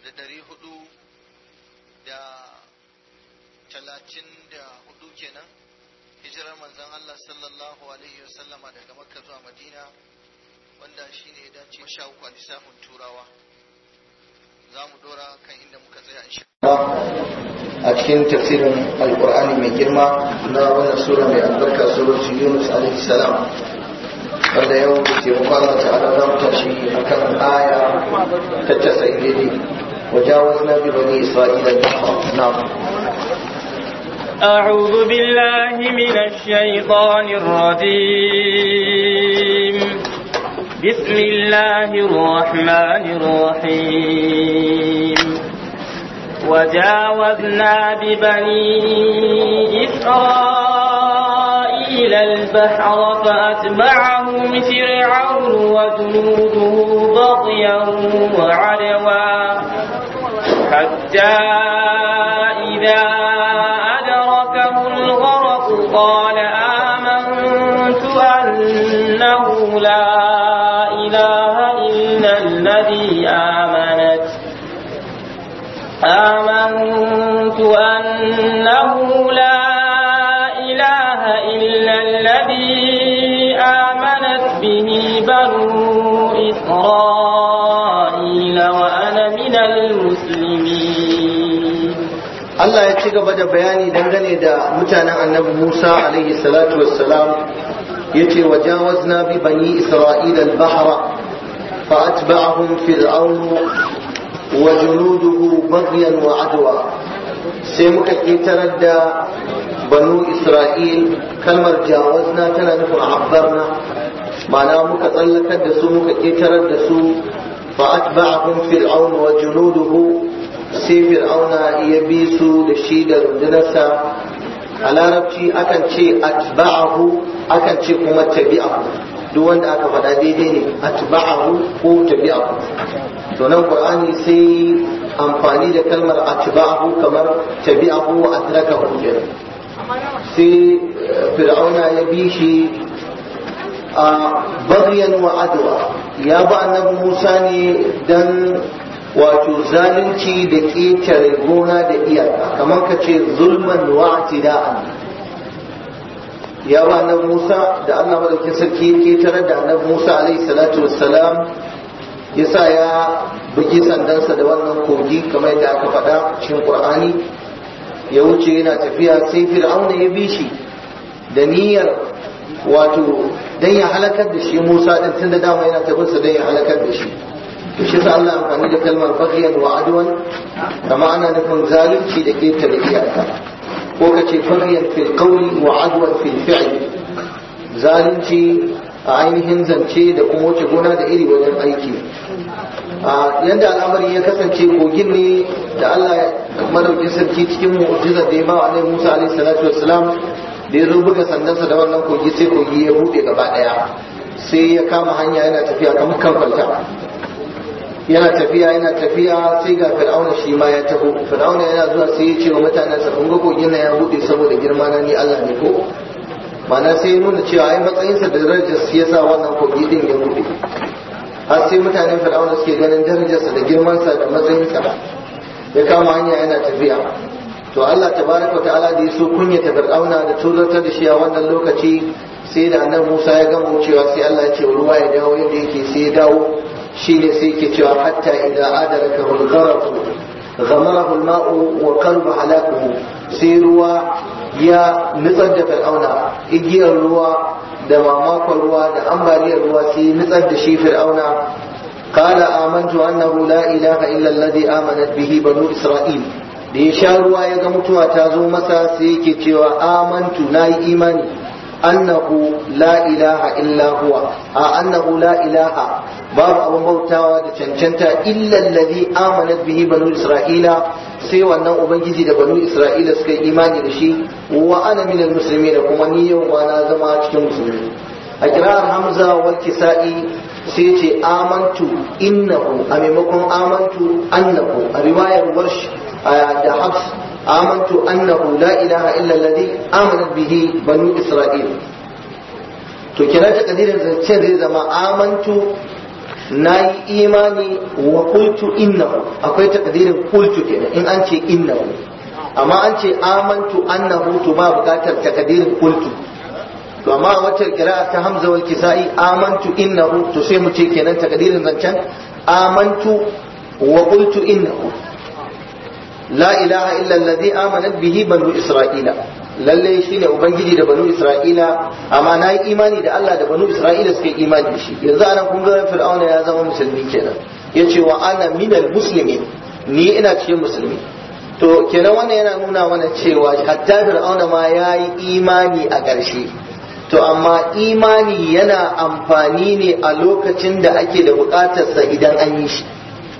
da ɗari hudu da talatin da hudu kenan hijirar manzon Allah sallallahu alaihi wasallama daga makka zuwa madina wanda shi ne ya dace sha uku a lissafin turawa za mu dora kan inda muka tsaya insha a cikin tafsirin alkur'ani mai girma na wannan sura mai albarka suratu yunus alaihi salam wanda yau da ke Allah ta'ala za mu tashi akan aya ta casa'in daidai وجاوزنا ببني إسرائيل البحر نعم أعوذ بالله من الشيطان الرجيم بسم الله الرحمن الرحيم وجاوزنا ببني إسرائيل البحر فأتبعهم فرعون وجنوده بغيا وعدوا حتى إذا أدركه الغرق قال آمنت أنه لا إله إلا الذي آمنت آمنت أنه لا إله إلا الذي آمنت به بنو إسرائيل وأنا من المسلمين Allah ya ci gaba da bayani dangane da mutanen annabi Musa alaihi salatu wassalam yace wajawazna bi bani isra'ila al-bahra fa atba'ahum fir'aun wa junuduhu baghyan wa adwa sai muka ketarar da banu isra'il kalmar jawazna tana nufin abbarna ma'ana muka tsallakar da su muka ketarar da su fa atba'ahum fir'aun wa junuduhu sai fir'auna ya bi su da shi da rundunarsa a larabci akan ce atba'ahu akan ce kuma tabi'ahu duk wanda aka faɗa daidai ne atba'ahu ko tabi'ahu to nan qur'ani sai amfani da kalmar atba'ahu kamar tabi'ahu wa adrakahu kenan sai fir'auna ya bi shi a bagyan wa adwa ya ba annabi Musa ne dan wato zalunci da ƙetare gona da iyaka kamar ka ce zulman wa atida'an ya ba annabi Musa da Allah madaukakin sarki ya ƙetare da annabi Musa alaihi salatu wassalam ya sa ya bugi sandansa da wannan kogi kamar yadda aka faɗa cikin Qur'ani ya wuce yana tafiya sai Fir'auna ya bi shi da niyyar wato dan ya halakar da shi Musa din tunda dama yana tabinsa dan ya halakar da shi shi sa Allah amfani da kalmar baghyan wa adwan kama ana nufin zalunci da ketare iyaka ko ka ce baghyan fil qawli wa adwan fil fi'l zalunci a ainihin zance da kuma wuce gona da iri wajen aiki a yanda al'amari ya kasance kogin ne da Allah madaukin sarki cikin mu'jizar da ya ba wa Annabi Musa alaihi salatu wassalam da ya zo buga sandansa da wannan kogi sai kogi ya bude gaba daya sai ya kama hanya yana tafiya kamar kan kwalta yana tafiya yana tafiya sai ga fir'auna shi ma ya taho fir'auna yana zuwa sai ya ce wa mutanen sa kun ga kogin nan ya bude saboda girma na ni Allah ne ko mana sai ya nuna cewa ai matsayinsa da darajar sa yasa wannan kogi din ya bude har sai mutanen fir'auna suke ganin darajarsa da girmansa da matsayinsa ya kama hanya yana tafiya to Allah tabaraka ta'ala da ya so kunyata fir'auna da tozartar da shi a wannan lokaci sai da annabi Musa ya gama wucewa sai Allah ya ce ruwa ya dawo yadda yake sai ya dawo shine sai ke cewa hatta idan adaraka hulgarafu ghamarahu al-ma'u wa qalbu halakuhu sai ruwa ya nutsar da fir'auna igiyar ruwa da mamakon ruwa da ambaliyar ruwa sai nutsar da shi fir'auna قال آمنت أنه لا إله إلا الذي آمنت به بنو إسرائيل da ya sha ruwa ya ga mutuwa ta zo masa sai yake cewa amantu na yi imani annahu la ilaha illa huwa a annahu la ilaha babu abin bautawa da cancanta illa allazi amanat bihi banu isra'ila sai wannan ubangiji da banu isra'ila suka yi imani da shi wa ana minal muslimin kuma ni yau ma na zama cikin musulmi a kirar hamza wal kisa'i sai ce amantu innahu a maimakon amantu annahu a riwayar warsh da habs amantu annahu la ilaha illa alladhi amanat bihi banu isra'il to kira ta kadirin zancen zai zama amantu na yi imani wa qultu innahu akwai takdirin qultu kenan in an ce innahu amma an ce amantu annahu to ba bukatar takdirin qultu to amma a wacce kira'a ta hamza wal kisa'i amantu innahu to sai mu ce kenan takdirin zancen amantu wa qultu innahu la ilaha illa alladhi amanat bihi banu isra'ila lalle shine ubangiji da banu isra'ila amma na yi imani da Allah da banu isra'ila suka yi imani da shi yanzu anan kun ga fir'auna ya zama musulmi kenan yace wa ana minal muslimin ni ina cikin musulmi to kenan wannan yana nuna mana cewa hatta fir'auna ma ya yi imani a ƙarshe to amma imani yana amfani ne a lokacin da ake da buƙatarsa idan an yi shi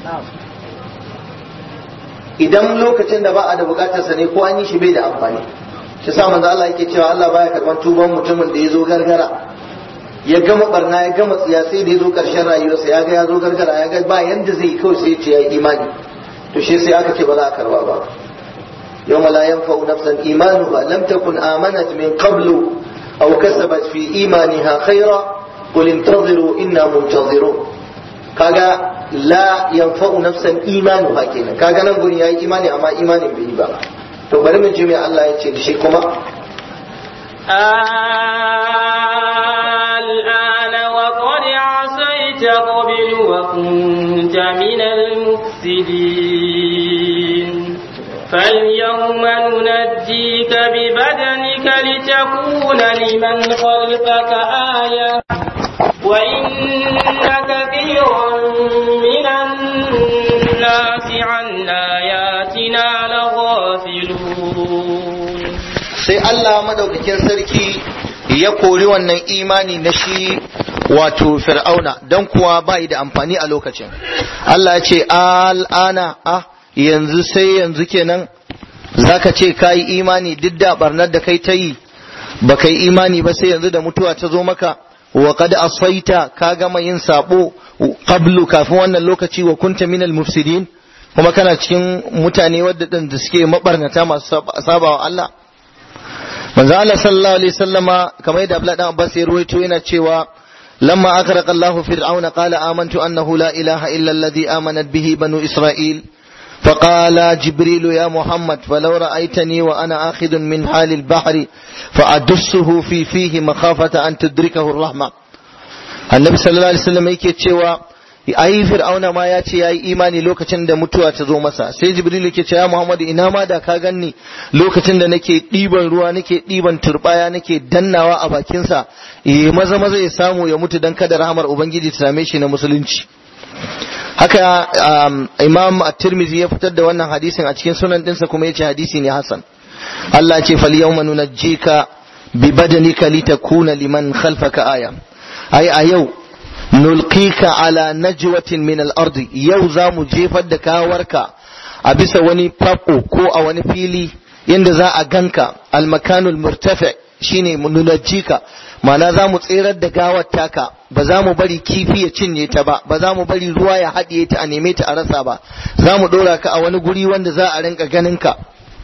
idan lokacin da ba a da buƙatarsa ne ko an yi shi bai da amfani shi sa manzo Allah yake cewa Allah baya karban tuban mutumin da ya zo gargara ya gama barna ya gama tsiya sai da ya zo ƙarshen rayuwarsa ya ga ya zo gargara ya ga ba yanda zai yi kawai sai ya ce ya yi imani to shi sai aka ce ba za a karba ba يوم لا ينفع نفسا إيمانها لم تكن آمنت من قبل أو كسبت في إيمانها خيرا قل انتظروا إنا منتظرون kaga la yanfa'u nafsan imanuha kenan kaga nan gurin yayi imani amma imanin bai yi ba to bari mu ji me Allah ya ce da shi kuma الآن وقد عصيت قبل وكنت من المفسدين فاليوم ننجيك ببدنك لتكون لمن خلفك آية وإن كثيرا من الناس عن آياتنا لغافلون sai Allah madaukakin sarki ya kori wannan imani na shi wato fir'auna don kuwa bai da amfani a lokacin Allah ya ce al'ana ah yanzu sai yanzu kenan zaka ce kayi imani duk da barnar da kai ta yi ba kai imani ba sai yanzu da mutuwa ta zo maka wa qad asaita ka gama yin sabo qablu kafin wannan lokaci wa kunta minal mufsidin kuma kana cikin mutane wadda da suke mabarnata masu sabawa Allah manzo Allah sallallahu alaihi wasallama kamar yadda Abdullah dan Abbas ya ruwaito yana cewa lamma akhraqa Allahu fir'auna qala amantu annahu la ilaha illa alladhi amanat bihi banu Isra'il فقال جبريل يا محمد فلو رأيتني وأنا آخذ من حال البحر فأدسه في فيه مخافة أن تدركه الرحمة النبي صلى الله عليه وسلم yake cewa ai fir'auna ma ya ce yayi imani lokacin da mutuwa ta zo masa sai jibril yake ce ya muhammad ina ma da ka ganni lokacin da nake ɗiban ruwa nake ɗiban turbaya nake dannawa a bakinsa eh maza maza ya samu ya mutu dan kada rahamar ubangiji ta same shi na musulunci haka imam at-tirmidhi ya fitar da wannan hadisin a cikin sunan dinsa kuma yace hadisi ne hasan Allah ce fal yawma nunajjika bi badanika litakuna liman khalfaka aya ai a yau nulqika ala najwatin min al-ardi yau zamu jefar da kawarka a bisa wani fako ko a wani fili inda za a ganka al-makanul murtafi shine nunajjika ma'ana za mu tserar da gawar taka ba za mu bari kifi ya cinye ta ba ba za mu bari ruwa ya haɗiye ta a neme ta a rasa ba za mu ɗora ka a wani guri wanda za a rinka ganin ka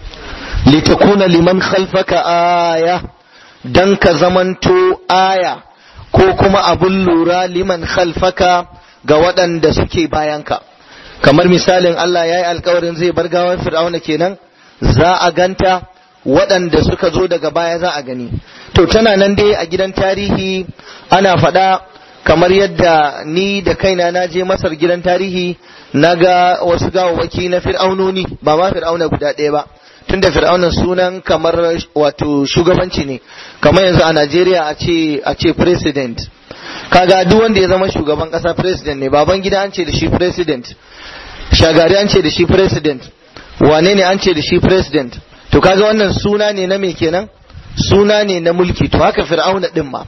litakuna liman khalfaka aya dan ka zamanto aya ko kuma abun lura liman khalfaka ga waɗanda suke bayanka kamar misalin Allah ya yi alkawarin zai bar gawar fir'auna kenan za a ganta waɗanda suka zo daga baya za a gani to tana nan dai a gidan tarihi ana faɗa kamar yadda ni da kaina na je masar gidan tarihi na ga wasu gawawaki na fir'aunoni ba ma fir'auna guda ɗaya ba tunda fir'aunan sunan kamar wato shugabanci ne kamar yanzu a najeriya a ce a ce president kaga duk wanda ya zama shugaban ƙasa president ne baban gida an ce da shi president shagari an ce da shi president wane ne an ce da shi president to kaga wannan suna ne na me kenan suna ne na mulki to haka fir'auna din ma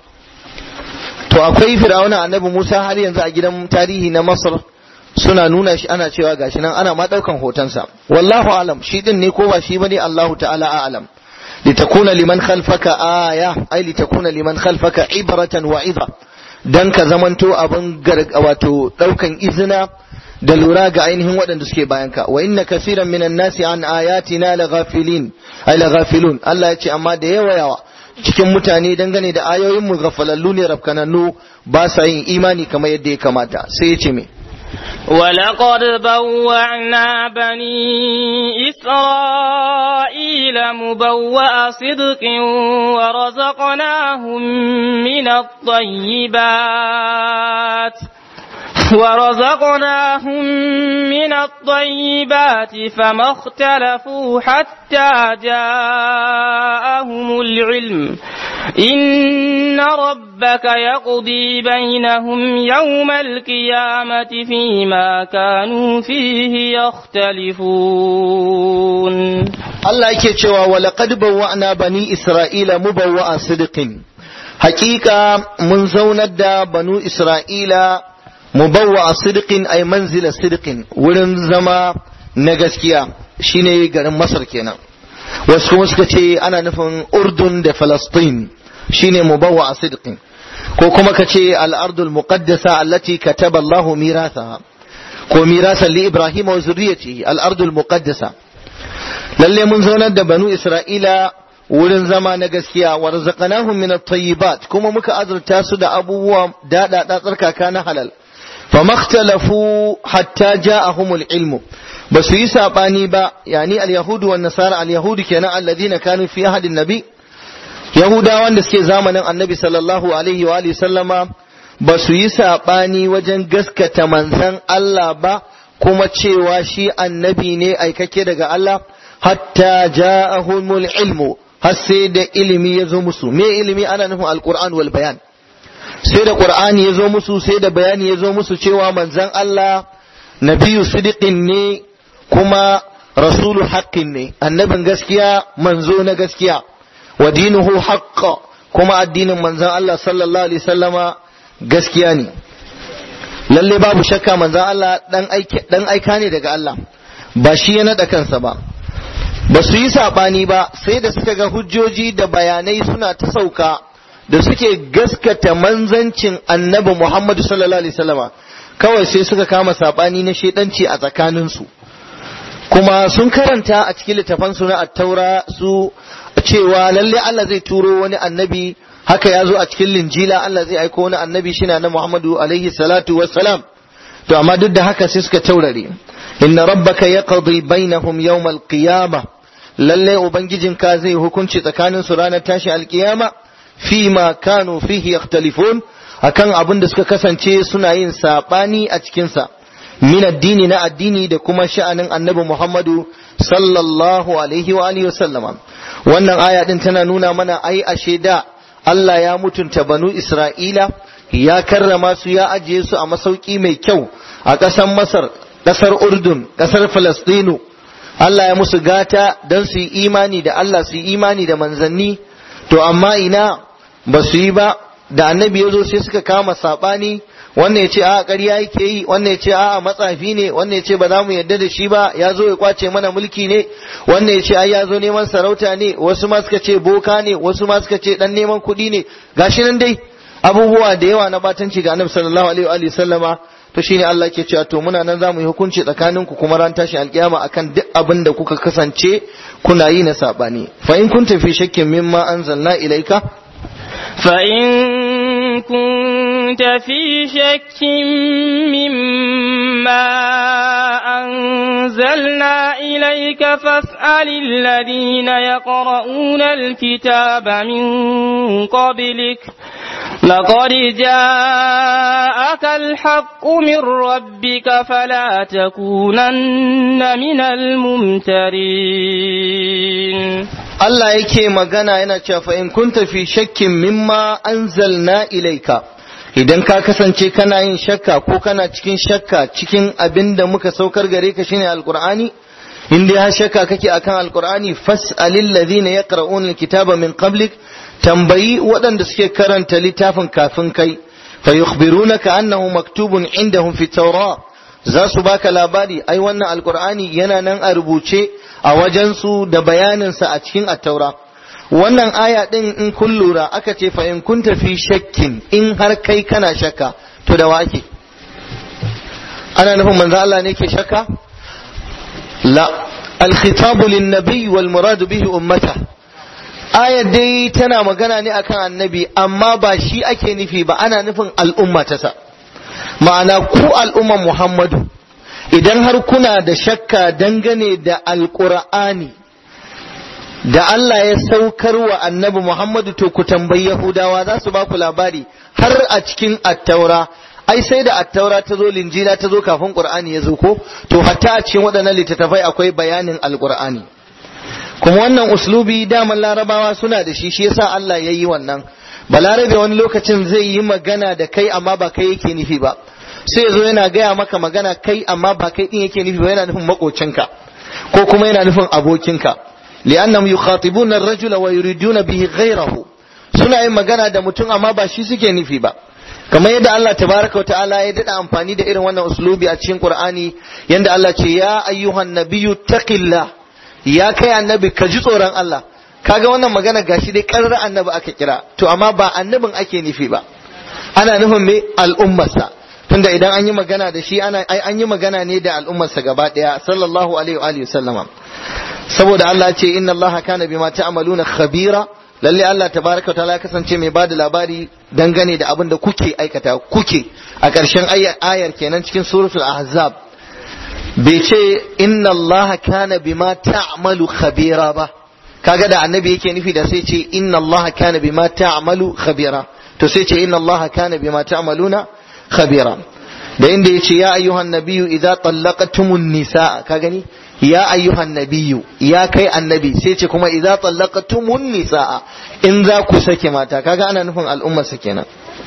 to akwai fir'auna annabi Musa har yanzu a gidan tarihi na Masar suna nuna shi ana cewa gashi nan ana ma daukan hotonsa wallahu alam shi din ne ko ba shi bane Allahu ta'ala a'lam litakuna liman khalfaka aya ai litakuna liman khalfaka ibratan wa idha dan ka zamanto abin wato daukan izina da lura ga ainihin waɗanda suke bayanka wa inna kasiran minan nasi an ayatina la ghafilin ay la ghafilun Allah ya ce amma da yawa yawa cikin mutane dangane da ayoyin mu gafalallu ne rafkanannu ba sa yin imani kamar yadda ya kamata sai ya ce me ولقد بوعنا بني إسرائيل مبوأ صدق ورزقناهم من الطيبات ورزقناهم من الطيبات فما اختلفوا حتى جاءهم العلم إن ربك يقضي بينهم يوم القيامة فيما كانوا فيه يختلفون Allah yake cewa wa laqad bawwa'na bani Isra'ila mubawwa'a sidqin hakika mun zaunar da banu Isra'ila mubawwa'a sidqin ay manzila sidqin wurin zama na gaskiya shine garin Masar kenan wasu kuma suka ce ana nufin Urdun da Falastin shine mubawwa'a sidqin ko kuma ka ce al-ardul muqaddasa allati kataba Allahu mirathaha ko mirasan li Ibrahim wa zurriyyatihi al-ardul muqaddasa lalle mun zaunar da banu isra'ila wurin zama na gaskiya wa razaqnahum min at-tayyibat kuma muka azurta su da abubuwa dada da tsarkaka na halal fa makhtalafu hatta ja'ahumul ilmu ba su yi sabani ba yani al-yahudu wan nasara al-yahudu kenan alladhina kanu fi ahadin nabi yahudawan da suke zamanin annabi sallallahu alaihi wa alihi sallama ba su yi sabani wajen gaskata manzon Allah ba kuma cewa shi annabi ne aikake daga Allah hatta ja'ahumul ilmu har sai da ilimi ya zo musu me ilimi ana nufin alquran wal bayan sai da qur'ani ya zo musu sai da bayani ya zo musu cewa manzon Allah nabiyu sidiqin ne kuma rasulu haqqin ne annabin gaskiya manzo na gaskiya wa dinuhu haqqa kuma addinin manzon Allah sallallahu alaihi wasallama gaskiya ne lalle babu shakka manzon Allah dan aika ne daga Allah ba shi ya naɗa kansa ba ba su yi saɓani ba sai da suka ga hujjoji da bayanai suna ta sauka da suke gaskata manzancin annabi Muhammadu sallallahu alaihi wasallama kawai sai suka kama saɓani na shedanci a tsakaninsu kuma sun karanta a cikin littafansu na attaura su cewa lalle Allah zai turo wani annabi haka ya zo a cikin linjila Allah zai aiko wani annabi shina na Muhammadu alaihi salatu wassalam to amma duk da haka sai suka taurare inna rabbaka yaqdi bainahum yawm al-qiyamah lalle ubangijinka zai hukunci tsakanin su ranar tashi alkiyama fi ma kanu fihi yakhtalifun akan abin da suka kasance suna yin sabani a cikin sa min addini na addini da kuma sha'anin annabi Muhammadu sallallahu alaihi wa alihi wasallama wannan aya din tana nuna mana ai ashe da Allah ya mutunta banu Isra'ila ya karrama su ya ajiye su a masauki mai kyau a ƙasar Masar ƙasar Urdun ƙasar Falastinu Allah ya musu gata don su yi imani da Allah su yi imani da manzanni to amma ina ba su yi ba da annabi ya zo sai suka kama saɓani wannan ya ce a ƙarya yake yi wannan ya ce a matsafi ne wannan ya ce ba za mu yarda da shi ba ya zo ya kwace mana mulki ne wannan ya ce ai ya zo neman sarauta ne wasu ma suka ce boka ne wasu ma suka ce dan neman kuɗi ne gashi nan dai abubuwa da yawa na batanci ga annabi sallallahu alaihi wa sallama to shine Allah ke cewa to muna nan zamu yi hukunci tsakanin ku kuma ran tashin alkiyama akan duk abin da kuka kasance kuna yi na sabani fa in kunta fi shakkin mimma anzalna ilaika fa in kunta fi shakkin mimma anzalna ilaika fas'alil ladina yaqra'una alkitaba min qablik لقد جاءك الحق من ربك فلا تكونن من الممترين Allah yake magana yana cewa fa in kunta fi shakkin mimma anzalna ilaika idan ka kasance kana yin shakka ko kana cikin shakka cikin abin da muka saukar gare ka shine alqur'ani in dai har shakka kake akan alqur'ani fas'alil ladhina yaqra'una alkitaba min qablik tambayi waɗanda suke karanta littafin kafin kai fa yukhbirunaka annahu maktubun indahum fi tawra za su baka labari ai wannan alqur'ani yana nan a rubuce a wajen su da bayanin sa a cikin at-taura wannan aya din in kun lura aka ce fa in kunta fi shakkin in har kai kana shakka to da wake ana nufin manzo Allah ne ke shakka la al-khitabu lin-nabi wal muradu bihi ummata ayar dai tana magana ne akan annabi amma ba shi ake nufi ba ana nufin al'umma ta sa ma'ana ku al'umman Muhammadu idan har kuna da shakka dangane da alƙur'ani da Allah ya saukar wa annabi Muhammadu to ku tambayi Yahudawa za su ba ku labari har a cikin attaura ai sai da attaura ta zo linjila ta zo kafin Qur'ani ya zo ko to hatta a cikin waɗannan littattafai akwai bayanin alƙur'ani kuma wannan uslubi daman larabawa suna da shi shi yasa Allah ya yi wannan balarabe wani lokacin zai yi magana da kai amma ba kai yake nufi ba sai zo yana gaya maka magana kai amma ba kai din yake nufi ba yana nufin makocinka ko kuma yana nufin abokinka li'annahum yukhatibuna ar-rajula wa yuriduna bihi ghayrahu suna yin magana da mutum amma ba shi suke nufi ba kamar yadda Allah tabaraka wa ta'ala ya dada amfani da irin wannan uslubi a cikin Qur'ani yanda Allah ce ya ayyuhan nabiyyu taqillah ya kai annabi ka ji tsoron Allah kaga wannan magana gashi dai karar annabi aka kira to amma ba annabin ake nufi ba ana nufin me al'ummarsa tunda idan an yi magana da shi ana an yi magana ne da al'ummarsa gaba daya sallallahu alaihi wa alihi sallama saboda Allah ya ce inna Allah kana bima ta'maluna khabira lalle Allah tabaraka wa ta'ala kasance mai bada labari dangane da abin da kuke aikata kuke a ƙarshen ayar kenan cikin suratul ahzab bai ce inna Allah kana bima ta'malu khabira ba kaga da annabi yake nufi da sai ce inna Allah kana bima ta'malu khabira to sai ce inna Allah kana bima ta'maluna khabira da inda yace ya ayyuhan nabiyyu idza tallaqtumun nisaa ka gani ya ayyuhan nabiyyu ya kai annabi sai ce kuma idza tallaqtumun nisaa in za ku sake mata kaga ana nufin al'ummar sa kenan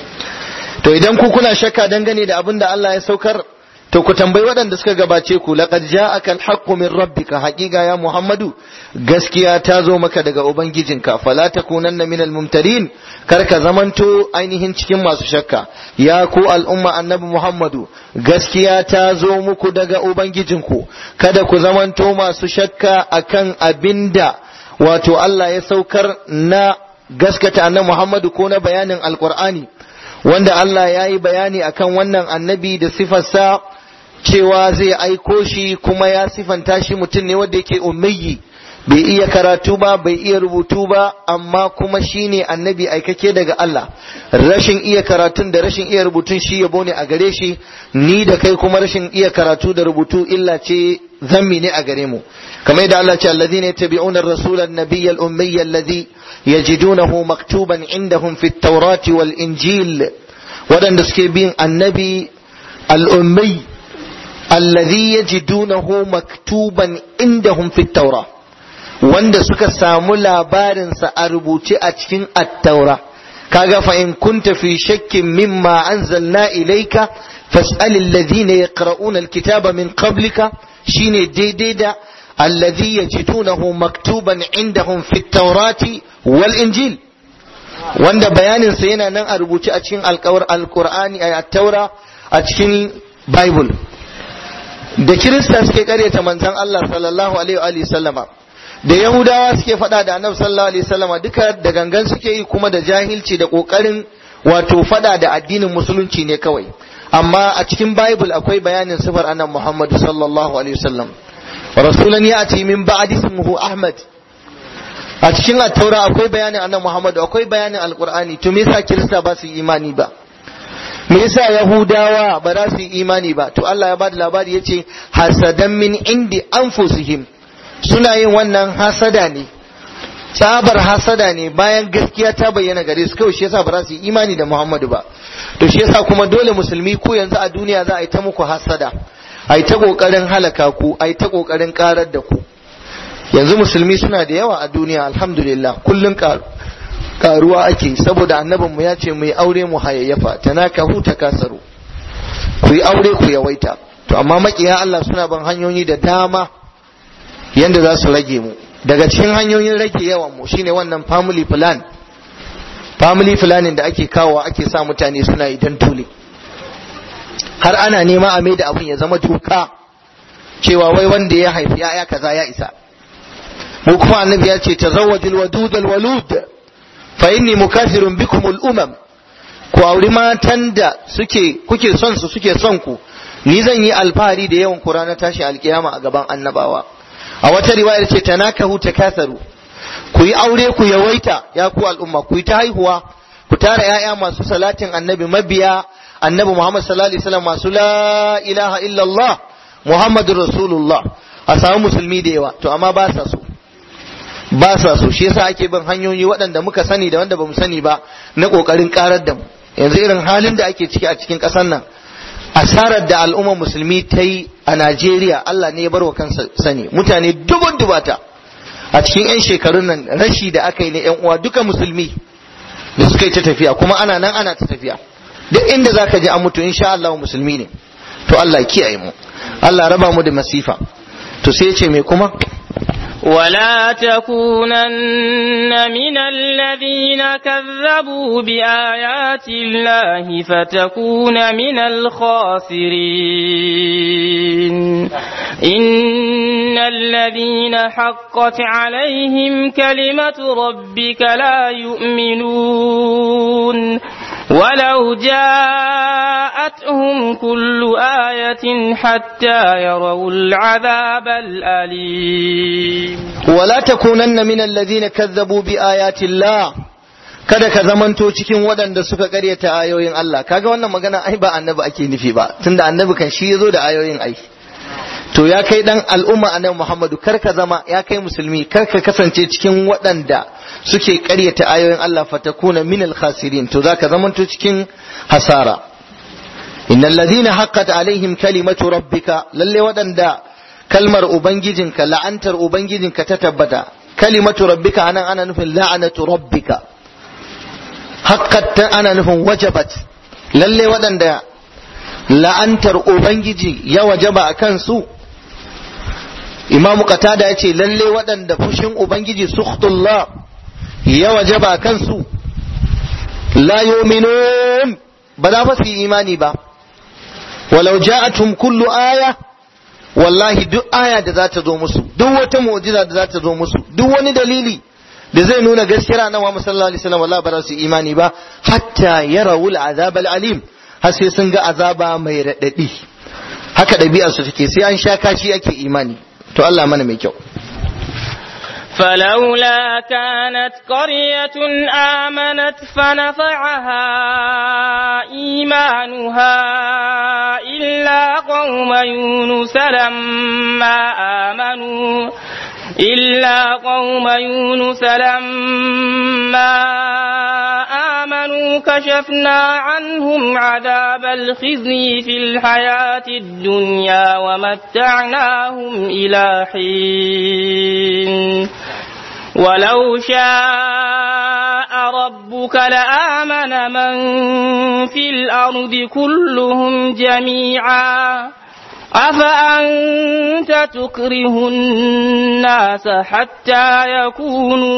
to idan ku kuna shakka dangane da abin da Allah ya saukar to ku tambayi waɗanda suka gabace ku laqad ja'aka al-haqqu min rabbika haqiqa ya muhammadu gaskiya ta zo maka daga ubangijinka fala takunanna minal mumtarin kar ka zamanto ainihin cikin masu shakka ya ku al'umma annabi muhammadu gaskiya ta zo muku daga ubangijinku kada ku zamanto masu shakka akan abinda wato Allah ya saukar na gaskata annabi muhammadu ko na bayanin alqur'ani wanda Allah ya yi bayani akan wannan annabi da sifarsa cewa zai aiko shi kuma ya sifanta shi mutum ne wanda yake ummiyi bai iya karatu ba bai iya rubutu ba amma kuma shi ne annabi aikake daga Allah rashin iya karatun da rashin iya rubutun shi yabo ne a gare shi ni da kai kuma rashin iya karatu da rubutu illa ce zammi ne a gare mu kamar yadda Allah ce alladhina yattabi'una ar-rasula an-nabiyya al-ummiyya alladhi yajidunahu maktuban indahum fi at-taurati wal-injil waɗanda suke bin annabi al-ummi alladhi yajidunahu maktuban indahum fi at-taurati wanda suka samu labarinsa a rubuce a cikin attaura kaga fa in kunta fi shakkin mimma anzalna ilayka fas'al alladhina yaqra'una alkitaba min qablika shine daidai da alladhi yajidunahu maktuban indahum fi at-taurati wal injil wanda bayanin sa yana nan a rubuce a cikin alqur'ani a taura a cikin bible da kirista suke karyata manzon Allah sallallahu alaihi wa sallama da yahudawa suke faɗa da annabi sallallahu alaihi wasallam duka da gangan suke yi kuma da jahilci da kokarin wato faɗa da addinin musulunci ne kawai amma a cikin bible akwai bayanin sifar annabi muhammad sallallahu alaihi wasallam rasulan ya'ti min ba'di ismuhu ahmad a cikin at-taura akwai bayanin annabi muhammad akwai bayanin alqur'ani to me yasa kirista ba su imani ba me yasa yahudawa ba za su yi imani ba to Allah ya bada labari yace hasadan min indi anfusihim suna yin wannan hasada ne tsabar hasada ne bayan gaskiya ta bayyana gare su kawai shi yasa ba za su yi imani da Muhammadu ba to shi yasa kuma dole musulmi ku yanzu a duniya za a yi ta muku hasada a yi ta kokarin halaka ku a yi ta kokarin karar da ku yanzu musulmi suna da yawa a duniya alhamdulillah kullun karuwa ake saboda annabin mu ya ce mu yi aure mu hayayyafa tanakahu takasaru ku yi aure ku yawaita to amma makiya Allah suna ban hanyoyi da dama yanda za su rage mu daga cikin hanyoyin rage yawan mu shine wannan family plan family planning da ake kawo ake sa mutane suna yi dan tule har ana nema a maida abin ya zama doka cewa wai wanda ya haifi ya kaza ya isa mu kuma annabi ya ce tazawwajul wadud al walud fa inni mukathirun bikum al umam ku auri matan da suke kuke son su suke son ku ni zan yi alfahari da yawan ku ranar tashi alkiyama a gaban annabawa a wata riwayar ce tanakahu takasaru ku yi aure ku yawaita ya ku al'umma ku yi ta haihuwa ku tara ‘ya'ya masu salatin annabi mabiya annabi Muhammad sallallahu alaihi wasallam masu la ilaha illallah Muhammadur Rasulullah a samu musulmi da yawa to amma ba sa so ba sa so shi yasa ake bin hanyoyi waɗanda muka sani da wanda bamu sani ba na ƙoƙarin ƙarar da mu yanzu irin halin da ake ciki a cikin ƙasar nan asarar da al'ummar musulmi ta yi a Najeriya Allah ne ya bar wa kansa sani mutane dubun dubata a cikin 'yan shekarun nan rashi da aka yi na 'yan uwa duka musulmi da suka yi ta tafiya kuma ana nan ana ta tafiya duk inda za ka je an mutu insha Allah musulmi ne to Allah ya kiyaye mu Allah raba mu da masifa to sai ya ce me kuma ولا تكونن من الذين كذبوا بآيات الله فتكون من الخاسرين إن الذين حقت عليهم كلمة ربك لا يؤمنون ولو جاءتهم كل آية حتى يروا العذاب الأليم ولا تكونن من الذين كذبوا بآيات الله kada ka zamanto cikin waɗanda suka karyata ayoyin Allah kaga wannan magana ai ba annabi ake nufi ba tunda annabi kan shi yazo da ayoyin ai to ya kai dan al'umma annabi Muhammadu kar ka zama ya kai musulmi kar ka kasance cikin waɗanda suke karyata ayoyin Allah fatakuna minal khasirin to zaka zamanto cikin hasara innal ladina haqqat alaihim kalimatu rabbika lalle waɗanda kalmar ubangijinka la'antar ubangijinka ta tabbata kalimatu rabbika anan ana nufin la'anatu rabbika haqqat ana nufin wajabat lalle waɗanda la'antar ubangiji ya wajaba a kansu imamu qatada yace lalle waɗanda fushin ubangiji sukhtullah ya wajaba a kansu la yu'minun ba za su yi imani ba walau ja'atum kullu aya wallahi duk aya da za ta zo musu duk wata mu'jiza da za ta zo musu duk wani dalili da zai nuna gaskiya na Muhammad sallallahu alaihi wasallam wallahi ba za su imani ba hatta yarawul azab alim har sai sun ga azaba mai radadi haka ɗabi'ar su take sai an sha kashi ake imani to Allah mana mai kyau فلولا كانت قرية آمنت فنفعها إيمانها إلا قوم يونس لما آمنوا إلا قوم يونس لما آمنوا كشفنا عنهم عذاب الخزي في الحياة الدنيا ومتعناهم إلى حين ولو شاء ربك لآمن من في الأرض كلهم جميعا أفأنت تكره الناس حتى يكونوا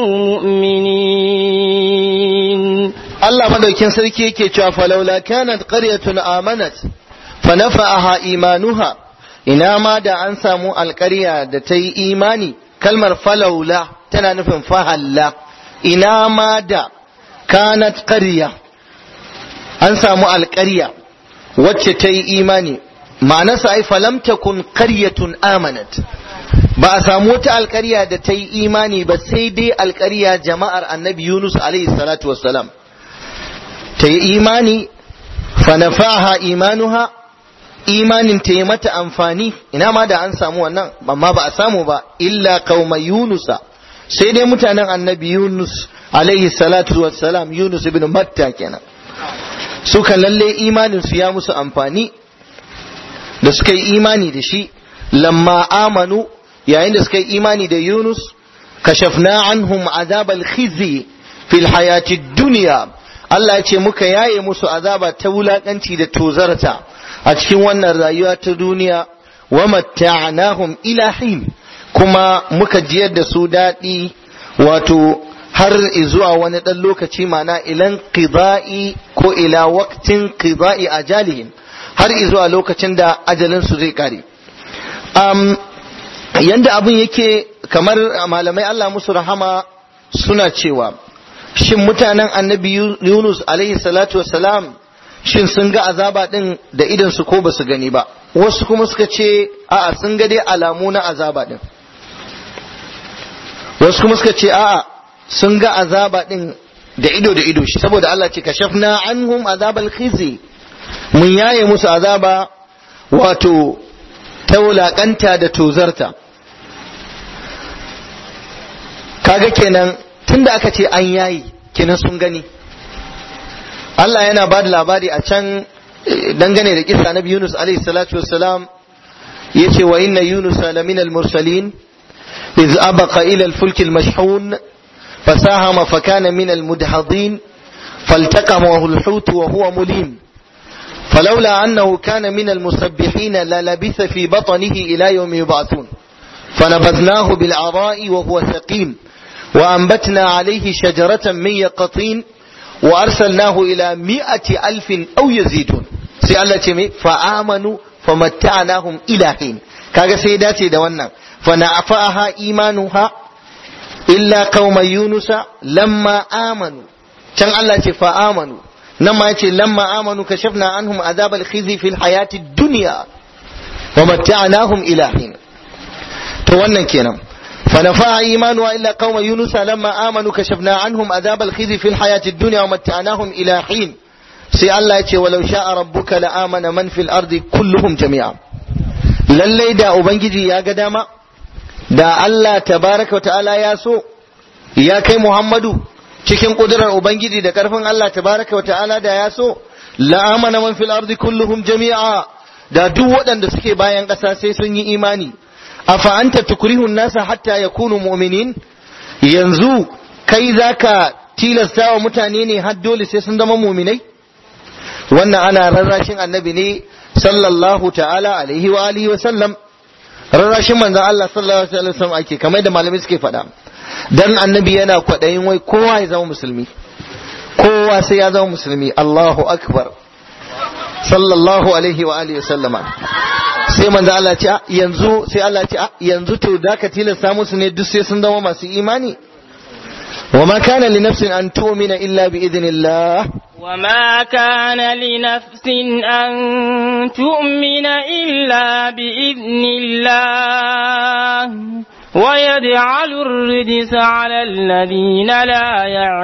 مؤمنين Allah madaukin sarki yake cewa falaula kanat qaryatun amanat fa nafa'aha imanuha ina ma da an samu alƙarya da ta yi imani kalmar falaula tana nufin fahalla ina ma da kanat qarya an samu alƙarya wacce ta yi imani ma'anarsa ai falam takun qaryatun amanat ba a samu wata alƙarya da ta yi imani ba sai dai alƙarya jama'ar annabi Yunus alaihi salatu wassalam ta yi imani fanafaha imanuha imanin ta yi mata amfani ina ma da an samu wannan amma ba a samu ba illa qauma yunusa sai dai mutanen annabi Yunus alaihi salatu wassalam Yunus ibn Matta kenan suka lalle imanin su ya musu amfani da suka yi imani da shi lamma amanu yayin da suka yi imani da Yunus kashafna anhum azabal khizi fil hayati dunya Allah ya ce muka yaye musu azaba ta wulakanci da tozarta a cikin wannan rayuwa ta duniya wa matta'nahum ila hin kuma muka jiyar da su daɗi wato har zuwa wani ɗan lokaci mana ilan qida'i ko ila waqtin qida'i ajalihim har zuwa lokacin da ajalin su zai kare um, yanda abin yake kamar malamai Allah musu rahama suna cewa shin mutanen annabi Yunus alaihi salatu wassalam shin sun ga azaba din da idan su ko ba su gani ba wasu kuma suka ce a'a sun ga dai alamu na azaba din wasu kuma suka ce a'a sun ga azaba din da ido da ido shi saboda Allah ce kashafna anhum azabal khizi mun yaye musu azaba wato ta wulakanta da tozarta kaga kenan tunda aka ce an yayi kenan sun gani Allah yana ba da labari a can dangane da kisa na Yunus alaihi salatu wassalam yace wa inna Yunus lamina al-mursalin iz abaqa ila al-fulk al-mashhun فساهم فكان من المدحضين فالتقمه الحوت وهو مليم فلولا أنه كان من المسبحين للبث في بطنه إلى يوم يبعثون فنبذناه بالعراء وهو سقيم وأنبتنا عليه شجرة من يقطين وأرسلناه إلى مئة ألف أو يزيدون سألت فآمنوا فمتعناهم إلى حين كاغا سيداتي دوانا فنعفاها إيمانها illa qauma yunusa lamma amanu can Allah ce fa amanu nan ma yace lamma amanu kashafna anhum azab al-khizi fil hayati dunya wa matta'nahum ila hin to wannan kenan fa nafa imanu illa qauma yunusa lamma amanu kashafna anhum azab al-khizi fil hayati dunya wa matta'nahum ila hin sai Allah yace walau sha'a rabbuka la amana man fil ardi kulluhum jami'a lallai da ubangiji ya ga dama da Allah tabaraka wa ta'ala ya so ya kai Muhammadu cikin kudurar Ubangiji da karfin Allah tabaraka wa ta'ala da ya so la'amana man fil ardi kulluhum jami'a da duk waɗanda suke bayan ƙasa sai sun yi imani afa anta tukrihun nasa hatta yakunu mu'minin yanzu kai zaka tilasta wa mutane ne har dole sai sun zama mu'minai wannan ana rarrashin annabi ne sallallahu ta'ala alaihi wa alihi wa sallam rarrashin manzon Allah sallallahu alaihi wasallam ake kamar da malamai suke faɗa dan annabi yana kwaɗayin wai kowa ya zama musulmi kowa sai ya zama musulmi Allahu akbar sallallahu alaihi wa alihi wasallama sai manzon Allah ce yanzu sai Allah ce yanzu to da ka tilasta musu ne duk sai sun zama masu imani وما كان لنفس أن تؤمن إلا بإذن الله وما كان لنفس أن تؤمن إلا بإذن الله ويجعل الرجس على الذين لا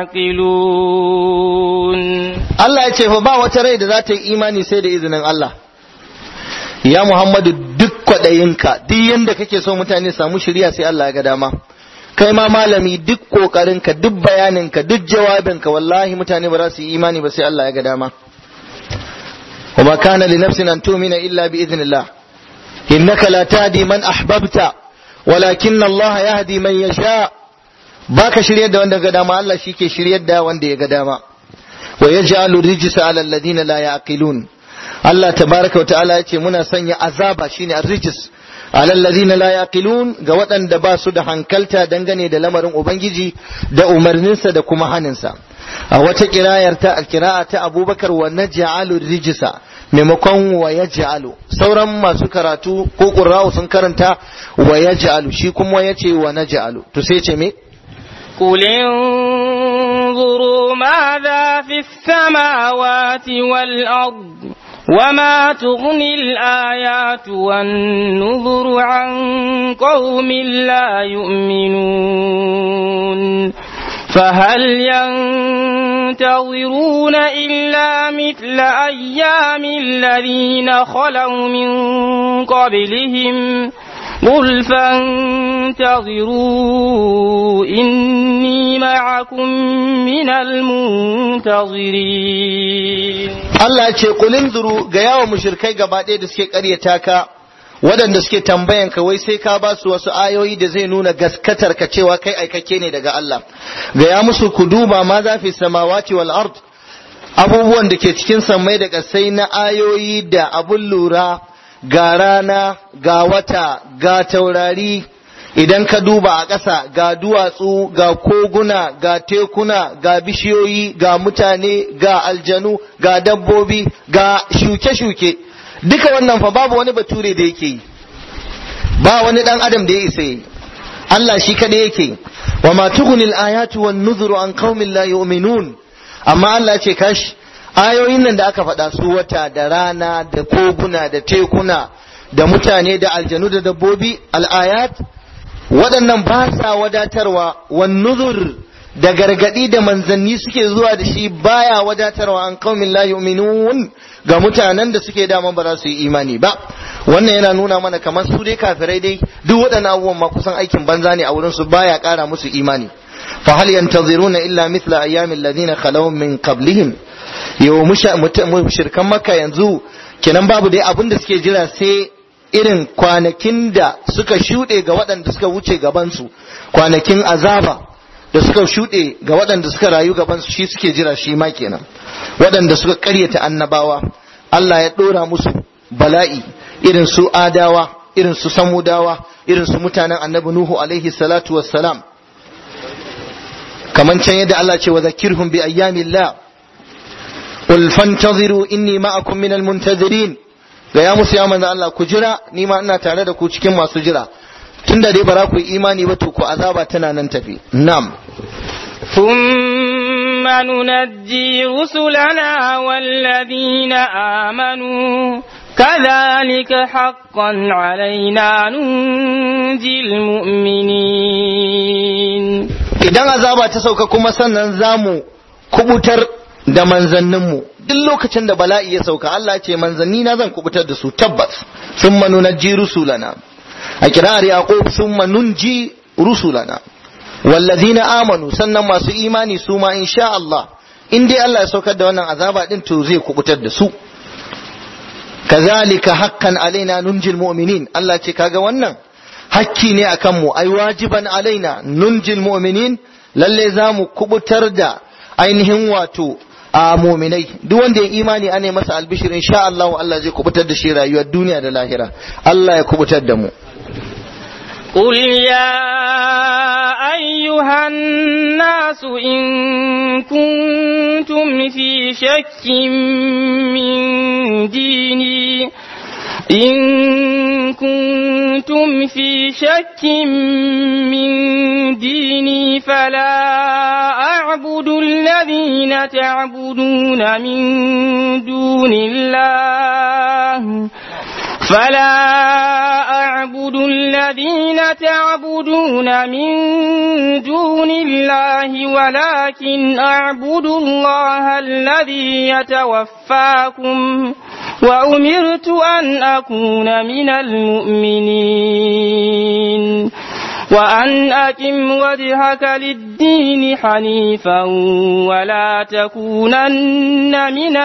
يعقلون Allah ya ce fa ba wata rai da za ta yi imani sai da izinin Allah ya Muhammadu duk kwaɗayinka duk yadda kake so mutane samu shirya sai Allah ya ga dama kai ma malami duk ƙoƙarinka duk bayaninka duk jawabinka wallahi mutane ba za su yi imani ba sai Allah ya ga dama وما كان لنفس أن تؤمن إلا بإذن الله إنك لا تهدي من أحببت ولكن الله يهدي من يشاء باك شريد دا وند قداما الله شيك شريد دا وند قداما ويجعل الرجس على الذين لا يعقلون الله تبارك وتعالى يتي منا سنيا عذابا شيني الرجس على الذين لا يعقلون ga waɗanda ba su da hankalta dangane da lamarin ubangiji da umarninsa da kuma haninsa a wata kirayar ta alkira'a ta abubakar wa naj'alu rijisa maimakon wa yaj'alu sauran masu karatu ko qurra'u sun karanta wa yaj'alu shi kuma yace wa naj'alu to sai ce me قل انظروا ماذا في السماوات والأرض وما تغني الآيات والنذر عن قوم لا يؤمنون فهل ينتظرون إلا مثل أيام الذين خلوا من قبلهم قل فانتظروا إني معكم من المنتظرين Allah ce kulin duru ga yawan mushrikai gaba ɗaya da suke ƙaryata ka waɗanda suke tambayan ka wai sai ka ba su wasu ayoyi da zai nuna gaskatar ka cewa kai aikakke ne daga Allah ga ya musu ku duba ma za fi samawati wal ard abubuwan da ke cikin sammai da ƙasai na ayoyi da abun lura ga rana ga wata ga taurari idan ka duba a ƙasa ga duwatsu ga koguna ga tekuna ga bishiyoyi ga mutane ga aljanu ga dabbobi ga shuke-shuke duka wannan fa babu wani bature da yake yi ba wani ɗan adam da ya isa yi Allah shi kaɗai yake wa ma tughnil ayatu wan nuzuru an qaumin la yu'minun amma Allah ce kashi ayoyin nan da aka faɗa su wata da rana da koguna da tekuna da mutane da aljanu da dabbobi al'ayat waɗannan ba sa wadatarwa wan nuzur da gargadi da manzanni suke zuwa da shi baya wadatarwa an qaumin la yu'minun ga mutanen da suke dama ba za su yi imani ba wannan yana nuna mana kamar su dai kafirai dai duk waɗannan abubuwan ma kusan aikin banza ne a wurin su baya ƙara musu imani fa hal yantaziruna illa mithla ayyamil ladina khalaw min qablihim yau mushrikan makka yanzu kenan babu dai abin da suke jira sai irin kwanakin da suka shuɗe ga waɗanda suka wuce gabansu kwanakin azaba da suka shuɗe ga waɗanda suka rayu gabansu shi suke jira shi ma kenan waɗanda suka ƙaryata annabawa Allah ya ɗora musu bala'i irin su adawa irin su samudawa irin su mutanen annabi nuhu alaihi salatu wassalam kaman can yadda Allah ce wa zakirhum bi ayyamillah qul fantaziru inni ma'akum minal muntazirin ga ya musu ya manzo Allah ku jira ni ma ina tare da ku cikin masu jira tunda dai ba za ku yi imani ba to ku azaba tana nan tafi na'am ثم ننجي رسلنا والذين آمنوا كذلك حقا علينا ننجي المؤمنين idan azaba ta sauka kuma sannan zamu kubutar da manzanninmu duk lokacin da bala'i ya sauka Allah ce manzanni na zan kubutar da su tabbas sun nunajji rusulana a kirar yaqub sun nunji rusulana wallazina amanu sannan masu imani su ma insha Allah in dai Allah ya saukar da wannan azaba din to zai kubutar da su kazalika haqqan alaina nunjil mu'minin Allah ce kaga wannan hakki ne akan mu ai wajiban alaina nunjil mu'minin lalle za mu kubutar da ainihin wato a muminai duk wanda ya imani ane masa albishir insha Allah Allah zai kubutar da shi rayuwar duniya da lahira Allah ya kubutar da mu قل يا أيها الناس إن كنتم في شك من ديني إن كنتم في شك من ديني فلا أعبد الذين تعبدون من دون الله فلا أعبد الذين تعبدون من دون الله ولكن أعبد الله الذي يتوفاكم وأمرت أن أكون من المؤمنين وأن أقم وجهك للدين حنيفا ولا تكونن من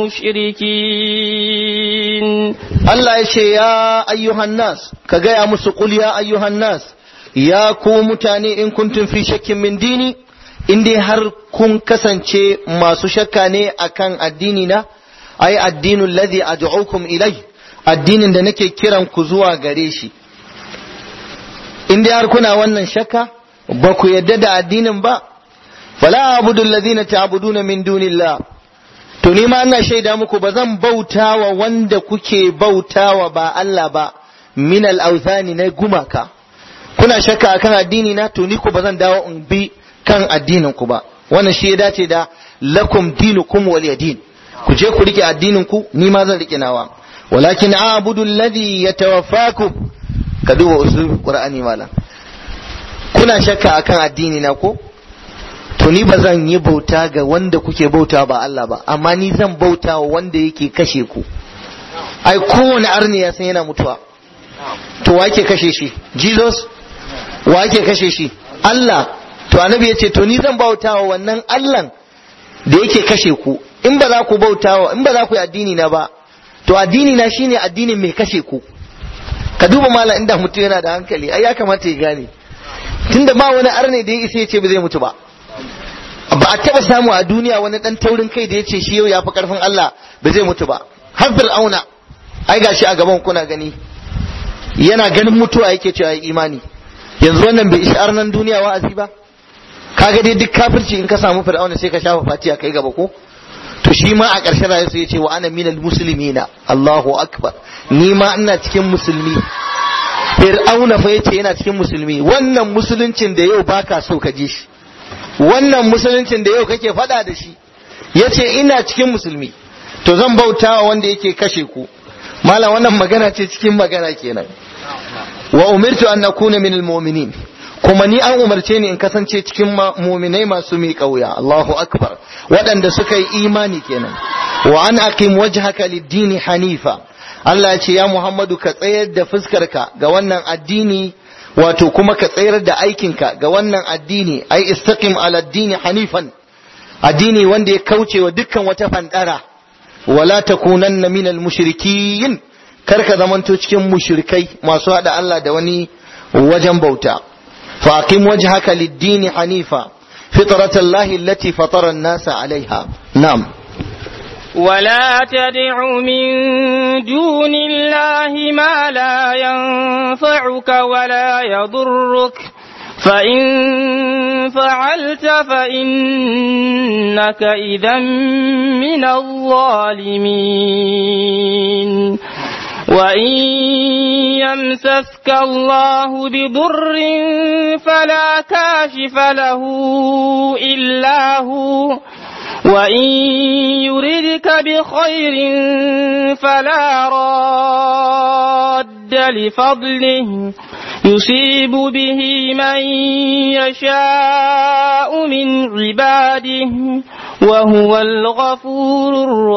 المشركين Allah ya ce ya ayyuhan nas ka gaya musu qul ya ayyuhan nas ya ku mutane in kuntum fi shakkin min dini in dai har kun kasance masu shakka ne akan addini na ai addinul ladhi ad'ukum ilai addinin da nake kiran ku zuwa gare shi in dai har kuna wannan shakka ba ku yadda da addinin ba fala abudu alladhina ta'buduna min dunillah to ni ma ina shaida muku ba zan bautawa wanda kuke bautawa ba Allah ba min al-awthani na gumaka kuna shakka akan addini na to ni ku ba zan dawo in bi kan addinin ku ba wannan shi ya dace da lakum dinukum waliyadin ku je ku rike addinin ku ni ma zan rike nawa walakin a'budu alladhi yatawaffakum ka duba usul qur'ani malam kuna shakka akan addini na ko to ni ba zan yi bauta ga wanda kuke bauta ba Allah ba amma ni zan bauta wa wanda yake kashe ku ai kowane arni ya san yana mutuwa to wa yake kashe shi Jesus wa yake kashe shi Allah to annabi ya ce to ni zan bauta wa wannan Allah da yake kashe ku in ba za ku bauta wa in ba za ku yi addini na ba to addini na shine addinin mai kashe ku ka duba mala inda mutum yana da hankali ai ya kamata ya gane tunda ba wani arne da ya isa ya ce ba zai mutu ba ba a taba samu a duniya wani dan taurin kai da ya ce shi yau ya fi karfin Allah ba zai mutu ba har fir'auna ai gashi a gaban kuna gani yana ganin mutuwa yake cewa imani yanzu wannan bai ishar nan duniya wa'azi ba kaga dai duk kafirci in ka samu fir'auna sai ka shafa fatiya kai gaba ko to shi ma a ƙarshen rayuwarsa ya ce wa ana minal muslimina Allahu akbar ni ma ina cikin musulmi fir'auna fa yace yana cikin musulmi wannan musuluncin da yau baka so ka ji shi wannan musuluncin da yau kake faɗa da shi yace ina cikin musulmi to zan bautawa wanda yake kashe ku malam wannan magana ce cikin magana kenan wa umirtu an akuna min almu'minin kuma ni an umarce ni in kasance cikin mu'minai masu mi kauya Allahu akbar waɗanda suka yi imani kenan wa an aqim wajhaka lid-dini hanifa Allah ya ce ya Muhammadu ka tsayar da fuskarka ga wannan addini wato kuma ka tsayar da aikinka ga wannan addini ai istaqim ala addini hanifan addini wanda ya kauce wa dukkan wata fandara wala takunanna minal mushrikin kar ka zamanto cikin mushrikai masu hada Allah da wani wajen bauta fa aqim wajhaka lid-dini hanifa fitratallahi allati fatara an-nasa 'alayha na'am ولا تدع من دون الله ما لا ينفعك ولا يضرك فإن فعلت فإنك إذا من الظالمين وإن يمسسك الله بضر فلا كاشف له إلا هو وإن يردك بخير فلا راد لفضله يصيب به من يشاء من عباده وهو الغفور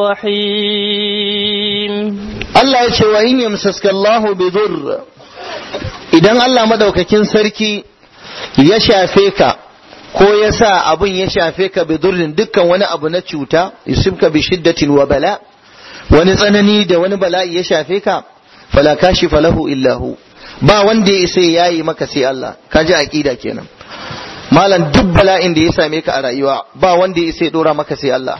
الرحيم Allah ya ce wa in yamsaska Allahu bi dhurr idan Allah madaukakin sarki ya shafe ka ko ya sa abun ya shafe ka bi durrin dukkan wani abu na cuta yusibka bi shiddatin wa bala wani tsanani da wani bala'i ya shafe ka fala kashifa lahu illa hu ba wanda ya isa yayi maka sai Allah ka ji aqida kenan malam duk bala'in da ya same ka a rayuwa ba wanda ya isa ya dora maka sai Allah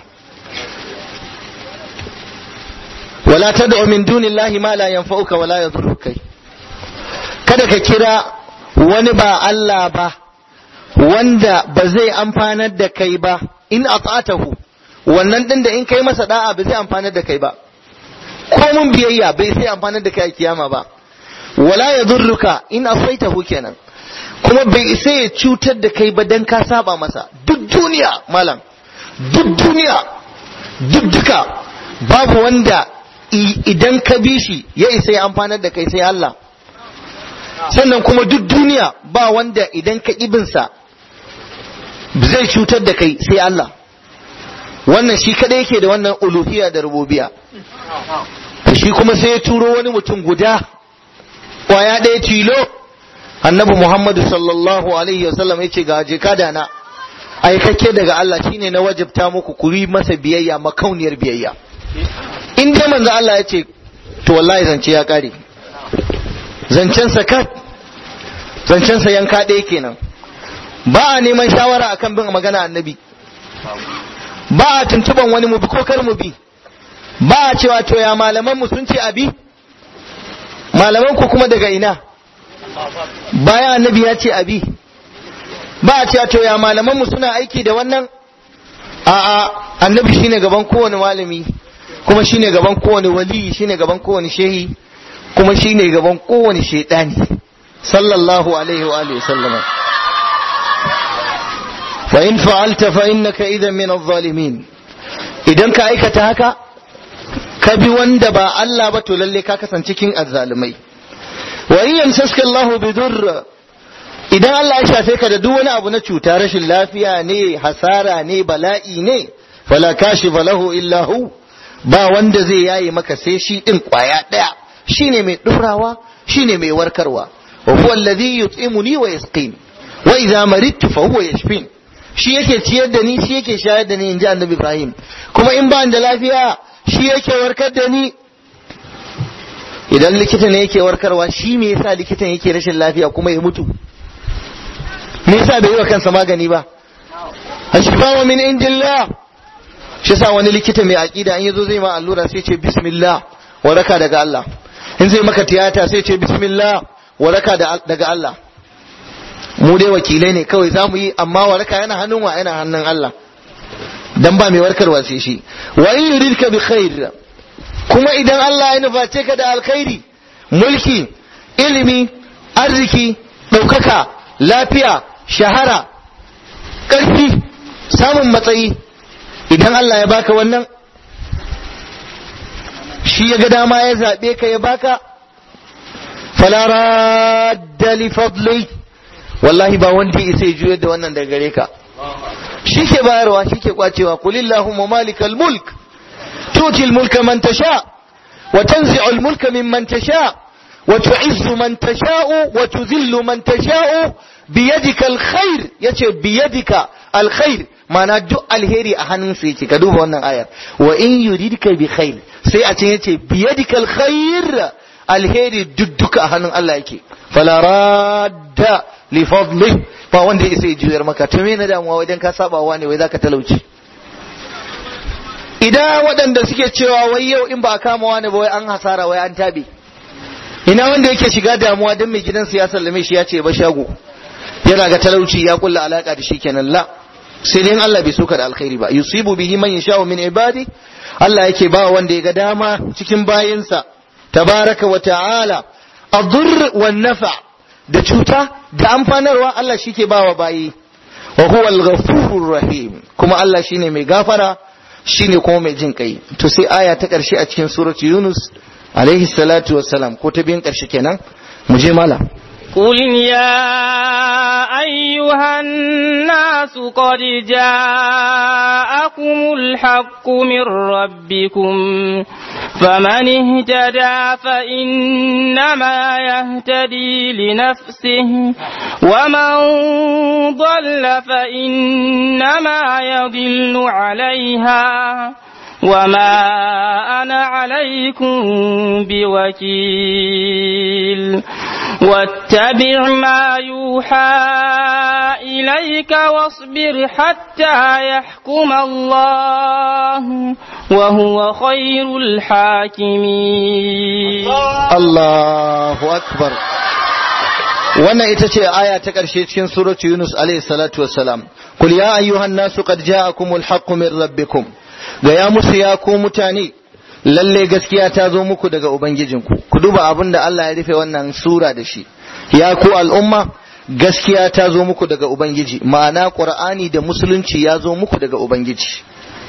wala tad'u min dunillahi ma la yanfa'uka wala yadhurruka kada ka kira wani ba Allah ba wanda ba zai amfanar da kai ba in ata'atahu wannan din da in kai masa da'a ba zai amfanar da kai ba ko mun biyayya bai sai amfanar da kai a kiyama ba wala yadhurruka in asaitahu kenan kuma bai isa ya cutar da kai ba dan ka saba masa duk duniya malam duk duniya duk duka babu wanda idan ka bi shi ya isa ya amfanar da kai sai Allah sannan kuma duk duniya ba wanda idan ka ibinsa zai cutar da kai sai Allah wannan shi kadai yake da wannan uluhiyya da rububiya shi kuma sai ya turo wani mutum guda kwaya ɗaya tilo annabi Muhammadu sallallahu alaihi wasallam ya ce ga jika da na aikake daga Allah shine na wajibta muku ku yi masa biyayya makauniyar biyayya in dai manzo Allah ya ce to wallahi zance ya kare zancen sa kat zancen sa yanka ɗaya kenan ba a neman shawara akan bin magana annabi ba a tuntuban wani mu bi ko kar mu bi ba a cewa to ya malaman mu sun ce abi malaman ku kuma daga ina bayan annabi ya ce abi ba a cewa to ya malaman mu suna aiki da wannan a'a annabi shine gaban kowane malami kuma shine gaban kowane wali shine gaban kowane shehi kuma shine gaban kowane shaidani sallallahu alaihi wa alihi sallama fa in fa'alta fa innaka idan min adh-dhalimin idan ka aikata haka ka bi wanda ba Allah ba to lalle ka kasance cikin azzalumai wa in yamsaska Allah bi durr idan Allah ya shafe ka da duk wani abu na cuta rashin lafiya ne hasara ne bala'i ne fala kashifa lahu illa hu ba wanda zai yaye maka sai shi din kwaya daya shine mai durawa shine mai warkarwa wa huwa alladhi yut'imuni wa yasqin wa idza maridtu fa huwa yashfin shi yake ciyar da ni shi yake shayar da ni inji annabi Ibrahim kuma in ba da lafiya shi yake warkar da ni idan likita ne yake warkarwa shi me yasa likitan yake rashin lafiya kuma ya mutu me yasa bai yi wa kansa magani ba ashfawa min indillah shi sa wani likita mai aqida in yazo zai ma allura sai ce bismillah waraka daga Allah in zai maka tiyata sai ce bismillah waraka daga Allah mu dai wakilai ne kawai za mu yi amma waraka yana hannun wa yana hannun Allah dan ba mai warkarwa sai shi wa in yuridka bi khair kuma idan Allah ya nuface ka da alkhairi mulki ilimi arziki ɗaukaka lafiya shahara ƙarfi samun matsayi idan Allah ya baka wannan shi ya ga dama ya zaɓe ka ya baka fala radda li fadli wallahi ba wanda ya isa ya juyar da wannan daga gare ka shi ke bayarwa shi ke kwacewa kulillahumma malikal mulk tutil mulka man tasha wa tanzi'ul mulka mimman tasha wa tu'izzu man tasha'u wa tudhillu man tasha'u biyadika alkhair yace biyadika alkhair mana duk alheri a hannunsa yake ka duba wannan ayar wa in yuridka bi khair sai a can yace biyadika alkhair alheri duk duka a hannun Allah yake fala radda li fadli ba wanda ya sai juyar maka to me na damuwa wajen ka saba wa ne wai zaka talauci idan waɗanda suke cewa wai yau in ba a kama wani ba wai an hasara wai an tabe ina wanda yake shiga damuwa don mai gidan siyasar lame shi ya ce ba shago yana ga talauci ya kulla alaka da shi kenan la sai dai Allah bai soka da alkhairi ba yusibu bihi man yasha'u min ibadi Allah yake ba wanda ya ga dama cikin bayinsa tabaraka wa ta'ala adur wan nafa da cuta da amfanarwa Allah shike ba wa bayi wa huwa al-ghafurur rahim kuma Allah shine mai gafara shine kuma mai jin kai to sai aya ta karshe a cikin suratu Yunus alaihi salatu wassalam ko ta biyan karshe kenan mu je malam قل يا أيها الناس قد جاءكم الحق من ربكم فمن اهتدى فإنما يهتدي لنفسه ومن ضل فإنما يضل عليها وما أنا عليكم بوكيل واتبع ما يوحى إليك واصبر حتى يحكم الله وهو خير الحاكمين الله أكبر wannan ita ce aya ta ƙarshe cikin suratu Yunus alayhi salatu wassalam kul ya ayyuhan nasu qad ja'akumul haqqu min rabbikum ga ya musu ya ku mutane lalle gaskiya ta zo muku daga ubangijinku ku duba abin da Allah ya rufe wannan sura da shi ya ku al'umma gaskiya ta zo muku daga ubangiji ma'ana qur'ani da musulunci ya zo muku daga ubangiji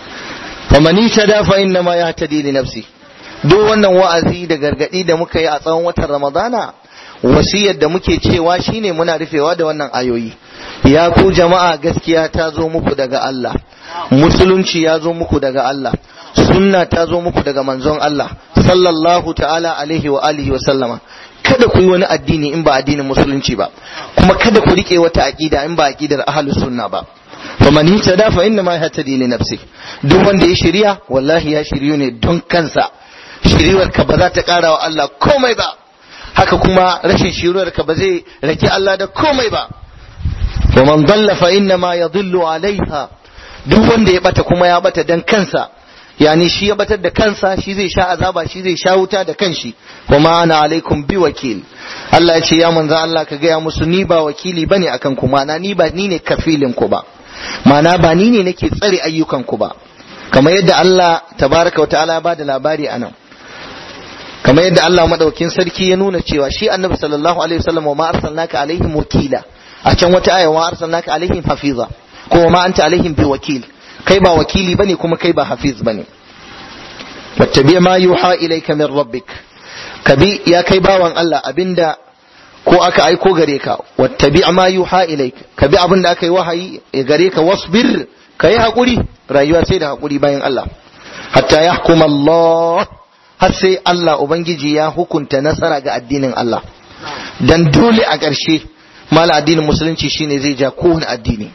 faman tada fa inna ma yahtadi li nafsi duk wannan wa'azi da gargadi da muka yi a tsawon watan ramadana wasiyar da muke cewa shine muna rufewa da wannan ayoyi ya ku jama'a gaskiya ta zo muku daga Allah musulunci ya zo muku daga Allah sunna ta zo muku daga manzon Allah sallallahu ta'ala alaihi wa alihi wa sallama kada ku yi wani addini in ba addinin musulunci ba kuma kada ku rike wata aqida in ba aqidar ahlus sunna ba faman ihtada fa inna ma yahtadi li nafsi duk wanda ya shirya wallahi ya shiryu ne don kansa shiriwar ka ba za ta kara wa Allah komai ba haka kuma rashin shiriwar ka ba zai rage Allah da komai ba ومن ضل فإنما يضل عليها duk wanda ya bata kuma ya bata dan kansa yani shi ya batar da kansa shi zai sha azaba shi zai sha wuta da kanshi kuma ana alaikum bi wakil Allah ya ce ya manzo Allah ka gaya musu ni ba wakili bane akan ku mana ni ba ni ne kafilin ku ba mana ba ni ne nake tsare ayyukan ku ba kamar yadda Allah tabaraka wa ta'ala ba da labari anan kamar yadda Allah madaukin sarki ya nuna cewa shi annabi sallallahu alaihi wasallam wa ma arsalnaka alaihim wakila a can wata aya wa arsalnaka alaihim hafiza ko ma anta alaihim bi wakil kai ba wakili bane kuma kai ba hafiz bane wattabi ma yuha ilayka min rabbik kabi ya kai bawan Allah abinda ko aka aiko gare ka wattabi ma yuha ilayka kabi abinda aka yi wahayi gare ka wasbir kai hakuri rayuwa sai da hakuri bayan Allah hatta yahkum Allah har sai Allah ubangiji ya hukunta nasara ga addinin Allah dan dole a ƙarshe mala addinin musulunci shine zai ja kowane addini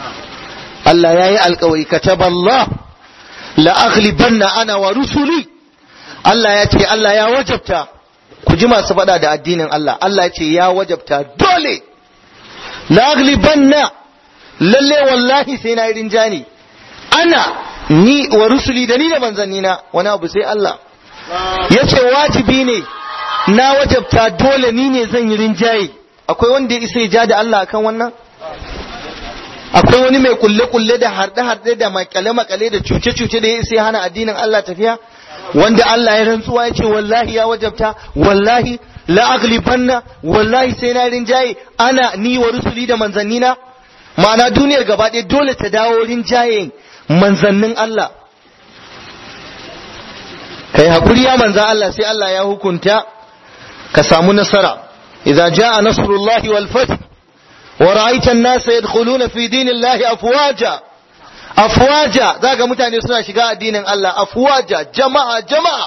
Allah ya yi alkawari kataba Allah la aghlibanna ana wa rusuli Allah ya ce Allah ya wajabta ku ji masu faɗa da addinin Allah Allah ya ce ya wajabta dole la aghlibanna lalle wallahi sai na yi rinjani ana ni wa rusuli da ni da manzannina wani abu sai Allah ya ce wajibi ne na wajabta dole ni ne zan yi rinjaye akwai wanda ya isa ya ja da Allah akan wannan akwai wani mai kulle-kulle da harɗe-harɗe da makale-makale da cuce-cuce da ya isa ya hana addinin Allah tafiya wanda Allah ya rantsuwa ya ce wallahi ya wajabta wallahi la aghlibanna wallahi sai na rinjaye ana ni wa rusuli da manzannina ma'ana duniyar gaba ɗaya dole ta dawo rinjaye manzannin Allah kai hakuri ya manzan Allah sai Allah ya hukunta ka samu nasara idza jaa nasrullahi wal fath wa ra'aita an-nasa yadkhuluna fi dinillahi afwaja afwaja zaka mutane suna shiga addinin Allah afwaja jama'a jama'a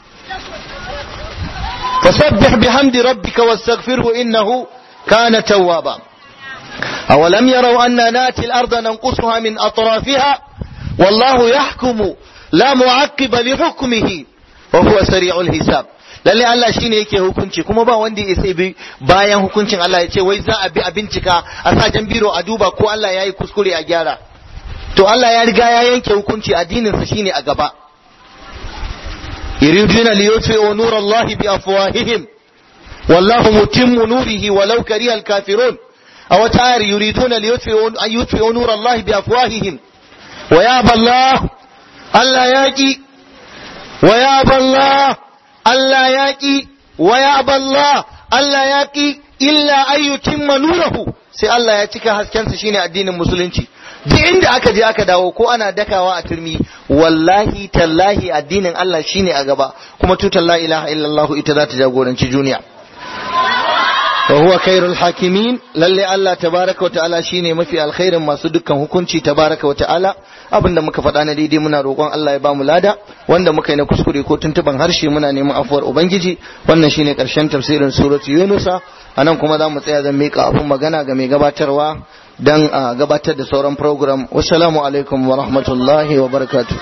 fasabbih bihamdi rabbika wastaghfirhu innahu kana tawwaba awalam yaraw anna nati al-ardha nanqusuha min atrafiha wallahu yahkumu la mu'aqqiba li hukmihi wa huwa sari'ul hisab lalle Allah shine yake hukunci kuma ba wanda ya sai bi bayan hukuncin Allah ya ce wai za a bi a bincika a sa jan biro a duba ko Allah yayi kuskure a gyara to Allah ya riga ya yanke hukunci addinin sa shine a gaba yuriduna li yutfi'u nurallahi bi afwahihim wallahu mutimmu nurihi walau kariha al-kafirun aw ta'ar yuriduna li yutfi'u an yutfi'u nurallahi bi afwahihim wa ya Allah Allah yaki wa ya Allah Allah ya ƙi wa ya balla Allah ya ƙi illa ayyukin nurahu sai Allah ya cika haskensa shine addinin musulunci duk inda aka je aka dawo ko ana dakawa a turmi wallahi tallahi addinin Allah shine a gaba kuma tutar la ilaha illallah ita za ta jagoranci duniya wa huwa khairul hakimin lalle Allah tabaraka wa ta'ala shine mafi alkhairin masu dukkan hukunci tabaraka wa ta'ala abinda muka faɗa na daidai muna roƙon Allah ya bamu lada wanda muka yi na kuskure ko tuntuban harshe muna neman afuwar ubangiji wannan shine ƙarshen tafsirin suratu yunusa anan kuma za mu tsaya zan miƙa abun magana ga mai gabatarwa dan a gabatar da sauran program wassalamu alaikum wa rahmatullahi wa barakatuh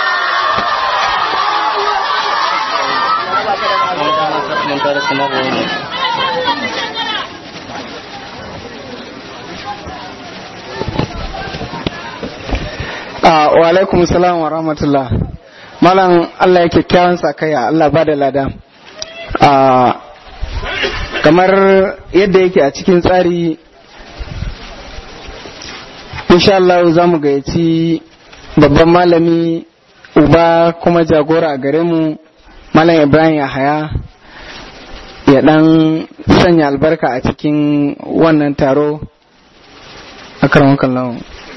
wa alaikum salam wa rahmatullah malam Allah ya kyakkyawan sakaya Allah ba da lada kamar yadda yake a cikin tsari insha Allah za mu gayyaci babban malami uba kuma jagora a gare mu malam ibrahim yahaya ya dan sanya albarka a cikin wannan taro a karon kallon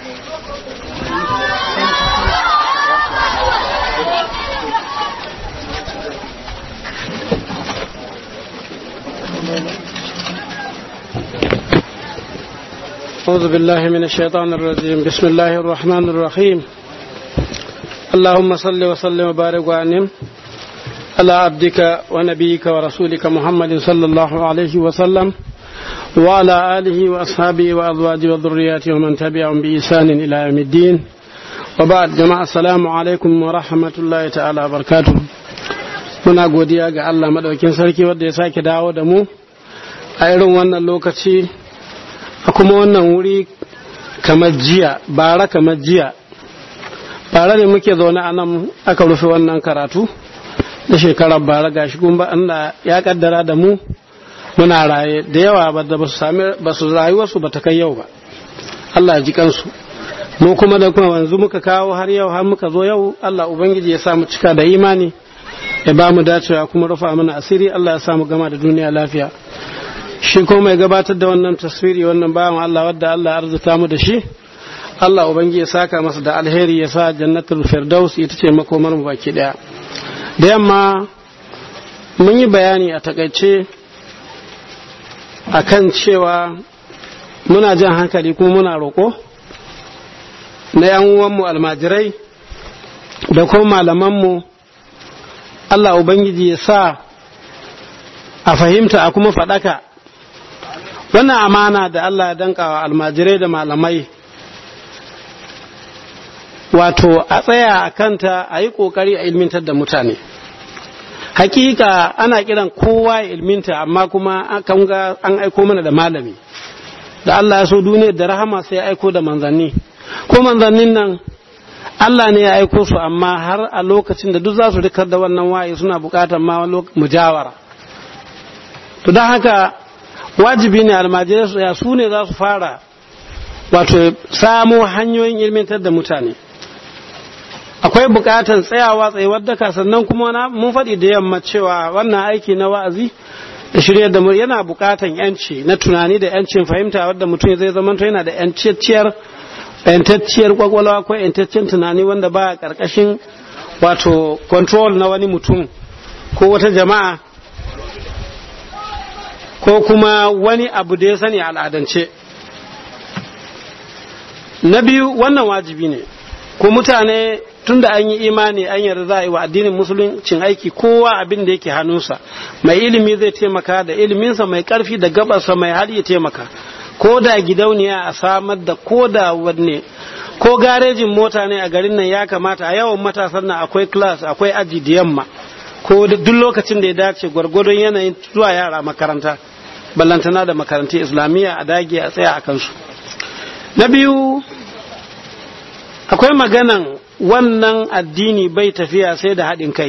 أعوذ بالله من الشيطان الرجيم بسم الله الرحمن الرحيم اللهم صل وسلم وبارك وأنم على عبدك ونبيك ورسولك محمد صلى الله عليه وسلم وعلى آله وأصحابه وأزواجه وذرياته ومن تبعهم بإحسان إلى يوم الدين وبعد جماعة السلام عليكم ورحمة الله تعالى وبركاته muna godiya ga Allah madaukin sarki wanda ya sake dawo da mu a irin wannan lokaci a kuma wannan wuri kamar jiya bara kamar jiya bara ne muke zaune a nan aka rufe wannan karatu da shekarar bara gashi kuma Allah ya kaddara da mu muna raye da yawa ba da ba su sami ba su rayuwarsu ba ta kai yau ba Allah ya ji kansu mu kuma da kuma wanzu muka kawo har yau har muka zo yau Allah ubangiji ya sa mu cika da imani ya ba mu dacewa kuma rufa mana asiri Allah ya sa mu gama da duniya lafiya shi ko mai gabatar da wannan taswiri wannan bayan Allah wadda Allah ya arzuta mu da shi Allah ubangi ya saka masa da alheri ya sa jannatul firdaus ita ce makomar mu baki daya da yamma mun yi bayani a takaice akan cewa muna jan hankali kuma muna roƙo na yan uwanmu almajirai da kuma malamanmu Allah ubangiji ya sa a fahimta a kuma faɗaka wannan amana da Allah ya danka wa almajirai da malamai wato a tsaya a kanta a yi ƙoƙari a ilmintar da mutane hakika ana kiran kowa ya ilminta amma kuma kan ga an aiko mana da malami da Allah ya so duniyar da rahama sai ya aiko da manzanni ko manzannin nan Allah ne ya aiko su amma har a lokacin da duk za su rikar da wannan waye suna bukatar ma mujawara to don haka wajibi ne almajirai su ya su ne za su fara wato samo hanyoyin ilmantar da mutane akwai bukatar tsayawa tsayuwar daka sannan kuma mun faɗi da yamma cewa wannan aiki na wa'azi da shirya da yana bukatar yanci na tunani da yancin fahimta wadda mutum zai zama yana da yanciyar yantacciyar kwakwalwa ko yantaccen tunani wanda ba karkashin wato control na wani mutum ko wata jama'a ko kuma wani abu da ya sani al'adance na biyu wannan wajibi ne ko mutane tunda an yi imani an yarda za a yi wa addinin musuluncin aiki kowa abin da yake hannunsa mai ilimi zai taimaka da iliminsa mai karfi da gabarsa mai hali ya taimaka ko da gidauniya a samar da ko da wanne ko garejin mota ne a garin nan ya kamata a yawan matasan nan akwai class akwai aji da yamma ko duk lokacin da ya dace gwargwadon yanayin zuwa yara makaranta ballantana da makarantun islamiyya a dage a tsaya a kansu na biyu akwai maganan wannan addini bai tafiya sai da haɗin kai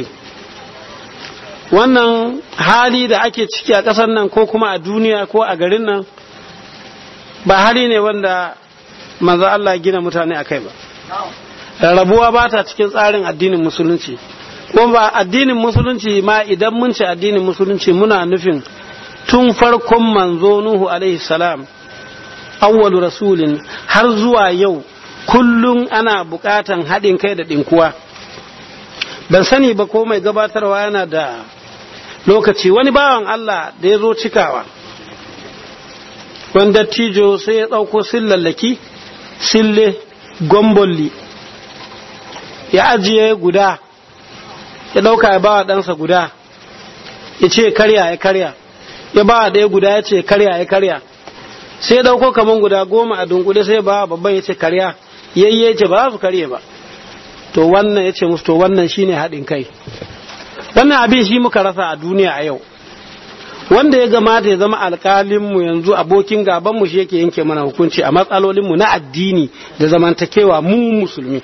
wannan hali da ake ciki a ƙasar nan ko kuma a duniya ko a garin nan ba hali ne wanda manzo Allah gina mutane a kai ba rarrabuwa ba ta cikin tsarin addinin musulunci kuma ba addinin musulunci ma idan mun ce addinin musulunci muna nufin tun farkon manzo Nuhu alaihi salam awwalu rasulin har zuwa yau kullum ana bukatan haɗin kai da ɗinkuwa ban sani ba ko mai gabatarwa yana da lokaci wani bawan Allah da ya zo cikawa wanda tijo sai ya ɗauko sillallaki sille gombolli ya ajiye guda ya ɗauka ya bawa ɗansa guda ya ce karya ya karya ya bawa ɗaya guda ya ce karya ya karya sai ya ɗauko kaman guda goma a dunkule sai ya bawa babban ya ce karya yayye ce ba su karye ba to wannan ya ce musu to wannan shine haɗin kai wannan abin shi muka rasa a duniya a yau wanda ya gamata ya zama alƙalinmu yanzu abokin gabanmu shi yake yanke mana hukunci a matsalolinmu na addini da zamantakewa mu musulmi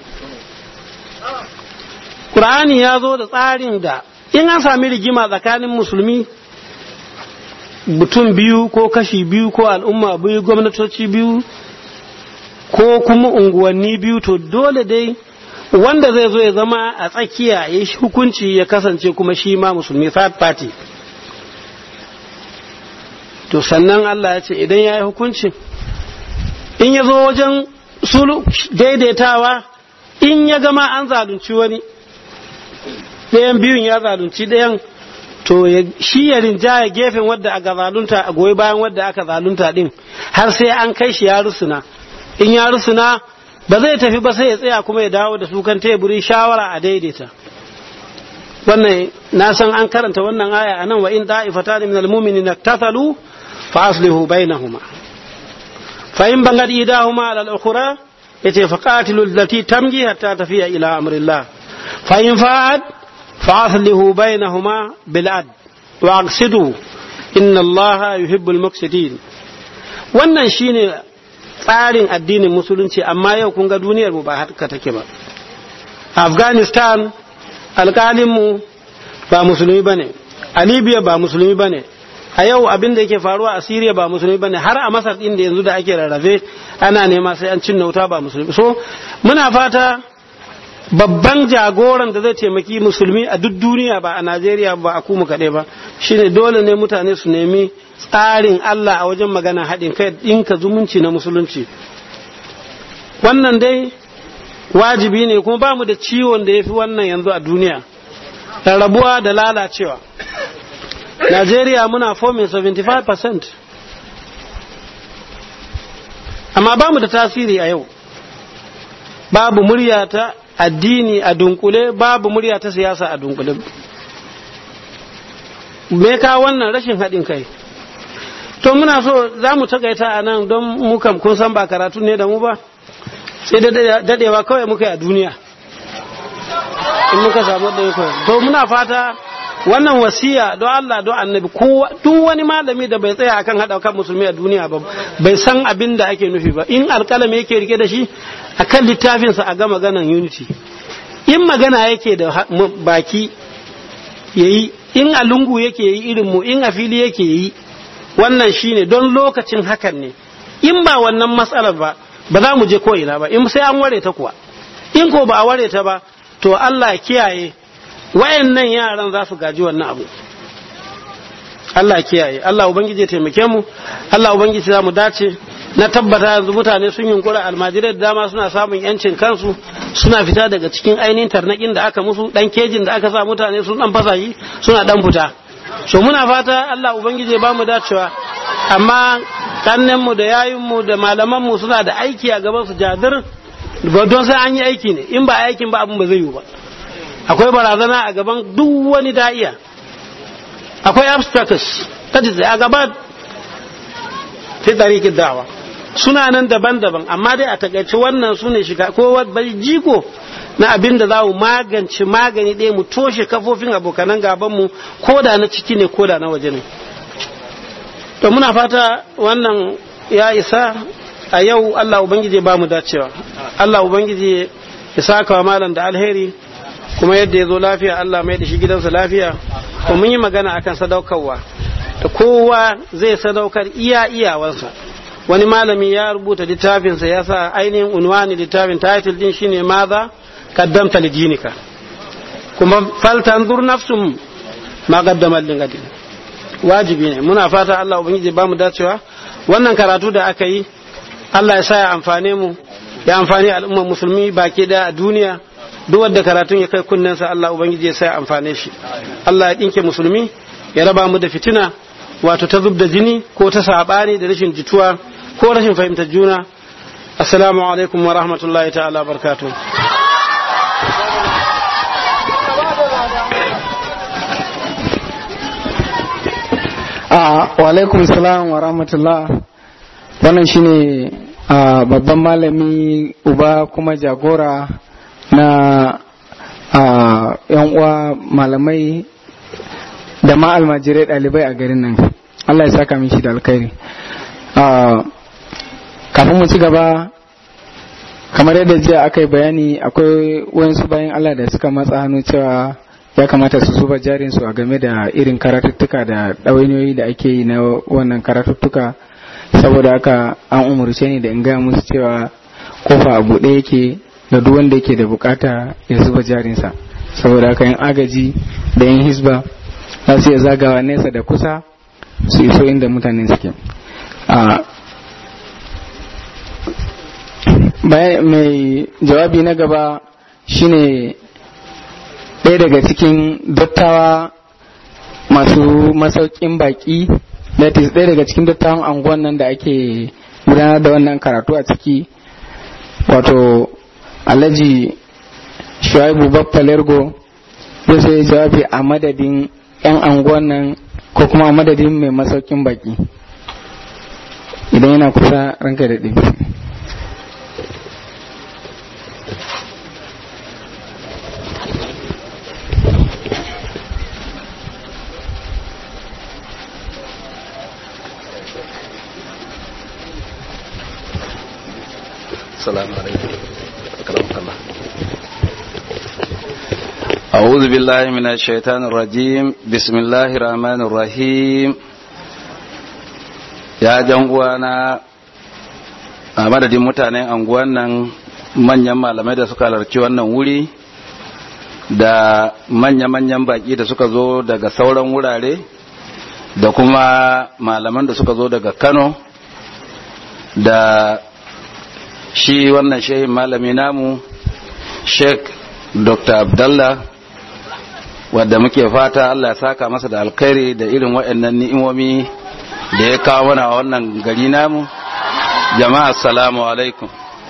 ƙur'ani ya zo da tsarin da in an sami rigima tsakanin musulmi mutum biyu ko kashi biyu ko al'umma biyu gwamnatoci biyu ko kuma unguwanni biyu to dole dai wanda zai zo ya zama a tsakiya ya yi hukunci ya kasance kuma shi ma musulmi third party to sannan Allah ya ce idan ya yi hukunci in ya zo wajen sulu daidaitawa in ya gama an zalunci wani ɗayan biyun ya zalunci ɗayan to shi ya rinjaya gefen wadda aka zalunta a goyi bayan wadda aka zalunta din har sai an kai shi ya rusuna in ya rusuna ba zai tafi ba sai ya tsaya kuma ya dawo da su kan teburi shawara a daidaita wannan na san an karanta wannan aya anan wa in da'ifatan min almu'minina tasalu fa aslihu bainahuma fa in bangat idahuma ala al-ukhra yace fa qatilu allati tamji hatta tafiya ila amrillah fa in fa'ad fa aslihu bainahuma bil ad wa aqsidu inna allaha yuhibbul muqsitin wannan shine tsarin addinin musulunci amma yau kun ga duniyar mu ba haka take ba afghanistan alkalinmu ba musulmi ba ne a libya ba musulmi ba ne a yau abin da yake faruwa a syria ba musulmi ba ne har a masar ɗin da yanzu da ake rarrafe ana nema sai an cinna wuta ba musulmi so muna fata babban jagoran da zai taimaki musulmi a duk duniya ba a najeriya ba a kuma kaɗai ba shine dole ne mutane su nemi tsarin allah a wajen magana haɗin kai ɗinka zumunci na musulunci wannan dai wajibi ne kuma ba mu da ciwon da ya fi wannan yanzu a duniya rarrabuwa da lalacewa najeriya muna fomin 75% amma ba mu da tasiri a yau babu murya ta addini a dunkule babu murya ta siyasa a dunkule me ka wannan rashin haɗin kai to muna so za mu takaita a nan don mu kam kun san ba karatu ne da mu ba sai dadewa kawai muka yi a duniya in muka samu da to muna fata wannan wasiya don Allah don annabi duk wani malami da bai tsaya akan hada kan musulmi a duniya ba bai san abin da ake nufi ba in alkalami yake rike da shi akan littafinsa a ga maganan unity in magana yake da baki yayi in a lungu yake yi irin mu in a fili yake yi wannan shine don lokacin hakan ne in ba wannan matsalar ba ba za mu je ko ina ba in sai an ware ta kuwa in ko ba a ware ta ba to Allah ya kiyaye wayannan yaran za su gaji wannan abu Allah ya kiyaye Allah ubangiji ya taimake mu Allah ubangiji za mu dace na tabbata yanzu mutane sun yunkura almajirai da dama suna samun yancin kansu suna fita daga cikin ainihin tarnakin da aka musu dan kejin da aka sa mutane sun dan fasa shi suna dan fita so muna fata Allah ubangiji ya ba mu dacewa amma kannenmu da yayinmu da malamanmu suna da aiki a gaban su jadir ba don sai an yi aiki ne in ba aikin ba abin ba zai yi ba akwai barazana a gaban duk wani da'iya akwai obstacles kaji sai a gaba fi tarikin da'awa suna nan daban-daban amma dai a takaice wannan su ne shiga ko bai jiko na abin da za mu magance magani ɗaya mu toshe kafofin abokanan gabanmu ko da na ciki ne ko da na waje ne to muna fata wannan ya isa a yau Allah Ubangiji ba mu dacewa Allah Ubangiji ya saka wa malam da alheri kuma yadda ya zo lafiya Allah mai da shi gidansa lafiya kuma mun yi magana akan sadaukarwa da kowa zai sadaukar iya iyawansa wani malami ya rubuta littafinsa ya sa ainihin unwani littafin title din shine maza qaddamta lidinika kuma faltanzur nafsum ma qaddama lingadin wajibi ne muna fata Allah ubangiji ba mu dacewa wannan karatu da aka yi Allah ya sa ya amfane mu ya amfani al'ummar musulmi baki da a duniya duk wanda karatun ya kai kunnensa Allah ubangiji ya sa ya amfane shi Allah ya dinke musulmi ya raba mu da fitina wato ta zub da jini ko ta sabani da rashin jituwa ko rashin fahimtar juna assalamu alaikum wa rahmatullahi ta'ala barkatu wa alaikum salam wa rahmatullah wannan shine babban malami uba kuma jagora na yan uwa malamai da ma almajirai ɗalibai a garin nan Allah ya saka min shi da alkhairi kafin mu ci gaba kamar yadda jiya aka yi bayani akwai wayansu bayan Allah da suka matsa hannu cewa ya kamata su zuba jarinsu a game da irin karatuttuka da ɗawainiyoyi da ake yi na wannan karatuttuka saboda haka an umarce ni da in gaya musu cewa kofa a buɗe yake da duk wanda yake da bukata ya zuba jarinsa saboda haka yin agaji da yin hisba za su iya zagawa nesa da kusa su iso inda mutane suke mai jawabi na gaba shine ɗaya daga cikin dattawa masu masaukin baki that is ɗaya daga cikin dattawan anguwan nan da ake gudanar da wannan karatu a ciki wato alhaji shuaibu baffa lergo zai sai jawabi a madadin 'yan anguwan nan ko kuma a madadin mai masaukin baki idan yana kusa ranka da ɗin السلام عليكم أكرمك الله أعوذ بالله من الشيطان الرجيم بسم الله الرحمن الرحيم ya jangwana a madadin mutanen anguwan nan manyan malamai da suka halarci wannan wuri da manya-manyan baki da suka zo daga sauran wurare da kuma malaman da suka zo daga kano da shi wannan shehin malami namu sheik dr abdallah wadda muke fata allah ya saka masa da alkhairi da irin waɗannan ni'imomi da ya kawo mana wannan gari namu jama'a assalamu alaikum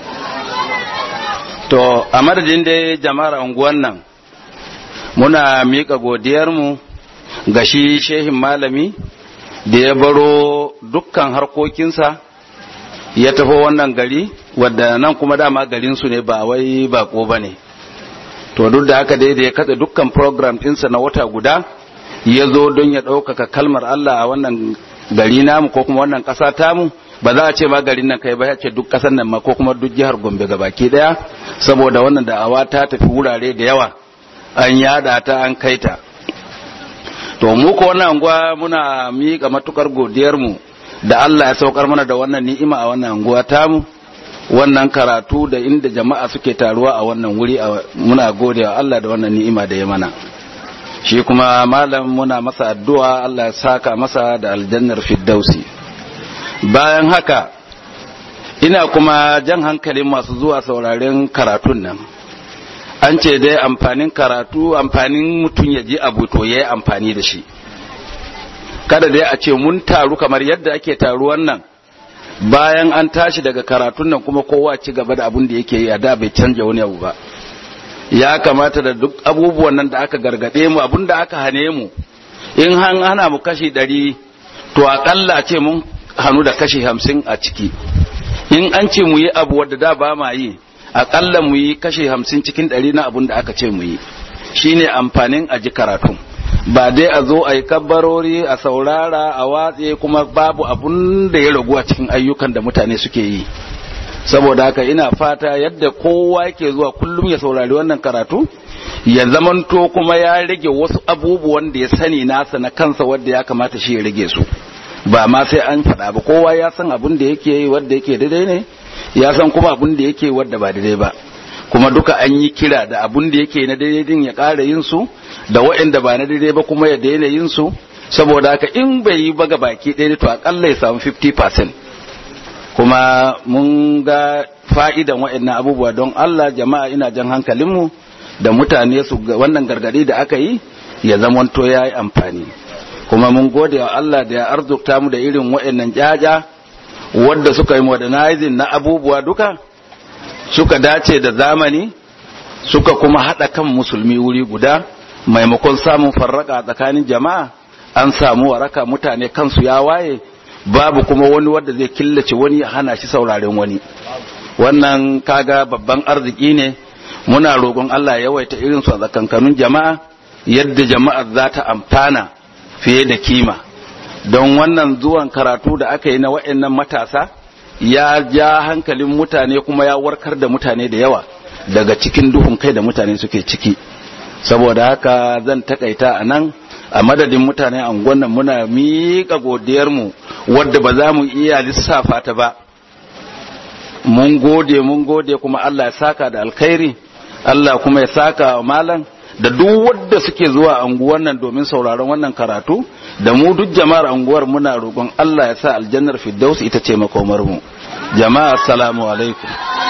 to a madadin da jama'ar unguwan nan muna miƙa godiyarmu ga shi shehin malami da ya baro dukkan harkokinsa ya tafi wannan gari wadda nan kuma dama garinsu ne ba wai bako ba ne to duk da haka dai da ya katse dukkan program ɗinsa na wata guda ya zo don ya ɗaukaka kalmar Allah a wannan gari namu ko kuma wannan ƙasa tamu ba za a ce ma garin nan kai ba ya ce duk ƙasar nan ma ko kuma duk jihar Gombe baki ɗaya saboda wannan da'awa ta tafi wurare da yawa an yada ta an kai ta to mu ko wannan anguwa muna miƙa matukar godiyar mu da Allah ya saukar mana da wannan ni'ima a wannan anguwa tamu wannan karatu da inda jama'a suke taruwa a wannan wuri muna godewa Allah da wannan ni'ima da ya mana shi kuma malam muna masa addu'a Allah ya saka masa da aljannar firdausi bayan haka ina kuma jan hankalin masu zuwa sauraren karatun nan an ce dai amfanin karatu amfanin mutum ya ji abu to ya yi amfani da shi kada dai a ce mun taru kamar yadda ake taruwan nan bayan an tashi daga karatun nan kuma kowa ci gaba da abin da yake yi a da bai canja wani abu ba ya kamata da duk abubuwan nan da aka gargade mu abin da aka hane mu in han hana mu kashi ɗari to aƙalla ce mun hannu da kashi hamsin a ciki in an ce mu yi abu wadda da ba ma yi aƙalla mu yi kashi hamsin cikin ɗari na abin da aka ce mu yi shine amfanin a ji karatun ba dai a zo a yi kabbarori a saurara a watse kuma babu abun da ya ragu a cikin ayyukan da mutane suke yi saboda haka ina fata yadda kowa yake zuwa kullum ya saurari wannan karatu ya zamanto kuma ya rage wasu abubuwan da ya sani nasa na kansa wadda ya kamata shi ya rage su ba ma sai an faɗa ba kowa ya san abun da yake yi wadda yake daidai ne ya san kuma abun da yake wadda ba daidai ba kuma duka an yi kira da abun da yake na daidai din ya ƙara yin su da waɗanda ba na daidai ba kuma ya daina yin su saboda haka in bai yi ba baki ɗaya to akalla ya samu 50% kuma mun ga fa'idan waɗannan abubuwa don Allah jama'a ina jan hankalinmu da mutane su wannan gargaɗi da aka yi ya zamanto ya yi amfani kuma mun gode wa Allah da ya arzukta mu da irin waɗannan jaja wadda suka yi modernizing na abubuwa duka suka dace da zamani suka kuma haɗa kan musulmi wuri guda maimakon samun farraka tsakanin jama'a an samu waraka mutane kansu ya waye babu kuma wani wanda zai killace wani ya hana shi sauraren wani wannan kaga babban arziki ne muna roƙon Allah ya yawaita irin su a tsakankanin jama'a yadda jama'a za ta amfana fiye da kima don wannan zuwan karatu da aka yi na wa'annan matasa ya ja hankalin mutane kuma ya warkar da mutane da yawa daga cikin duhun kai da mutane suke ciki saboda haka zan takaita a nan a madadin mutane a nan muna miƙa godiyarmu wadda ba za mu iya lissafa ta ba mun gode mun gode kuma Allah ya saka da alkhairi Allah kuma ya saka wa malam da duk wadda suke zuwa anguwar nan domin sauraron wannan karatu da mu duk jama'ar anguwar muna roƙon Allah ya sa aljannar firdaus ita ce makomar mu jama'a assalamu alaikum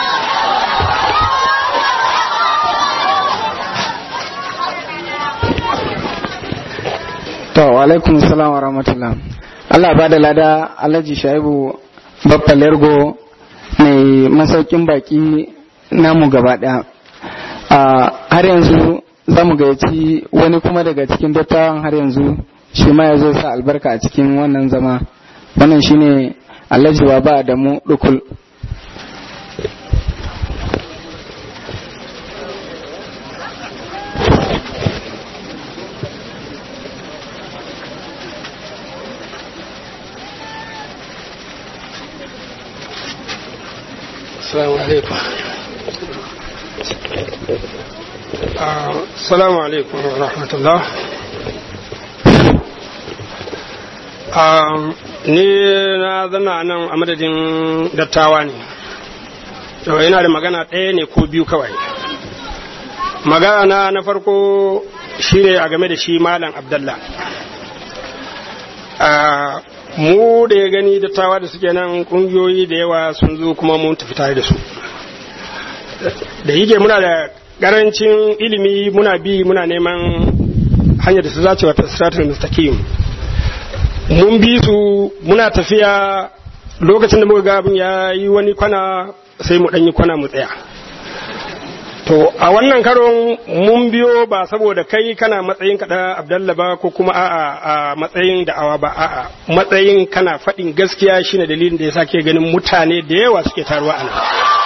to wa alaikum salam wa rahmatullah Allah ba da lada Alhaji Shaibu Baffa Lergo mai masaukin baki namu gaba daya har yanzu za mu gayyaci wani kuma daga cikin dattawan har yanzu shi ma ya zo sa albarka a cikin wannan zama wannan shine Alhaji Baba da mu dukul Assalamu alaikum. Assalamu alaikum wa rahmatullah. Ni na zana nan a madadin dattawa ne. Yau yana da magana ɗaya ne ko biyu kawai. Magana na farko shi ne a game da shi Malam Abdallah. mu da ya gani dattawa da suke nan kungiyoyi da yawa sun zo kuma mun tafi tare da su da yake muna da karancin ilimi muna bi muna neman hanyar da su zace wata strategy mustaqim mun bi su muna tafiya lokacin da muka ga abin ya yi wani kwana sai mu yi kwana mu tsaya to a wannan karon mun biyo ba saboda kai kana matsayin kaɗa abdalla ba ko kuma a'a a matsayin da'awa ba a'a matsayin kana faɗin gaskiya shine dalilin da ya sake ganin mutane da yawa suke taruwa a nan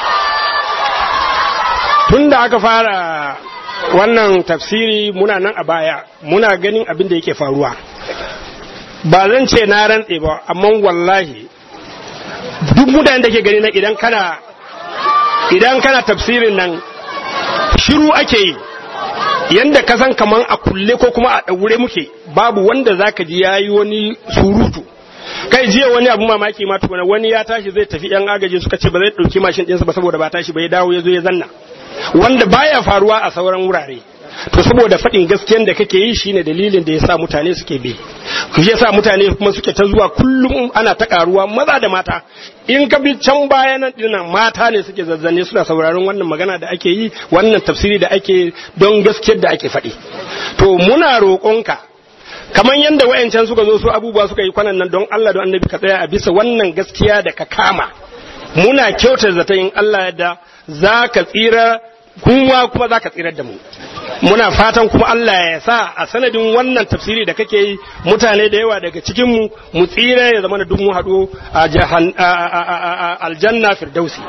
tun da aka fara wannan tafsiri muna nan a baya muna ganin abin da yake faruwa ba zan ce na rantse ba amma wallahi duk mutanen da ke gani na idan kana idan kana tafsirin nan shiru ake yi yanda ka san kaman a kulle ko kuma a ɗaure muke babu wanda zaka ji yayi wani surutu kai jiya wani abu mamaki ma tukuna wani ya tashi zai tafi yan agaji suka ce ba zai ɗauki mashin ɗinsa ba saboda ba tashi ba ya dawo ya zo ya zanna wanda baya faruwa a sauran wurare to saboda faɗin gaskiyan da kake yi shine dalilin da yasa mutane suke bi ku yasa mutane kuma suke ta zuwa kullum ana ta karuwa maza da mata in ka bi can baya nan dinnan mata ne suke zazzane suna sauraron wannan magana da ake yi wannan tafsiri da ake don gaskiyar da ake faɗi to muna roƙonka kamar yadda wayancan suka zo su abubuwa suka yi kwanan nan don Allah don annabi ka tsaya a bisa wannan gaskiya da ka kama muna kyautar zata in Allah da za ka tsira kuma kuma za ka tsirar da mu muna fatan kuma Allah ya sa a sanadin wannan tafsiri da kake yi mutane da yawa daga cikin mu mu tsira ya zama da duk mu haɗu a jahan- a- a- a- a- aljanna firdausi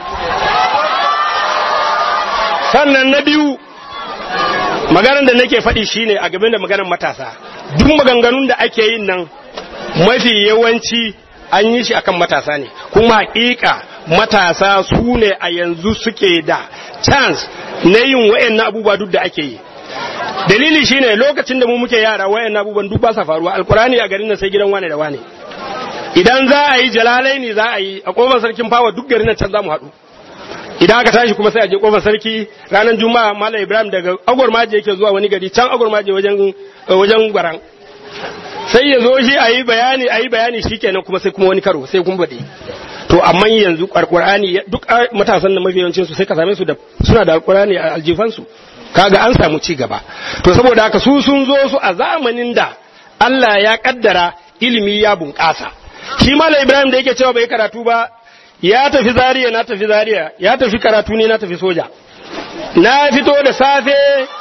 sannan na biyu maganar da nake faɗi shine a game da maganar matasa duk maganganun da ake yin nan mafi yawanci an yi shi akan matasa ne kuma hakika matasa su ne a yanzu suke da chance na yin wayannan abubuwa duk da ake yi dalili shine lokacin da mu muke yara wayannan abubuwan duk ba sa faruwa alkurani a garin nan sai gidan wane da wane idan za a yi jalalai ne za a yi a kofar sarkin fawa duk garin nan can za mu haɗu idan aka tashi kuma sai a je kofar sarki ranar juma'a malam ibrahim daga agwar maje yake zuwa wani gari can agwar maje wajen wajen gwaran sai ya zo shi a yi bayani a yi bayani shikenan kuma sai kuma wani karo sai kuma baɗi to amma yanzu alqur'ani duk matasan da mafi yawancin su sai ka same su da suna da alqur'ani a aljifansu kaga an samu ci gaba to saboda haka su sun zo su a zamanin da Allah ya kaddara ilimi ya bunƙasa shi malam ibrahim da yake cewa bai karatu ba ya tafi zariya na tafi zariya ya tafi karatu ne na tafi soja na fito da safe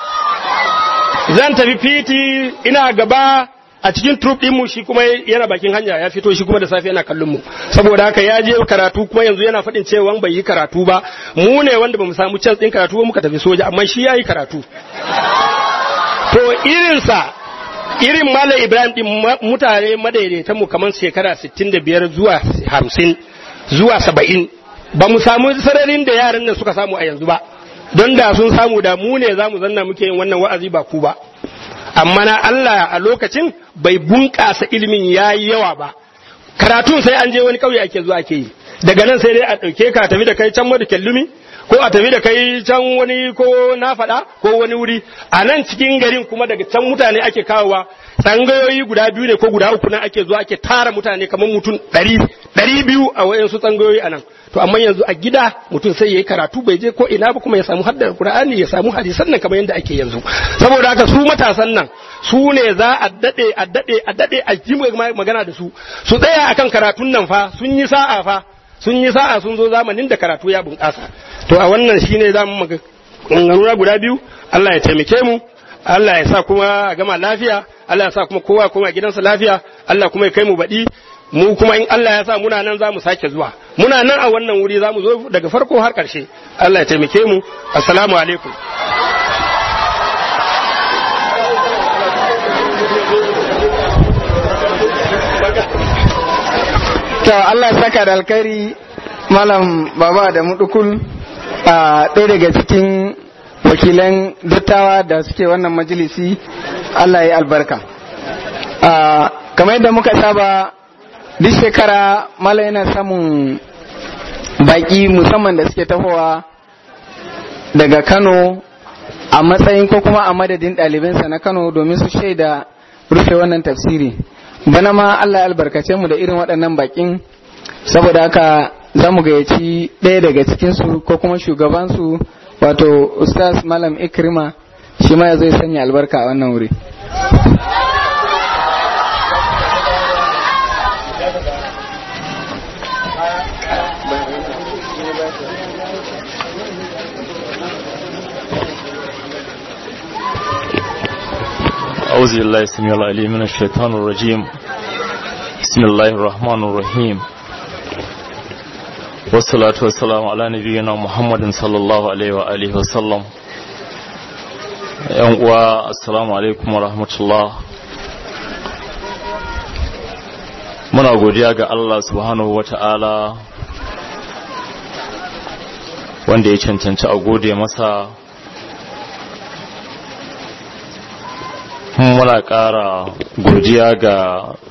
zan tafi fiti ina gaba a cikin troop mu shi kuma yana bakin hanya ya fito shi kuma da safe yana kallon mu saboda haka ya je karatu kuma yanzu yana faɗin cewa bai yi karatu ba mu ne wanda bamu samu chance din karatu ba muka tafi soja amma shi yayi karatu to irinsa irin Malam Ibrahim din mutane madaidaitan mu kamar shekara 65 zuwa 50 zuwa 70 ba mu samu sararin da yaran nan suka samu a yanzu ba don da sun samu da mu ne za mu zanna muke yin wannan wa'azi ba ku ba amma na Allah a lokacin bai bunƙasa ilimin ya yi yawa ba karatun sai an je wani ƙauye ake zuwa ake yi daga nan sai dai a ɗauke ka tafi da kai can madu kyallumi ko a tafi da kai can wani ko na faɗa ko wani wuri a nan cikin garin kuma daga can mutane ake kawowa tsangayoyi guda biyu ne ko guda uku nan ake zuwa ake tara mutane kamar mutum ɗari ɗari biyu a wayansu tsangayoyi a nan to amma yanzu a gida mutum sai yayi karatu bai je ko ina ba kuma ya samu haddar Qur'ani ya samu hadisan nan kamar yadda ake yanzu saboda haka su matasan nan su ne za a dade a dade a dade a ji magana da su su tsaya akan karatun nan fa sun yi sa'a fa sun yi sa'a sun zo zamanin da karatu ya bunƙasa to a wannan shine zamu magana guda biyu Allah ya taimake mu Allah ya sa kuma a gama lafiya Allah ya sa kuma kowa kuma gidansa lafiya Allah kuma ya kai mu baɗi mu kuma in Allah ya sa muna nan za mu sake zuwa muna nan a wannan wuri za mu zo daga farko har ƙarshe Allah ya taimake mu assalamu alaikum to Allah saka da alkhairi malam baba da mudukul a ɗaya daga cikin wakilan dattawa da suke wannan majalisi Allah ya albarka kamar yadda muka saba duk shekara mala yana samun baki musamman da suke tahowa daga kano a matsayin ko kuma a madadin ɗalibansa na kano domin su shaida rufe wannan tafsiri bana ma allah ya albarkace mu da irin waɗannan bakin saboda haka za mu gayyaci ɗaya daga cikinsu ko kuma shugabansu wato ustaz malam ikrima shi ma zai sanya albarka a wannan wuri أعوذ بالله السميع العليم من الشيطان الرجيم بسم الله الرحمن الرحيم والصلاة والسلام على نبينا محمد صلى الله عليه وآله وسلم yan uwa assalamu alaikum wa rahmatullah muna godiya ga Allah subhanahu wa ta'ala wanda ya cancanci a gode masa muna ƙara godiya ga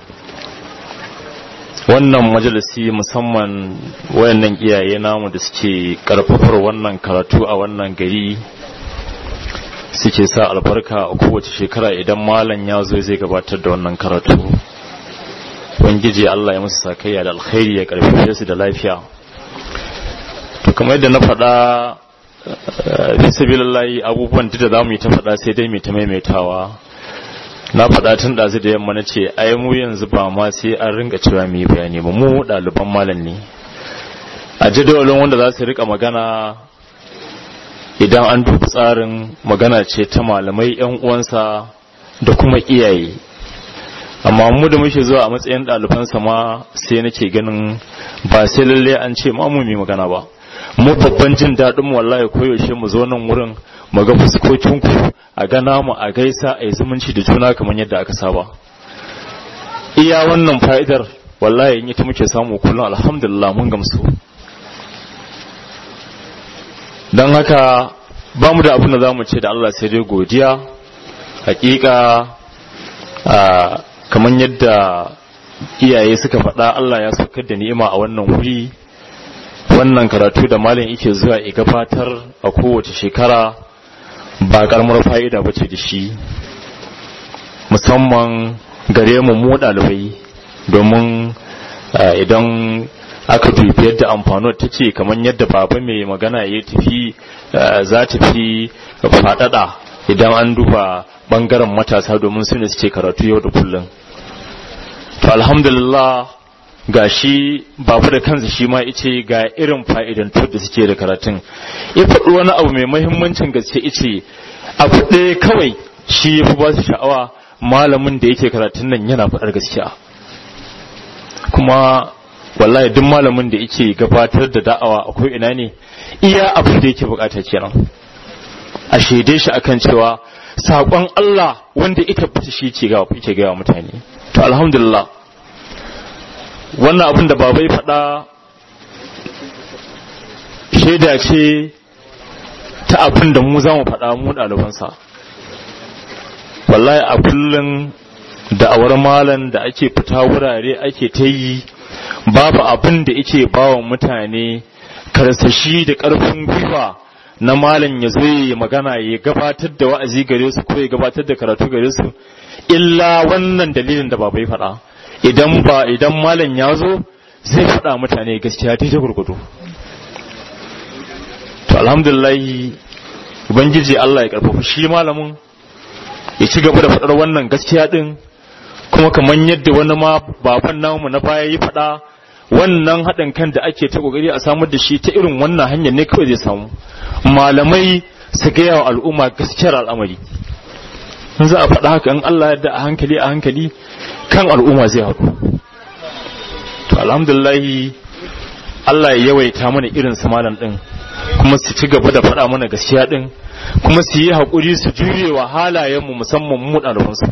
wannan majalisi musamman wayannan iyaye namu da suke karfafar wannan karatu a wannan gari suke sa albarka a kowace shekara idan malam ya zo zai gabatar da wannan karatu ubangiji Allah ya musu sakayya da alkhairi ya karfafe su da lafiya to kamar yadda na faɗa fi sabilillahi abubuwan da za mu yi ta faɗa sai dai mu ta maimaitawa na faɗa tun ɗazu da yamma na ce ai mu yanzu ba ma sai an ringa cewa mu yi bayani ba mu ɗaliban malam ne a jadawalin wanda za su rika magana idan an duba tsarin magana ce ta malamai yan uwansa da kuma iyaye amma mu da muke zuwa a matsayin ɗalibansa ma sai nake ganin ba sai lalle an ce ma mu magana ba mu babban jin daɗin wallahi koyaushe mu zo nan wurin mu ga fuskokinku a gana mu a gaisa a yi zumunci da juna kamar yadda aka saba iya wannan fa'idar wallahi in ita muke samu kullum alhamdulillah mun gamsu don haka ba mu da abin da za mu ce da Allah sai dai godiya hakika kamar yadda iyaye suka faɗa Allah ya saukar da ni'ima a wannan wuri wannan karatu da malam yake zuwa ya gabatar a kowace shekara ba karamar fa'ida bace da shi musamman gare mu mu ɗalibai domin idan aka dubi yadda amfano ta ce kamar yadda baba mai magana ya tafi za ta fi faɗaɗa idan an duba ɓangaren matasa domin su ne suke karatu yau da kullum to alhamdulillah ga shi babu da kansa shi ma ice ga irin fa'idan da suke da karatun ya faɗi wani abu mai mahimmancin gaske ice abu ɗaya kawai shi ya fi ba su sha'awa malamin da yake karatun nan yana faɗar gaskiya kuma wallahi duk malamin da yake gabatar da da'awa akwai ina ne iya abin da yake bukata kenan a shaide shi akan cewa saƙon Allah wanda ita fita shi ke gawa yake gawa mutane to alhamdulillah wannan abin da babai faɗa shaida ce ta abin da mu za mu faɗa mu ɗalibansa wallahi a kullum da'awar malan da ake fita wurare ake ta yi babu abin da yake bawa mutane karsashi da ƙarfin gwiwa na malam ya zo ya magana ya gabatar da wa'azi gare su ko ya gabatar da karatu gare su illa wannan dalilin da babai faɗa idan ba idan malam ya zo zai faɗa mutane gaskiya daidai gurgudu to alhamdulillah ubangiji Allah ya karfafa shi malamin ya ci gaba da faɗar wannan gaskiya din kuma kamar yadda wani ma baban namu na baya yi faɗa wannan haɗin kan da ake ta ƙoƙari a samar da shi ta irin wannan hanyar ne kawai zai samu malamai su gaya wa al'umma gaskiyar al'amari in za a faɗa haka in Allah yadda a hankali a hankali kan al'umma zai haɗu to alhamdulillahi Allah ya yawaita mana irin su malam ɗin kuma su ci gaba da faɗa mana gaskiya ɗin kuma su yi haƙuri su jure wa halayenmu musamman mu ɗalibansu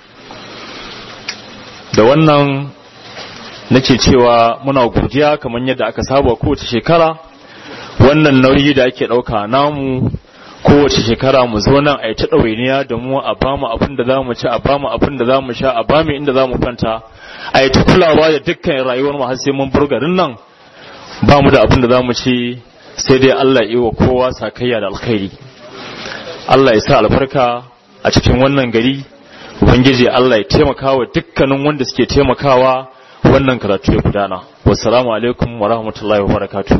da wannan nake cewa muna godiya kamar yadda aka saba kowace shekara wannan nauyi da ake ɗauka namu kowace shekara mu zo nan a yi ta ɗawainiya da mu a ba mu abin da za mu ci a ba mu abin da za mu sha a ba mu inda za mu kwanta a yi ta kulawa da dukkan rayuwar mu har sai mun bar garin nan ba mu da abin da za mu ci sai dai Allah yi wa kowa sakayya da alkhairi Allah ya sa albarka a cikin wannan gari ubangiji Allah ya taimaka wa dukkanin wanda suke taimakawa wannan karatu ya gudana wassalamu alaikum wa rahmatullahi wa barakatuh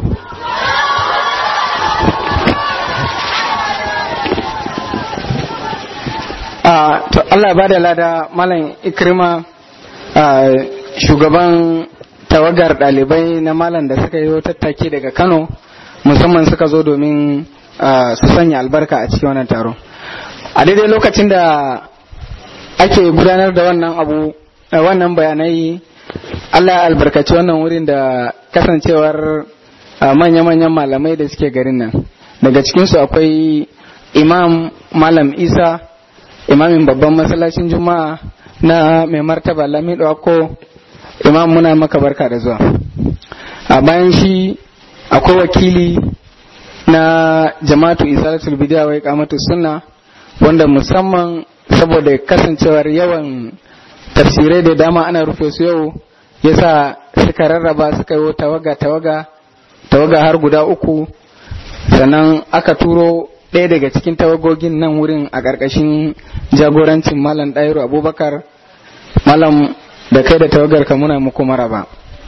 to Allah ba da lada malam ikrima shugaban tawagar ɗalibai na malam da suka yi tattaki daga kano musamman suka zo domin su sanya albarka a cikin wannan taro a daidai lokacin da ake gudanar da wannan abu wannan bayanai Allah ya albarkaci wannan wurin da kasancewar manya-manyan malamai da suke garin nan daga cikinsu akwai imam malam isa imamin babban masallacin juma'a na mai martaba lamido ako imam muna maka barka da zuwa a bayan shi akwai wakili na jama'atu isalatul bidiya wai kamatu sunna wanda musamman saboda kasancewar yawan tafsirai da dama ana rufe su yau yasa suka rarraba suka yi tawaga tawaga tawaga har guda uku sannan aka turo ɗaya daga cikin tawagogin nan wurin a ƙarƙashin jagorancin malam ɗairu abubakar malam da kai da tawagar ka muna muku maraba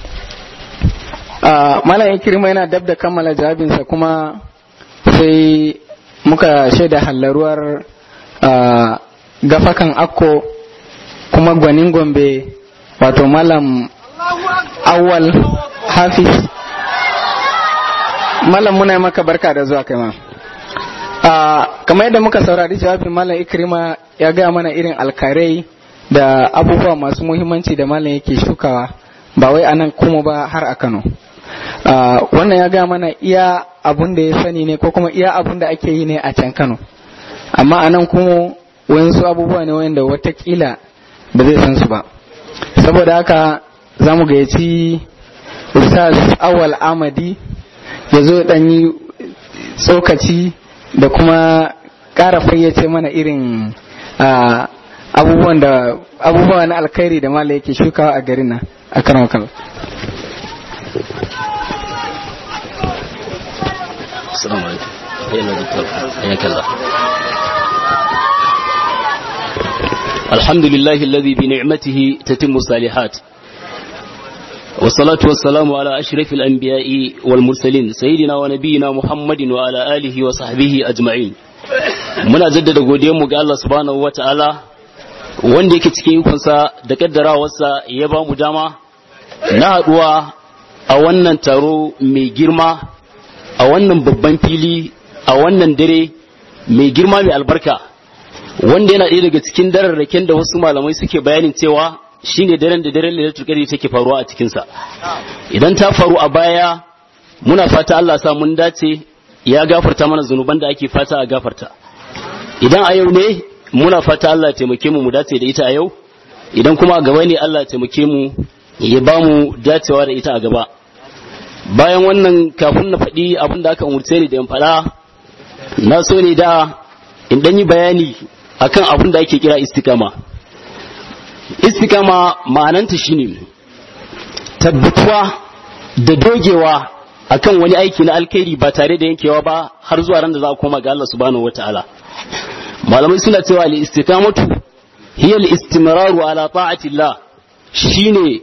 malam ikirma yana dab da kammala jawabinsa kuma sai muka shaida hallaruwar gafakan akko kuma gwanin gombe wato malam awal hafiz malam muna maka barka da zuwa kai ma kamar yadda muka saurari jawabin malam ikrima ya gaya mana irin alkarai da abubuwa masu muhimmanci da malam yake shukawa ba wai anan kuma ba har a kano wannan ya gaya mana iya abun da ya sani ne ko kuma iya abun da ake yi ne a can kano amma anan kuma wayansu abubuwa ne wanda watakila ba zai san su ba saboda haka za mu gayyaci ustaz awal amadi ya zo dan yi tsokaci da kuma ƙara fayyace mana irin abubuwan da abubuwa na alkhairi da mala yake shukawa a garin nan a karan wakal Assalamu alaikum. Ayyana doktor. Ayyana kalla. الحمد لله الذي بنعمته تتم الصالحات والصلاة والسلام على أشرف الأنبياء والمرسلين سيدنا ونبينا محمد وعلى آله وصحبه أجمعين muna jaddada godiyarmu ga Allah subhanahu wa ta'ala wanda yake cikin ikonsa da kaddarawarsa ya ba mu dama na haɗuwa a wannan taro mai girma a wannan babban fili a wannan dare mai girma mai albarka wanda yana ɗaya daga cikin dararraken da wasu malamai suke bayanin cewa shine daren da daren lailatul qadri take faruwa a cikin sa idan ta faru a baya muna fata Allah sa mun dace ya gafarta mana zanuban da ake fata a gafarta idan a yau ne muna fata Allah ya taimake mu mu dace da ita a yau idan kuma a gaba ne Allah ya taimake mu ya ba mu dacewa da ita a gaba bayan wannan kafin na faɗi abin da aka umurce ni da in faɗa na so ne da in ɗan yi bayani akan abin da ake kira istikama istikama ma'ananta shine tabbatuwa da dogewa akan wani aiki na alkhairi ba tare da yankewa ba har zuwa ran da za a koma ga Allah subhanahu wataala malamai suna cewa al-istiqamatu hiya al-istimraru ala ta'atillah shine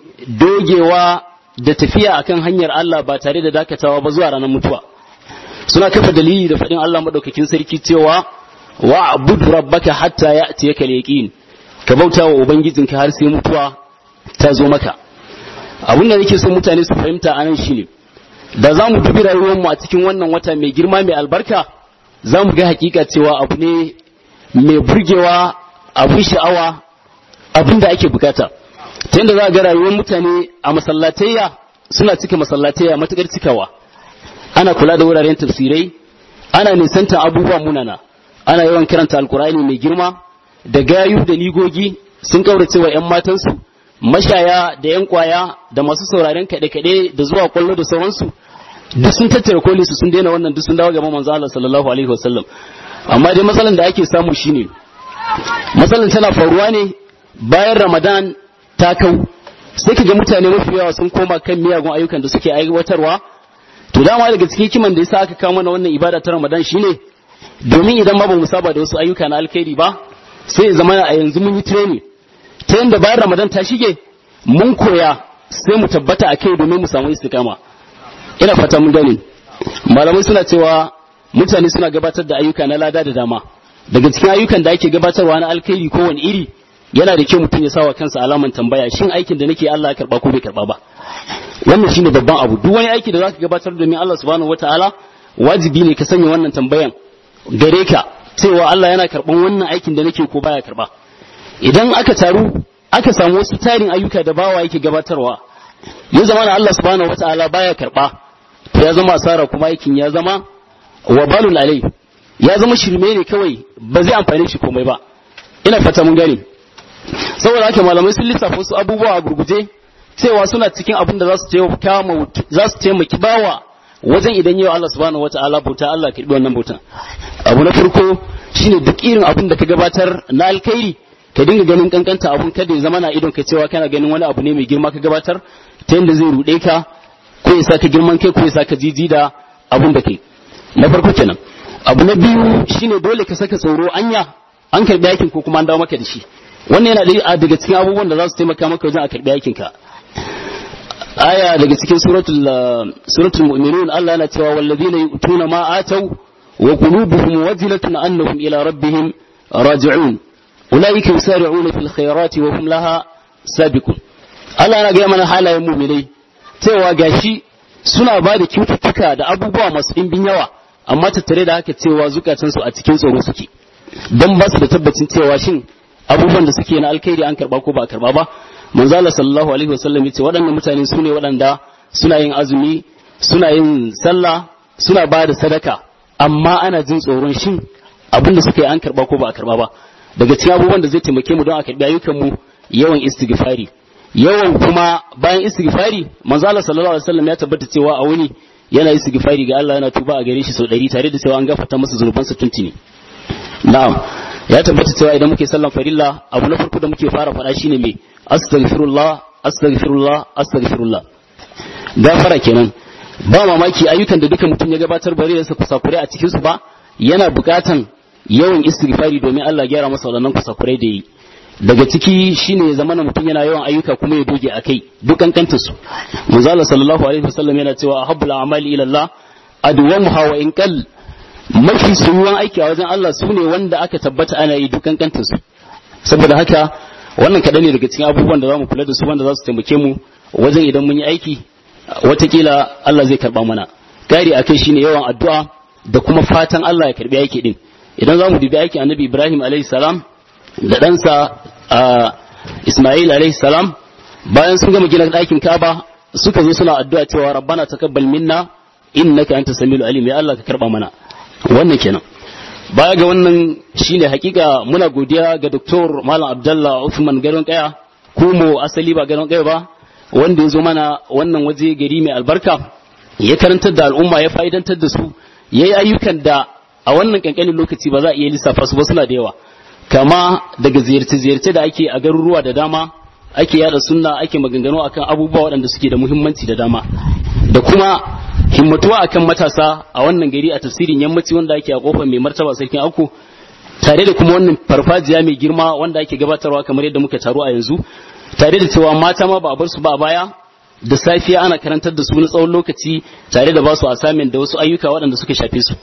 dogewa da tafiya akan hanyar Allah ba tare da dakatawa ba zuwa ranar mutuwa suna kafa dalili da faɗin Allah madaukakin sarki cewa wa'bud rabbaka hatta ya'tiyaka al-yaqin ka bauta wa ubangijinka har sai mutuwa ta zo maka abin da nake so mutane su fahimta anan shine da za mu dubi rayuwarmu a cikin wannan wata mai girma mai albarka za mu ga hakika cewa abu ne mai burgewa abin sha'awa abin da ake bukata ta yadda za a ga rayuwar mutane a masallatayya suna cika masallatayya matukar cikawa ana kula da wuraren tafsirai ana nisantar abubuwa munana ana yawan karanta alkur'ani mai girma da gayu da ligogi sun kaurace wa 'yan matansu mashaya da 'yan kwaya da masu sauraren kaɗe-kaɗe da zuwa kwallo da sauransu duk sun tattara koli su sun daina wannan duk sun dawo gaban manzo Allah sallallahu alaihi wasallam amma dai matsalan da ake samu shine matsalan tana faruwa ne bayan Ramadan ta kau sai kaga mutane mafi yawa sun koma kan miyagun ayyukan da suke aiwatarwa to dama daga cikin kiman da yasa aka kawo mana wannan ibada ta Ramadan shine domin idan ma ba mu saba da wasu ayyuka na alkhairi ba sai ya zama a yanzu mun yi training ta yanda bayan Ramadan ta shige mun koya sai mu tabbata a kai domin mu samu istiqama ina fata mun gane malamai suna cewa mutane suna gabatar da ayyuka na lada da dama daga cikin ayyukan da ake gabatarwa na alkhairi ko wani iri yana da kyau mutum ya sawa kansa alaman tambaya shin aikin da nake Allah ya karba ko bai karba ba wannan shine babban abu duk wani aiki da zaka gabatar domin Allah subhanahu wataala wajibi ne ka sanya wannan tambayan gare ka cewa Allah yana karban wannan aikin da nake ko baya karba idan aka taru aka samu wasu tarin ayyuka da bawa yake gabatarwa ya zama na Allah subhanahu wataala baya karba to ya zama asara kuma aikin ya zama wabalul alai ya zama shirme ne kawai ba zai amfane shi komai ba ina fata mun gane saboda haka malamai sun lissafa wasu abubuwa a gurguje cewa suna cikin abin da za su taimaka za su taimaki bawa wajen idan yau Allah subhanahu wataala bauta Allah ka wannan bautan abu na farko shine duk irin abin da ka gabatar na alkhairi ka dinga ganin kankanta abun kada ya zama na idon ka cewa kana ganin wani abu ne mai girma ka gabatar ta yadda zai rude ka ko ya saka girman kai ko ya saka jiji da abun da kai na farko kenan abu na biyu shine dole ka saka tsoro anya an karbi aikin ko kuma an dawo maka da shi wannan yana daga cikin abubuwan da za su taimaka maka wajen a karbi aikin ka aya daga cikin suratul suratul mu'minun Allah yana cewa wallazina yu'tuna ma atau wa qulubuhum wajilatun annahum ila rabbihim raji'un ulaika yusari'una fil khairati wa hum laha sabiqun Allah yana ga mana halayen mu'minai cewa gashi suna ba da kyaututtuka da abubuwa masu ɗimbin yawa amma tattare da haka cewa zukatansu a cikin tsoro suke don ba su da tabbacin cewa shin abubuwan da suke na alkhairi an karba ko ba karba ba manzo Allah sallallahu alaihi wasallam yace waɗannan mutane su ne waɗanda suna yin azumi suna yin sallah suna ba da sadaka amma ana jin tsoron shin abin da suka yi an karba ko ba a karba ba daga cikin abubuwan da zai taimake mu don a karbi ayyukan mu yawan istighfari yawan kuma bayan istighfari manzo Allah sallallahu alaihi wasallam ya tabbata cewa a wuni yana istighfari ga Allah yana tuba a gare shi sau 100 tare da cewa an gafarta masa zunubansa tuntuni na'am ya tabbata cewa idan muke sallan farilla abu na farko da muke fara faɗa shine me astaghfirullah astaghfirullah astaghfirullah gafara kenan ba mamaki ayyukan da duka mutum ya gabatar bare da kusakurai a cikin su ba yana buƙatan yawan istighfari domin Allah gyara masa waɗannan kusakurai da yi daga ciki shine ya zama mutum yana yawan ayyuka kuma ya doge akai duk kankanta su manzo Allah sallallahu alaihi wasallam yana cewa ahabbul a'mali ila Allah adwamuha wa in qall mafi soyuwan aiki a wajen Allah su ne wanda aka tabbata ana yi duk kankanta su saboda haka wannan kaɗan ne daga cikin abubuwan da za mu kula da su wanda za su taimake mu wajen idan mun yi aiki watakila Allah zai karɓa mana ƙari akai shine yawan addu'a da kuma fatan Allah ya karɓi aiki din idan za mu dubi aiki annabi Ibrahim alaihi salam da ɗansa Ismail alaihi salam bayan sun gama gina ɗakin Ka'aba suka zo suna addu'a cewa rabbana taqabbal minna innaka anta samiul alim ya Allah ka karɓa mana wannan kenan baya ga wannan shine hakika muna godiya ga Dr. Malam Abdullah Uthman Garon Kaya mu asali ba Garon Kaya ba wanda ya zo mana wannan waje gari mai albarka ya karantar da al'umma ya fa'idantar da su ya yi ayyukan da a wannan kankanin lokaci ba za a iya lissafa su ba suna da yawa kama daga ziyarce-ziyarce da ake a garuruwa da dama ake yada sunna ake maganganu akan abubuwa waɗanda suke da muhimmanci da dama da kuma himmatuwa akan matasa a wannan gari a tafsirin yammaci wanda ake a kofar mai martaba sarkin aku tare da kuma wannan farfajiya mai girma wanda ake gabatarwa kamar yadda muka taru a yanzu tare da cewa mata ma ba a bar su ba a baya da safiya ana karantar da su na tsawon lokaci tare da ba su asamin da wasu ayyuka waɗanda suka shafe su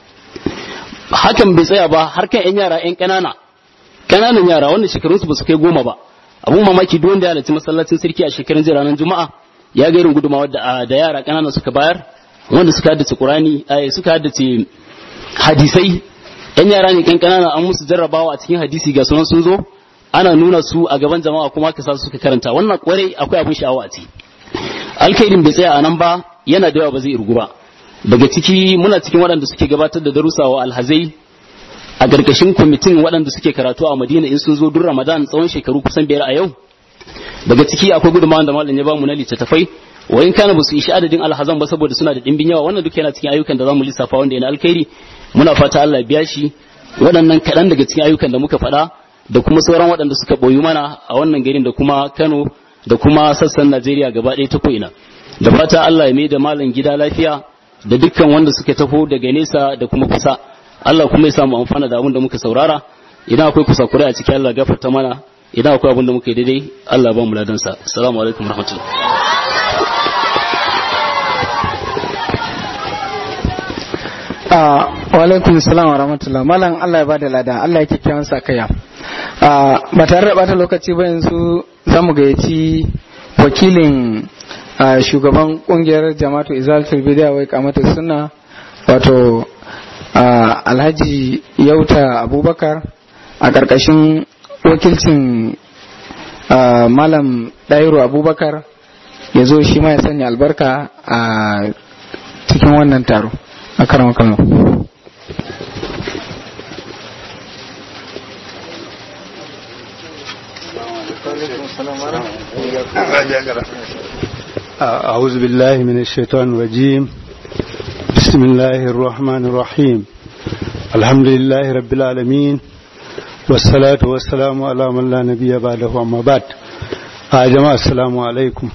hakan bai tsaya ba har kan 'yan yara 'yan ƙanana ƙananan yara wanda shekarunsu ba su kai goma ba abun mamaki duk wanda ya halarci masallacin sarki a shekarun jiya ranar juma'a ya ga irin gudunmawa da da yara ƙanana suka bayar wanda suka haddace qur'ani suka haddace hadisai yan yara ne kan ƙanana an musu jarrabawa a cikin hadisi ga sunan sun zo ana nuna su a gaban jama'a kuma aka sa su suka karanta wannan kwarai akwai abin sha'awa a ciki alkhairin bai tsaya a nan ba yana da yawa ba zai irgu ba daga ciki muna cikin waɗanda suke gabatar da darussa wa alhazai a ƙarƙashin kwamitin waɗanda suke karatu a madina in sun zo duk ramadan tsawon shekaru kusan biyar a yau daga ciki akwai gudunmawar da malam ya bamu na littattafai wa in kana basu ishi adadin alhazan ba saboda suna da dimbin yawa wannan duk yana cikin ayyukan da zamu lissafa wanda yana alkhairi muna fata Allah ya biya shi waɗannan kaɗan daga cikin ayyukan da muka faɗa da kuma sauran waɗanda suka boyu mana a wannan garin da kuma Kano da kuma sassan Najeriya gaba ɗaya ta ko'ina da fata Allah ya mai da malam gida lafiya da dukkan wanda suka taho daga nesa da kuma kusa Allah kuma ya samu amfana da abin da muka saurara idan akwai kusakurai a cikin Allah gafarta mana idan akwai abin da muka yi daidai Allah ba mu ladansa assalamu alaikum warahmatullahi wa alaikum salam wa rahmatullah malam Allah ya bada lada Allah ya kyakkyawan sakaya ba tare da bata lokaci ba yanzu za mu gayyaci wakilin shugaban kungiyar jama'atu izalatul bid'a wai kamata sunna wato alhaji yauta abubakar a ƙarƙashin wakilcin malam ɗairu abubakar ya zo shi ma ya sanya albarka a cikin wannan taro a karan kano أعوذ بالله من الشيطان الرجيم بسم الله الرحمن الرحيم الحمد لله رب العالمين والصلاة والسلام على من لا نبي بعده أما بعد جماعة السلام عليكم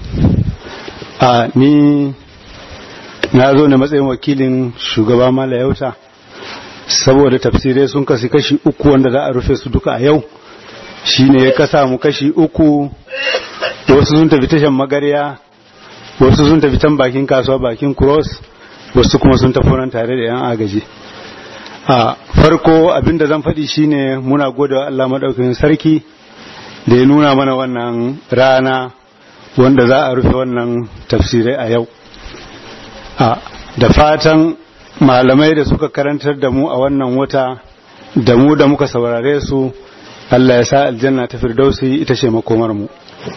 ni na zo na matsayin wakilin shugaba mala yauta saboda tafsirai sun kasi kashi uku wanda za a rufe su duka a yau shine ya kasa mu kashi uku wasu sun tafi tashan magarya wasu sun tafi can bakin kasuwa bakin cross wasu kuma sun tafi nan tare da yan agaji a farko abinda zan faɗi shine muna gode wa Allah maɗaukakin sarki da ya nuna mana wannan rana wanda za a rufe wannan tafsirai a yau a da fatan malamai da suka karantar da mu a wannan wata da mu da muka saurare su Allah ya sa aljanna ta firdausi ita ce makomar mu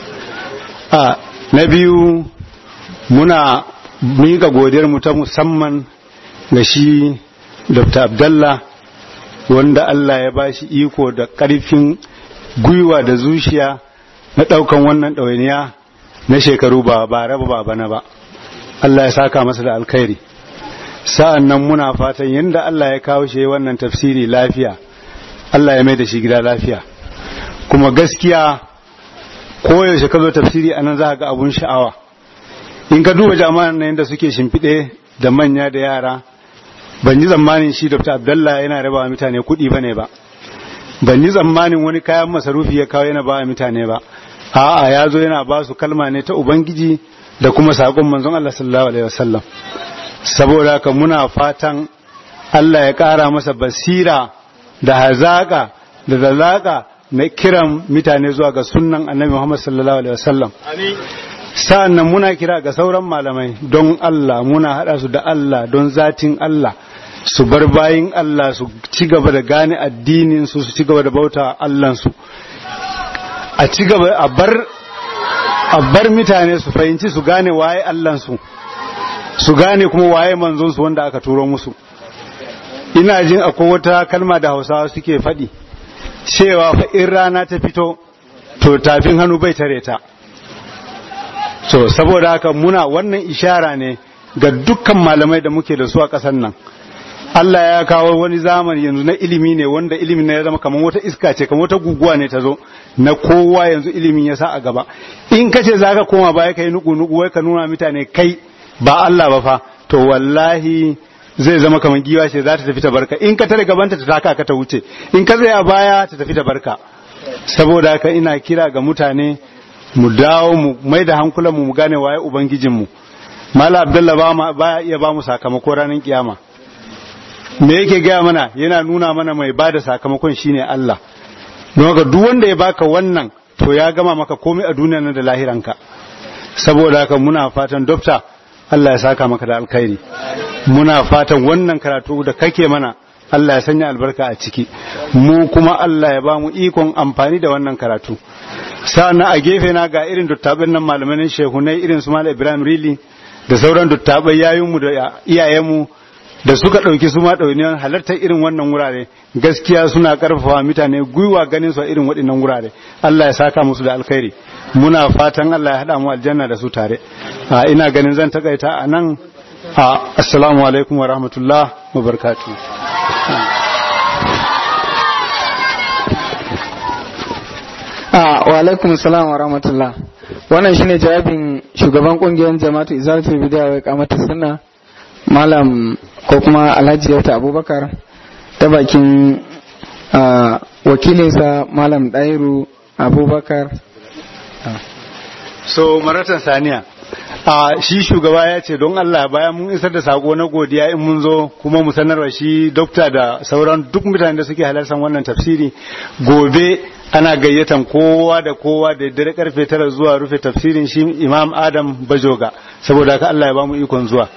a na biyu muna miƙa godiyar mu ta musamman ga shi Dr. Abdallah wanda Allah ya bashi iko da ƙarfin gwiwa da zuciya na ɗaukan wannan ɗawainiya na shekaru ba ba raba ba bana ba Allah ya saka masa da alkhairi sa'an nan muna fatan yadda Allah ya kawo shi wannan tafsiri lafiya Allah ya mai da shi gida lafiya kuma gaskiya koyaushe ka zo tafsiri a nan za ga abun sha'awa in ka duba jama'an nan yadda suke shimfiɗe da manya da yara ban ji tsammanin shi dr abdallah yana raba wa mutane kuɗi ba ne ba ban ji tsammanin wani kayan masarufi ya kawo yana ba wa mutane ba a'a ya zo yana ba su kalma ne ta ubangiji da kuma saƙon manzon Allah sallallahu alaihi wasallam saboda haka muna fatan Allah ya ƙara masa basira da hazaƙa da zalaƙa na kiran mutane zuwa ga sunnan annabi Muhammad sallallahu alaihi wasallam sa'an nan muna kira ga sauran malamai don Allah muna haɗa su da Allah don zatin Allah su bar bayin Allah su ci gaba da gane addinin su su ci gaba da bauta Allahnsu a ci gaba a bar a bar mutane su fahimci su gane waye Allahnsu su gane kuma waye manzonsu wanda aka turo musu ina jin akwai wata kalma da hausawa suke faɗi cewa fa in rana ta fito to tafin hannu bai tare ta so saboda haka muna wannan ishara ne ga dukkan malamai da muke da su a ƙasar nan Allah ya kawo wani zamani yanzu na ilimi ne wanda ilimin na ya zama kamar wata iska ce kamar wata guguwa ne ta zo na kowa yanzu ilimin ya sa a gaba in kace zaka koma baya kai nuku nuku wai ka nuna mutane kai ba Allah ba fa to wallahi zai zama kamar giwa ce za ta tafi ta barka in ka tare gabanta ta taka ka ta wuce in ka tsaya baya ta tafi ta barka saboda haka ina kira ga mutane mu dawo mu mai da hankulan mu mu gane waye ubangijin mu mala abdullah ba ma baya iya ba mu sakamako ranar kiyama me yake gaya mana yana nuna mana mai bada sakamakon shine Allah don haka duk wanda ya baka wannan to ya gama maka komai a duniya nan da lahiranka saboda haka muna fatan dokta Allah ya saka maka da alkhairi muna fatan wannan karatu da kake mana Allah ya sanya albarka a ciki mu kuma Allah ya ba mu ikon amfani da wannan karatu sa'an a gefe na ga irin duttabin nan malaman shehunai irin su Malam Ibrahim Rili da sauran duttabai yayinmu da iyayenmu da suka ɗauki su ma ɗauniyar halartar irin wannan wurare gaskiya suna ƙarfafa mutane gwiwa ganin su a irin waɗannan wurare Allah ya saka musu da alkhairi muna fatan Allah ya haɗa mu aljanna da su tare ina ganin zan takaita a nan assalamu alaikum wa rahmatullah wa barakatuh wa alaikum salam wa rahmatullah wannan shine jawabin shugaban kungiyar jama'atu izalatul bid'a wa iqamatus sunna malam ko kuma alhaji yauta abubakar ta bakin wakilinsa malam ɗairu abubakar so maratan saniya a shi shugaba ya ce don Allah bayan mun isar da sako na godiya in mun zo kuma mu sanarwa shi dokta da sauran duk mutanen da suke halartar wannan tafsiri gobe ana gayyatan kowa da kowa da dare karfe tara zuwa rufe tafsirin shi imam adam bajoga saboda haka Allah ya ba mu ikon zuwa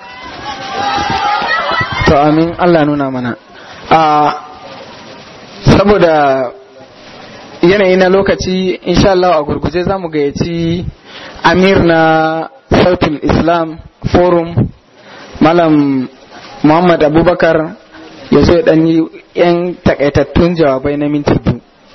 to amin Allah nuna mana a saboda yanayi na lokaci insha Allah a gurguje za mu gayyaci amir na sautul islam forum malam muhammad abubakar ya zo ya yi 'yan takaitattun jawabai na minti biyu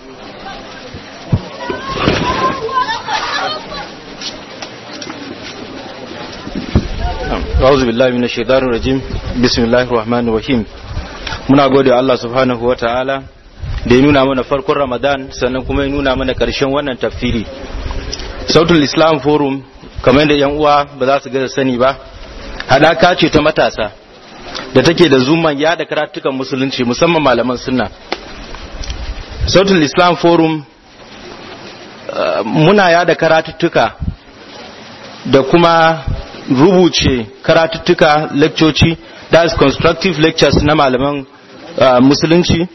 أعوذ بالله من الشيطان الرجيم بسم الله الرحمن الرحيم muna gode wa Allah subhanahu wa ta'ala da ya nuna mana farkon Ramadan sannan kuma ya nuna mana ƙarshen wannan tafsiri sautul Islam Forum kamar yadda yan uwa ba za su ga sani ba hadaka ce ta matasa da take da zuman yada karatukan musulunci musamman malaman sunna sautul Islam Forum muna yada karatuttuka da kuma rubuce karatuttuka leccoci that is constructive lectures na malaman musulunci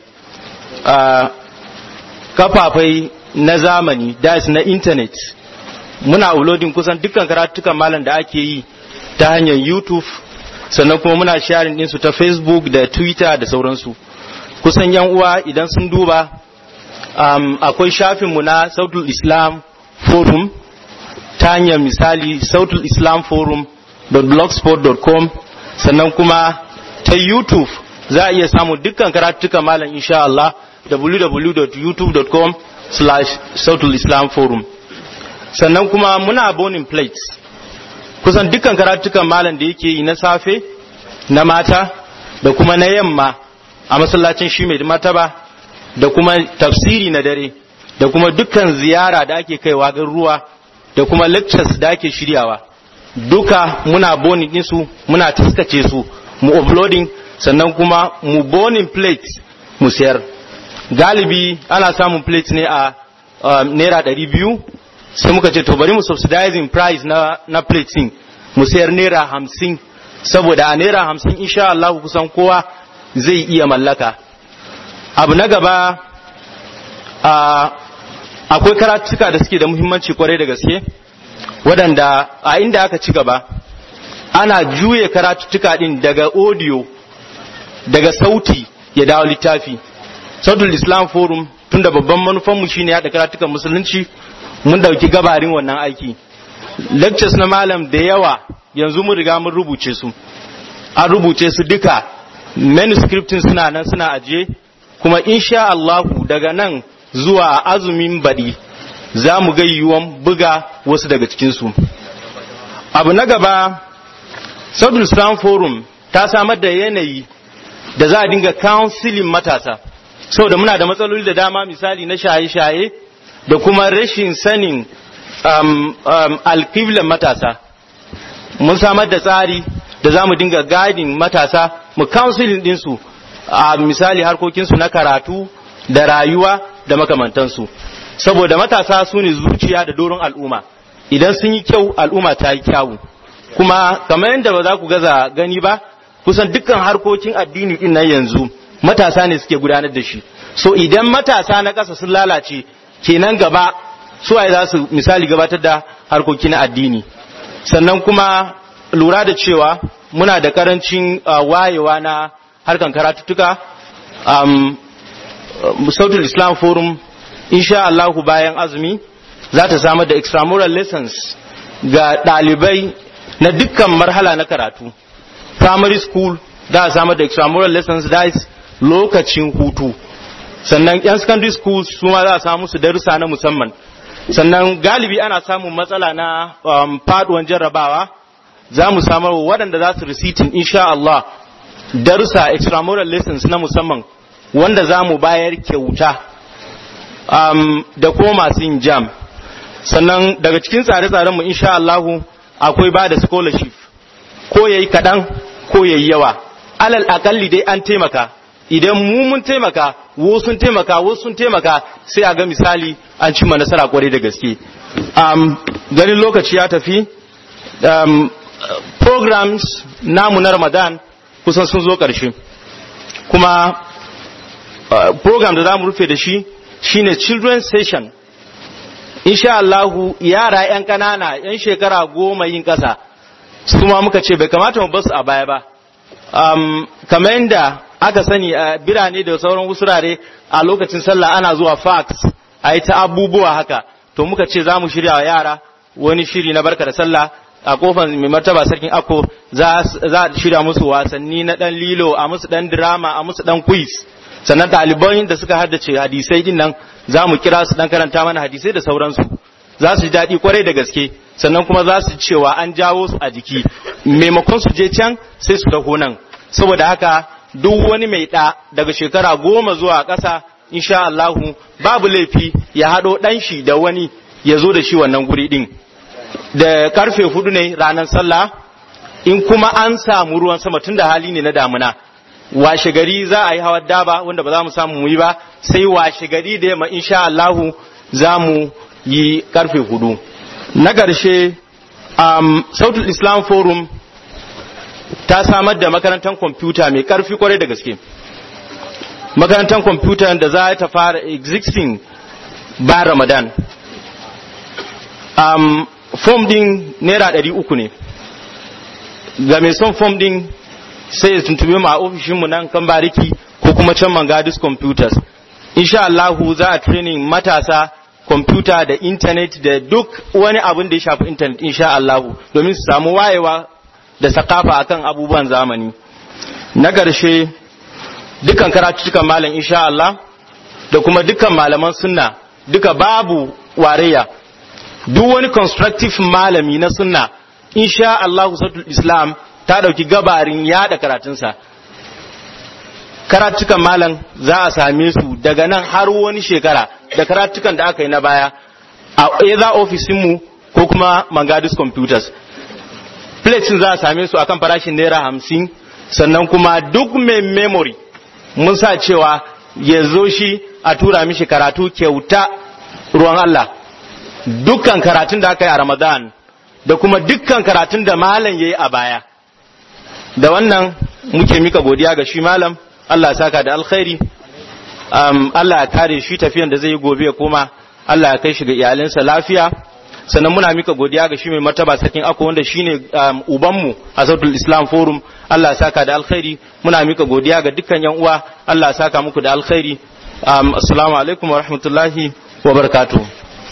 kafafai na zamani da na intanet muna uploading kusan dukkan karatukan malam da ake yi ta hanyar youtube sannan kuma muna sharing ɗinsu ta facebook da twitter da sauransu kusan yan uwa idan sun duba um, akwai shafinmu na sautul islam forum ta hanyar misali sautul islam forum blogspot.com sannan kuma ta youtube za a iya samun dukkan karatukan malam insha Allah www.youtube.com slash sautul islam forum sannan kuma muna abonin plates kusan dukkan karatukan malam da yake yi na safe na mata da kuma na yamma a masallacin shi mai mataba da kuma tafsiri na dare da kuma dukkan ziyara da ake kaiwa ruwa da kuma lectures da ake shiryawa duka muna bonin ɗinsu muna taskace su mu uploading sannan kuma mu bonin plate mu sayar galibi ana samun plate ne a naira ɗari biyu sai muka ce to bari mu subsidizing price na, na plate din mu sayar naira hamsin saboda a naira hamsin insha Allah kusan kowa zai iya mallaka abu na gaba akwai karatuka da suke da muhimmanci kwarai da gaske waɗanda a inda aka ci gaba ana juye karatuka din daga audio daga sauti ya dawo littafi sautul islam forum tunda babban manufanmu shine yaɗa karatukan musulunci mun dauki gabarin wannan aiki lectures na malam da yawa yanzu mun riga mun rubuce su an rubuce su duka manuscriptin suna nan suna ajiye kuma insha Allahu daga nan zuwa azumin baɗi za mu ga yiwuwan buga wasu daga cikinsu abu na gaba Southern Islam Forum ta samar da yanayi da za a dinga counseling matasa saboda muna da matsaloli da dama misali na shaye-shaye da kuma rashin sanin um, um, alkiblan matasa mun samar da tsari da za mu dinga gadin matasa mu counseling ɗinsu a misali harkokinsu na karatu da rayuwa da makamantansu saboda matasa su ne zuciya da doron al'umma idan sun yi kyau al'umma ta yi kyawu kuma kamar yadda ba za ku gaza gani ba kusan dukkan harkokin addini din nan yanzu matasa ne suke gudanar da shi so idan matasa na ƙasa sun lalace kenan gaba su waye za su misali gabatar da harkoki na addini sannan kuma lura da cewa muna da karancin wayewa na harkan karatuttuka um, sautul islam forum insha Allahu bayan azumi za ta samar da extramural lessons ga ɗalibai na dukkan marhala na karatu primary school za a samar da extramural lessons da lokacin hutu sannan yan secondary school su ma za a samu su darussa na musamman sannan galibi ana samun matsala na um, faduwan jarrabawa za mu samar waɗanda za su receipting insha Allah darussa extramural lessons na musamman wanda za mu bayar kyauta um, da kuma masu yin jam sannan daga cikin tsare-tsaren mu insha Allah akwai ba da scholarship ko yayi kaɗan ko yayi yawa alal akalli dai an taimaka idan mu mun taimaka wo sun taimaka wo sun taimaka sai a ga misali an cimma nasara kwarai da gaske um, ganin lokaci ya tafi um, programs namu na ramadan kusan sun zo ƙarshe kuma uh, program da za mu rufe da shi shine children's session insha Allahu yara 'yan ƙanana 'yan shekara goma yin ƙasa su ma muka ce bai kamata mu basu a baya ba um, kamar yadda aka sani a birane da sauran wurare a lokacin sallah ana zuwa fax a yi ta abubuwa haka to muka ce za mu shirya wa yara wani shiri na barka da sallah a kofar mai martaba sarkin ako za a shirya musu wasanni na dan lilo a musu dan drama a musu dan quiz sannan ɗaliban da suka haddace hadisai din nan za mu kira su dan karanta mana hadisai da sauransu za su ji daɗi kwarai da gaske sannan kuma za su cewa an jawo su a jiki maimakon su je can sai su taho nan saboda haka duk wani mai ɗa daga shekara goma zuwa ƙasa insha Allahu babu laifi ya haɗo ɗan shi da wani ya zo da shi wannan guri ɗin da karfe hudu ne ranar sallah in kuma an samu ruwan sama tun da hali ne na damuna washe gari za a yi hawan daba wanda ba za mu samu mu yi ba sai washe gari da yamma insha Allahu za mu yi karfe hudu na ƙarshe um, sautul islam forum ta samar da makarantar kwamfuta mai ƙarfi kwarai da gaske makarantar kwamfuta da za ta fara existing ba ramadan um, form din naira ɗari uku ne ga mai son form din sai ya tuntube mu a ofishinmu nan kan bariki ko kuma can mangadis computers insha Allahu za a training matasa kwamfuta da intanet da duk wani abin da ya shafi intanet insha Allahu domin su samu wayewa da sakafa akan abubuwan zamani na ƙarshe dukkan karatutukan malam insha Allah da kuma dukkan malaman sunna duka babu wareya duk wani constructive malami na sunna insha Allahu sautul islam ta dauki gabarin yada karatunsa karatukan malam za a same su daga nan har wani shekara da karatukan da aka yi na baya a either ofisinmu ko kuma mangadis computers plates za a same su akan farashin naira hamsin sannan kuma duk mai memory mun sa cewa ya zo shi a tura mishi karatu kyauta ruwan Allah dukkan karatun da aka yi a ramadan da kuma dukkan karatun da malam ya yi a baya da wannan muke mika godiya ga shi malam Allah saka da alkhairi um, Allah ya kare shi tafiyan da zai yi gobe ya koma Allah ya kai shi ga iyalinsa lafiya sannan muna mika godiya ga shi mai martaba sarkin ako wanda shine um, ubanmu a sautul islam forum Allah ya saka da alkhairi muna mika godiya ga dukkan yan uwa Allah ya saka muku da alkhairi um, assalamu alaikum wa rahmatullahi wa barakatuh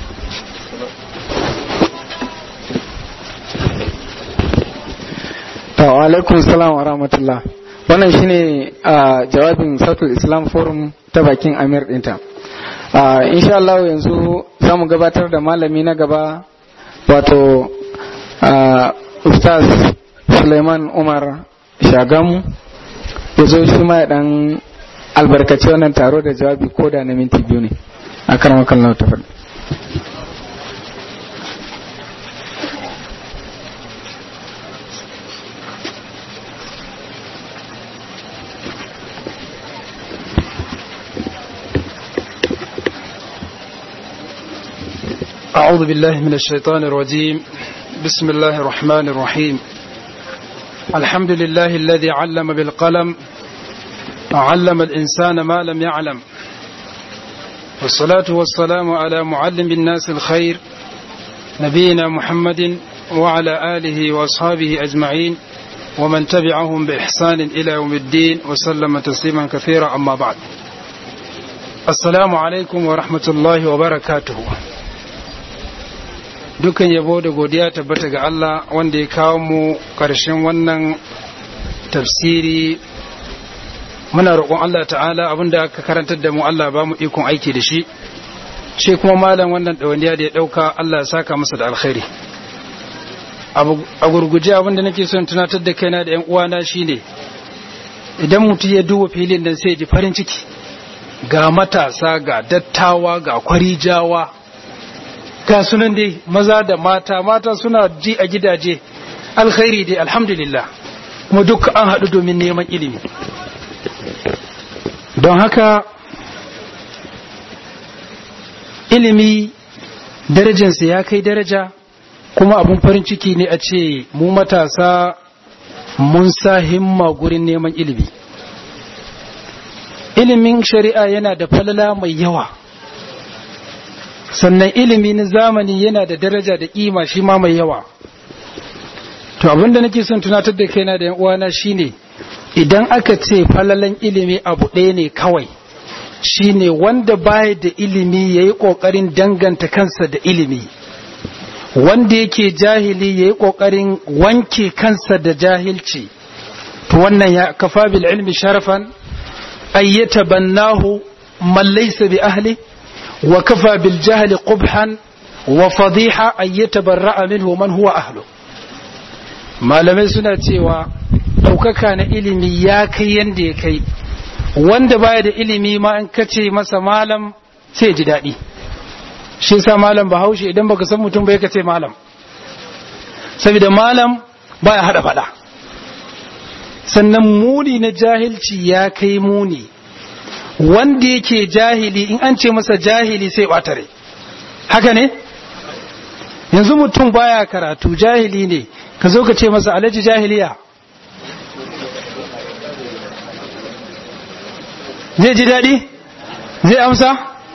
wa alaikum salam wa rahmatullah wannan shine a jawabin sautul islam forum ta bakin amir dinta insha Allah yanzu za mu gabatar da malami na gaba wato ustaz suleiman umar shagamu ya zo shi ma ya dan albarkaci wannan taro da jawabi ko da na minti biyu ne a karamakan lau ta faɗi أعوذ بالله من الشيطان الرجيم بسم الله الرحمن الرحيم الحمد لله الذي علم بالقلم وعلم الإنسان ما لم يعلم والصلاة والسلام على معلم الناس الخير نبينا محمد وعلى آله وأصحابه أجمعين ومن تبعهم بإحسان إلى يوم الدين وسلم تسليما كثيرا أما بعد السلام عليكم ورحمة الله وبركاته dukan yabo da godiya tabbata ga Allah wanda ya kawo mu ƙarshen wannan tafsiri muna roƙon Allah ta'ala abinda aka karantar da mu Allah ba mu ikon aiki da shi shi kuma malam wannan ɗawainiya da ya ɗauka Allah ya saka masa da alkhairi a gurguje abinda nake son tunatar da kaina da 'yan uwana shine idan mutum ya duba filin nan sai ji farin ciki ga matasa ga dattawa ga kwarijawa ga sunan dai maza da mata mata suna ji a gidaje alkhairi dai alhamdulillah kuma duk an haɗu domin neman ilimi don haka ilimi darajansa ya kai daraja kuma abun farin ciki ne a ce mu matasa mun sa himma gurin neman ilimi ilimin shari'a yana da falala mai yawa sannan ilimi na zamani yana da daraja da kima shi ma mai yawa to abinda nake son tunatar da kaina da yan uwana shine idan aka ce falalan ilimi abu ɗaya ne kawai shine wanda baya da ilimi yayi kokarin danganta kansa da ilimi wanda yake jahili yayi kokarin wanke kansa da jahilci to wannan ya kafa bil ilmi sharafan ayyata bannahu man laysa bi ahli وكفى بالجهل قبحا وفضيحة أن يتبرأ منه من هو أهله malamai suna cewa ɗaukaka na ilimi ya kai yadda ya kai wanda baya da ilimi ma in kace masa malam sai ji daɗi shi sa malam bahaushe idan baka san mutum bai ka ce malam saboda malam baya hada fada sannan muni na jahilci ya kai muni wanda yake jahili in an ce masa jahili sai ɓatare haka ne yanzu mutum baya karatu jahili ne ka zo ka ce masa alaji jahiliya zai ji daɗi zai amsa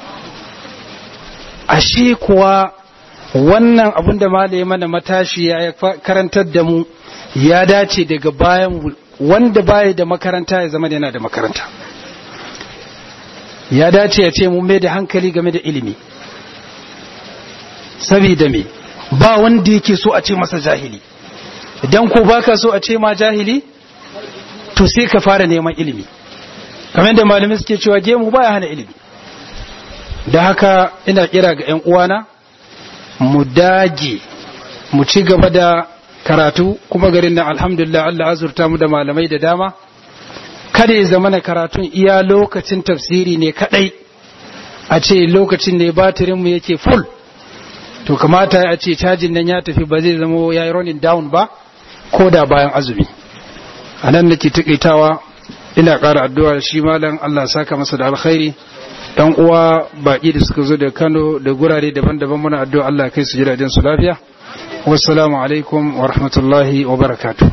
ashe kuwa wannan abin da malaye mana matashi ya karantar da mu ya dace daga bayan wanda baya da makaranta ya zama yana da makaranta ya dace ya ce mun mai da hankali game da ilimi saboda me ba wanda yake so a ce masa jahili idan ko baka so a ce ma jahili to sai ka fara neman ilimi kamar da malamai suke cewa gemu baya hana ilimi da haka ina kira ga 'yan uwana mu dage mu ci gaba da karatu kuma garin nan alhamdulillah Allah azurta mu da malamai da dama kada ya zama na karatun iya lokacin tafsiri ne kadai a ce lokacin ne batirin mu yake full to kamata a ce cajin nan ya tafi ba zai zama ya yi running down ba ko da bayan azumi a nan nake takaitawa ina ƙara addu'a shi malam Allah saka masa da alkhairi dan uwa baki da suka zo da Kano da gurare daban-daban muna addu'a Allah kai su jiragen su lafiya wassalamu alaikum wa rahmatullahi wa barakatuh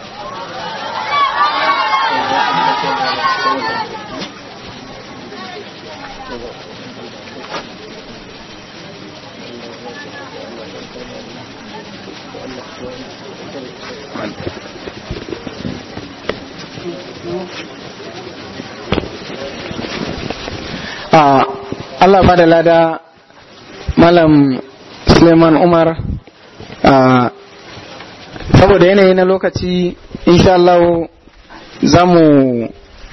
Allah ba da lada Malam Suleiman Umar saboda yanayi na lokaci insha Allah za mu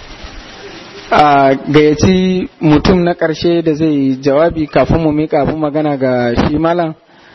gayyaci mutum na ƙarshe da zai jawabi kafin mu mika abin magana ga shi malam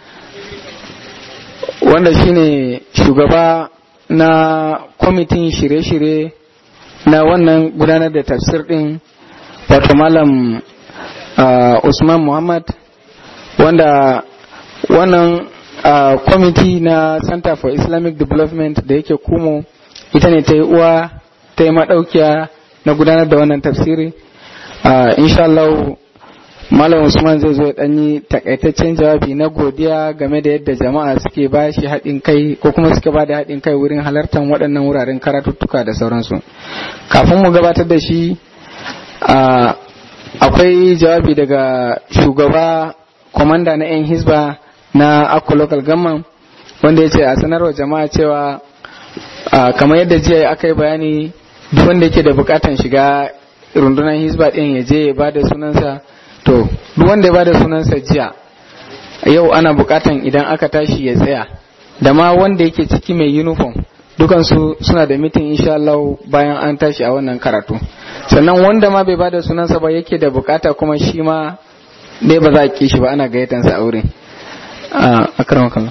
wanda shine shugaba na kwamitin shirye-shirye na wannan gudanar da tafsir din wato malam uh, usman muhammad wanda wannan uh, kwamiti na center for islamic development da yake kumo ita ne ta yi uwa ta yi maɗaukiya na gudanar da wannan tafsiri uh, inshallah malam usman zai zo ya ɗanyi takaitaccen jawabi na godiya game da yadda jama'a suke ba shi haɗin kai ko kuma suke ba da haɗin kai wurin halartar waɗannan wuraren karatuttuka da sauransu kafin mu gabatar da shi akwai jawabi daga shugaba kwamanda na 'yan hisba na akko local government wanda ya ce a sanarwa jama'a cewa kamar yadda jiya aka yi bayani duk wanda yake da bukatan shiga rundunar hisba din ya je ya ba da sunansa to duk wanda ya ba da sunansa jiya yau ana bukatan idan aka tashi ya tsaya da ma wanda yake ciki mai uniform dukansu suna da mitin insha Allah bayan an tashi a wannan karatu sannan wanda ma bai bada sunansa ba yake da bukata kuma shi ma dai ba za a ki shi ba ana gayyatansa a wurin a karan kallon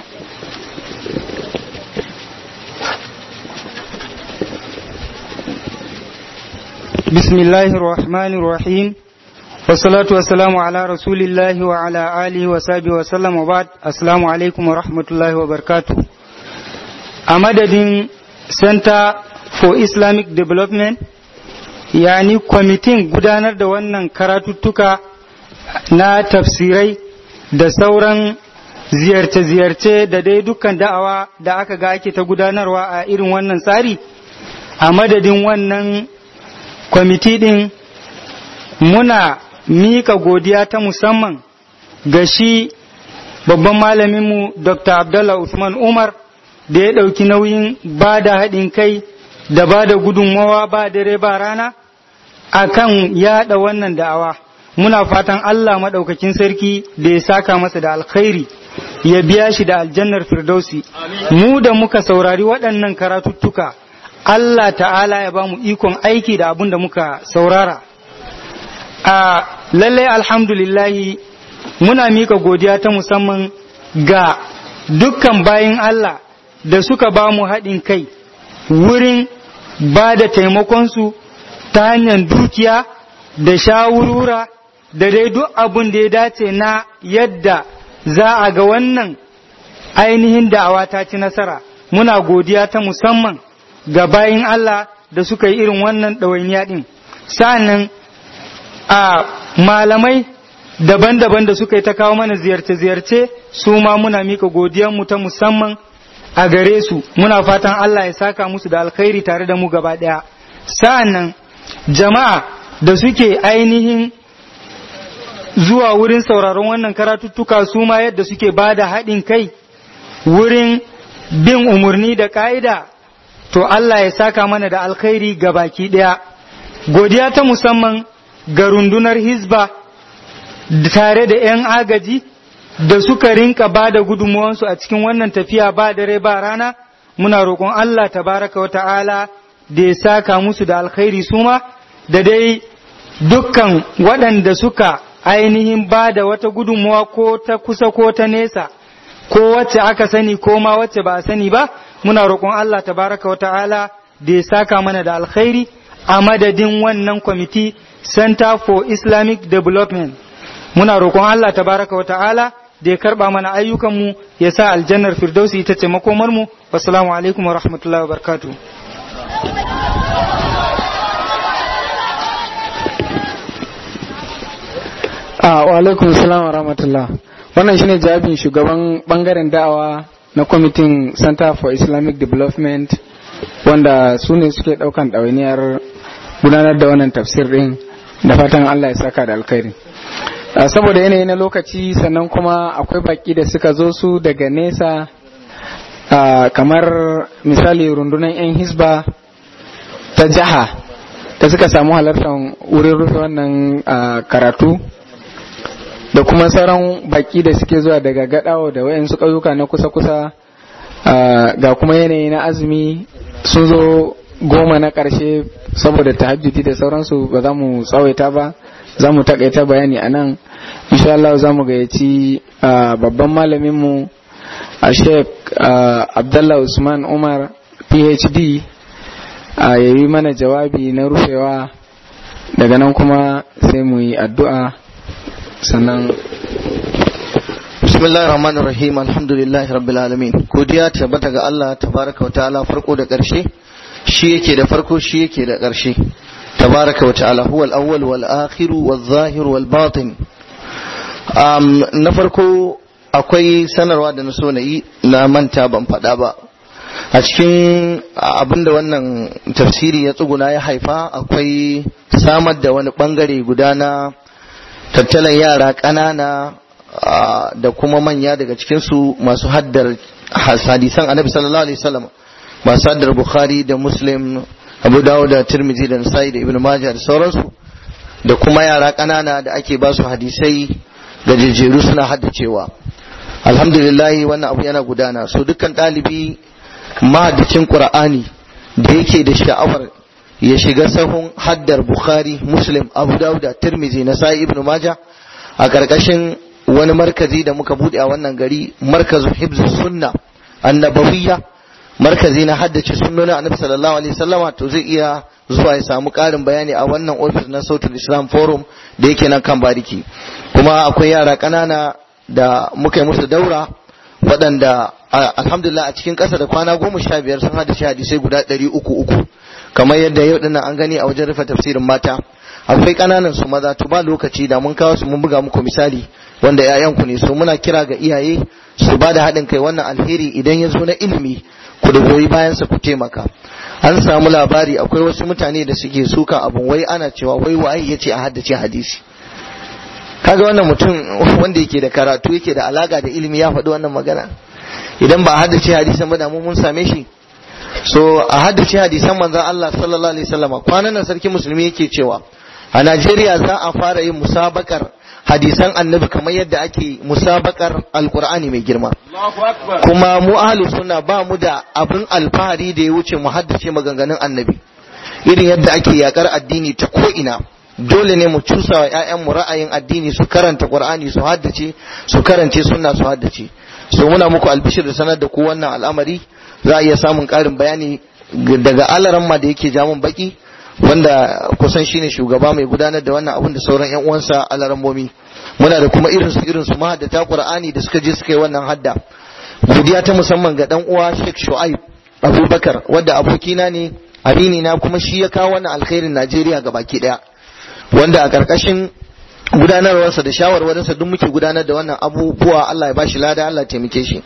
بسم الله الرحمن الرحيم والصلاة والسلام على رسول الله وعلى آله وصحبه وسلم وبعد السلام عليكم ورحمة الله وبركاته أمدد Center for Islamic Development yani kwamitin gudanar da wannan karatuttuka na tafsirai da sauran ziyarce-ziyarce da dai dukkan da'awa da aka ga ake ta gudanarwa a irin wannan tsari a madadin wannan kwamiti din muna mika godiya ta musamman ga shi babban malaminmu dr abdullah usman umar da ya ɗauki nauyin ba da haɗin kai da ba da gudunmawa ba dare ba rana a kan yaɗa wannan da'awa muna fatan Allah maɗaukakin sarki da ya saka masa da alkhairi ya biya shi da aljannar firdausi mu da muka saurari waɗannan karatuttuka Allah ta'ala ya ba mu ikon aiki da abin da muka saurara a lallai alhamdulillahi muna mika godiya ta musamman ga dukkan bayin Allah da suka ba mu haɗin kai wurin ba da taimakonsu ta hanyar dukiya da shawurura da dai duk abin da ya dace na yadda za a ga wannan ainihin da'awa ta ci nasara muna godiya ta musamman ga bayin Allah da suka yi irin wannan ɗawainiya ɗin sa'annan a malamai daban-daban da suka yi ta kawo mana ziyarce-ziyarce su ma muna mika godiyanmu ta musamman a gare su muna fatan Allah ya saka musu da alkhairi tare da mu gaba ɗaya sa'annan jama'a da suke ainihin zuwa wurin sauraron wannan karatuttuka su ma yadda suke ba da haɗin kai wurin bin umarni da ƙa'ida to Allah ya saka mana da alkhairi ga baki ɗaya godiya ta musamman ga rundunar hizba tare da 'yan agaji da suka rinka ba da gudunmuwansu a cikin wannan tafiya ba dare ba rana muna roƙon Allah tabaraka wa ta'ala da ya saka musu da alkhairi suma da dai dukkan waɗanda suka ainihin ba da wata gudunmuwa ko ta kusa ko ta nesa ko wacce aka sani ko ma wacce ba a sani ba muna roƙon Allah tabaraka wa ta'ala da ya saka mana da alkhairi a madadin wannan kwamiti Center for Islamic Development muna roƙon Allah tabaraka wa ta'ala da ya karba mana ayyukanmu ya sa aljannar firdausi ita ce makomarmu wassalamu alaikum wa rahmatullahi wa barakatuh wa alaikum salam wa rahmatullah wannan shine jawabin shugaban bangaren da'awa na kwamitin center for islamic development wanda su ne suke daukan ɗawainiyar gudanar da wannan tafsir din da fatan allah ya saka da alkhairi saboda yanayi na lokaci sannan kuma akwai baki da suka zo su daga nesa kamar misali rundunar 'yan hisba ta jiha da suka samu halartar wurin rufe wannan karatu da kuma sauran baki da suke zuwa daga gadawa da wayansu ƙauyuka na kusa-kusa ga kuma yanayi na azumi sun zo goma na ƙarshe saboda tahajjudi da sauransu ba za mu tsawaita ba za mu takaita bayani a nan insha Allah za mu gayyaci babban malaminmu a sheik abdallah usman umar phd a yayi mana jawabi na rufewa daga nan kuma sai mu yi addu'a sannan bismillahir rahmanir rahim alhamdulillahi rabbil alamin godiya tabbata ga Allah tabaraka wa ta'ala farko da ƙarshe shi yake da farko shi yake da ƙarshe tabaraka wa ta'ala huwal awwal wal akhir wal zahir wal batin um, na farko akwai sanarwa da na so na yi na manta ban faɗa ba a cikin abinda wannan tafsiri ya tsuguna ya haifa akwai samar da wani bangare guda na tattalan yara ƙanana da kuma manya daga cikinsu masu haddar hadisan annabi sallallahu alaihi wasallam masu haddar bukhari da muslim abu dawud da tirmidhi da nasai da ibn majah da sauransu da kuma yara ƙanana da ake ba su hadisai da jejjeru suna haddacewa alhamdulillah wannan abu yana gudana so dukkan ɗalibi mahaddacin qur'ani da yake da sha'awar ya shiga sahun haddar bukhari muslim abu dawud da tirmidhi nasai ibn majah a ƙarƙashin wani markazi da muka buɗe a wannan gari markazu hibzus sunna annabawiyya markazi na haddace sunnonin annabi sallallahu alaihi wasallama to zai iya zuwa ya samu ƙarin bayani a wannan ofis na sautul islam forum da yake nan kan bariki kuma akwai yara ƙanana da muka yi musu daura waɗanda alhamdulillah a cikin ƙasa da kwana goma sha biyar sun haddace hadisai guda ɗari uku uku kamar yadda yau dinnan an gani a wajen rufe tafsirin mata akwai ƙananan su maza to ba lokaci da mun kawo su mun buga muku misali wanda 'ya'yanku ne so muna kira ga iyaye su ba da haɗin kai wannan alheri idan ya zo na ilimi ku da goyi bayan sa ku taimaka an samu labari akwai wasu mutane da suke suka abun wai ana cewa wai waye ya ce a haddace hadisi kaga wannan mutum wanda yake da karatu yake da alaka da ilimi ya faɗi wannan magana idan ba a haddace hadisan ba da mu mun same shi so a haddace hadisan manzon Allah sallallahu alaihi wasallam kwanan nan sarki musulmi yake cewa a Najeriya za a fara yin musabakar hadisan annabi kamar yadda ake musabakar alkur'ani mai girma kuma mu ahlus sunna ba mu da abin alfahari da ya wuce mu haddace maganganun annabi irin yadda ake yakar addini ta ko ina dole ne mu cusa wa ƴaƴanmu ra'ayin addini su karanta qur'ani su haddace su karance sunna su haddace so muna muku albishir da sanar da ku wannan al'amari za a iya samun ƙarin bayani daga alaramma da yake jamun baki wanda kusan shine shugaba mai gudanar da wannan abun da sauran yan uwansa alarammomi muna da kuma irin su irin su mahaddata qur'ani da suka je suka yi wannan hadda godiya ta musamman ga dan uwa Sheikh Shu'aib Abubakar wanda abokina ne amini na kuma shi ya kawo wannan alkhairin Najeriya ga baki daya wanda a karkashin gudanarwarsa da shawarwarinsa duk muke gudanar da wannan abubuwa Allah ya bashi lada Allah ya taimake shi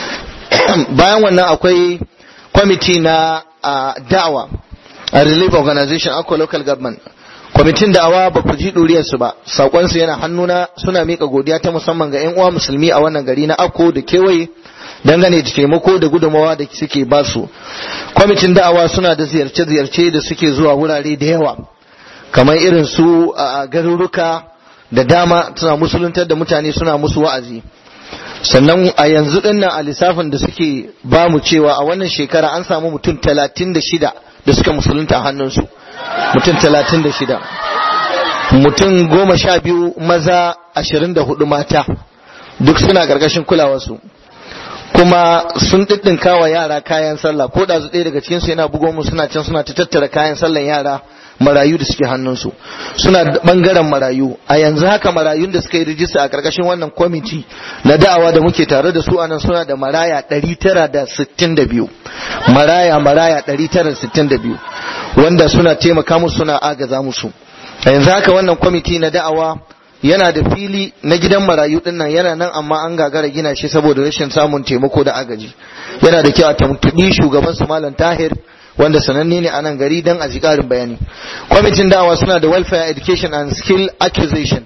bayan wannan akwai kwamiti na da'awa a relief organization akwa local government kwamitin da'awa ba ku ji ɗuriyarsu ba saƙonsu yana hannuna suna miƙa godiya ta musamman ga 'yan uwa musulmi a wannan gari na akko da kewaye dangane da taimako da gudunmawa da suke basu kwamitin da'awa suna da ziyarce-ziyarce da suke zuwa wurare da yawa kamar irin su a garuruka da dama suna musuluntar da mutane suna musu wa'azi sannan a yanzu dinnan a lissafin da suke ba mu cewa a wannan shekara an samu mutum talatin da shida da suka musulunta a hannunsu mutum talatin da shida mutum goma sha biyu maza ashirin da hudu mata duk suna ƙarƙashin kulawarsu kuma sun ɗiɗɗinka wa yara kayan sallah ko da ɗaya daga cikinsu yana bugo mu suna can suna ta tattara kayan sallan yara marayu da suke hannunsu suna bangaren marayu a yanzu haka marayun da suka yi rijista a karkashin wannan kwamiti na da'awa da muke tare da su anan suna da maraya 962 maraya maraya 962 wanda suna taimaka musu suna agaza musu a yanzu haka wannan kwamiti na da'awa yana da fili na gidan marayu din nan yana nan amma an gagara gina shi saboda rashin samun taimako da agaji yana da kyau a tuntuɓi shugaban su malam tahir wanda sananne ne a nan gari don a ji ƙarin bayani kwamitin dawa suna da welfare education and skill acquisition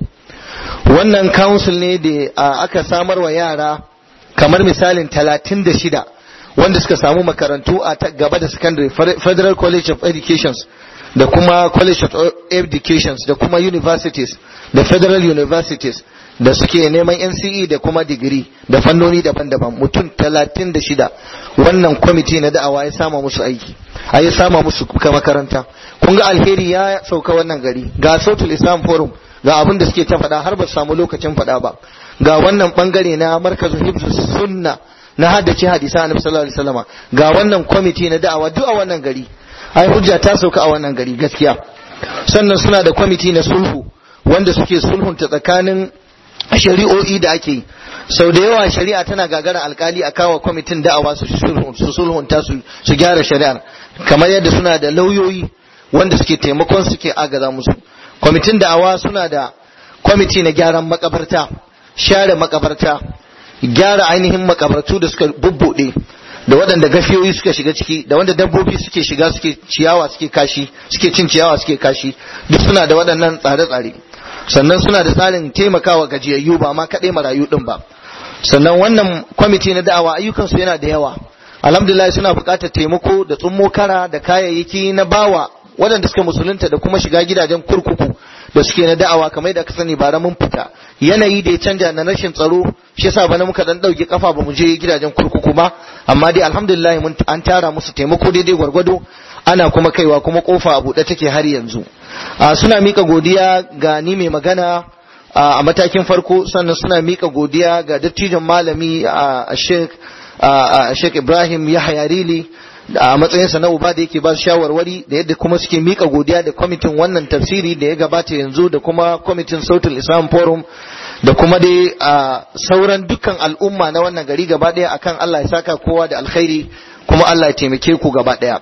wannan council ne da aka samar wa yara kamar misalin talatin da shida wanda suka samu makarantu a gaba da secondary federal college of educations da kuma college of educations da kuma universities da federal universities da suke neman NCE da kuma digiri da fannoni daban-daban mutum talatin da shida wannan kwamiti na da'awa ya sama musu aiki a ya sama musu makaranta kun ga alheri ya sauka wannan gari ga sautul islam forum ga abin da suke ta faɗa har ba su samu lokacin faɗa ba ga wannan bangare na markazin hibsus sunna na haddace hadisa annabi sallallahu alaihi wasallama ga wannan kwamiti na da'awa duk a wannan gari ai hujja ta sauka a wannan gari gaskiya sannan suna da kwamiti na sulhu wanda suke sulhunta tsakanin shari'o'i da ake sau da yawa shari'a tana gagara alkali a kawo kwamitin da'awa su sulhunta su gyara shari'ar kamar yadda suna da lauyoyi wanda suke taimakon suke agaza musu kwamitin da'awa suna da kwamiti na gyaran makabarta share makabarta gyara ainihin makabartu da suka bubbuɗe da waɗanda gafiyoyi suka shiga ciki da wanda dabbobi suke shiga suke ciyawa suke kashi suke cin ciyawa suke kashi duk suna da waɗannan tsare-tsare sannan suna da tsarin taimakawa gajiyayyu ba ma kaɗai marayu ɗin ba sannan wannan kwamiti na da'awa ayyukansu yana da yawa alhamdulillah suna buƙatar taimako da tsummo kara da kayayyaki na bawa waɗanda suka musulunta da kuma shiga gidajen kurkuku da suke na da'awa kamar da ka sani bara mun fita yanayi da ya canja na rashin tsaro shi yasa bana muka dan dauke kafa ba mu je gidajen kurkuku ba amma dai alhamdulillah mun an tara musu taimako daidai gwargwado ana kuma kaiwa kuma kofa a buɗe take har yanzu suna mika godiya ga ni mai magana a matakin farko sannan suna mika godiya ga dattijan malami a Sheikh Sheikh Ibrahim Yahya Rili a matsayinsa na uba da yake ba su shawarwari da yadda kuma suke mika godiya da kwamitin wannan tafsiri da ya gabata yanzu da kuma kwamitin sautul islam forum da kuma dai a sauran dukkan al'umma na wannan gari gaba daya akan Allah ya saka kowa da alkhairi kuma Allah ya taimake ku gaba daya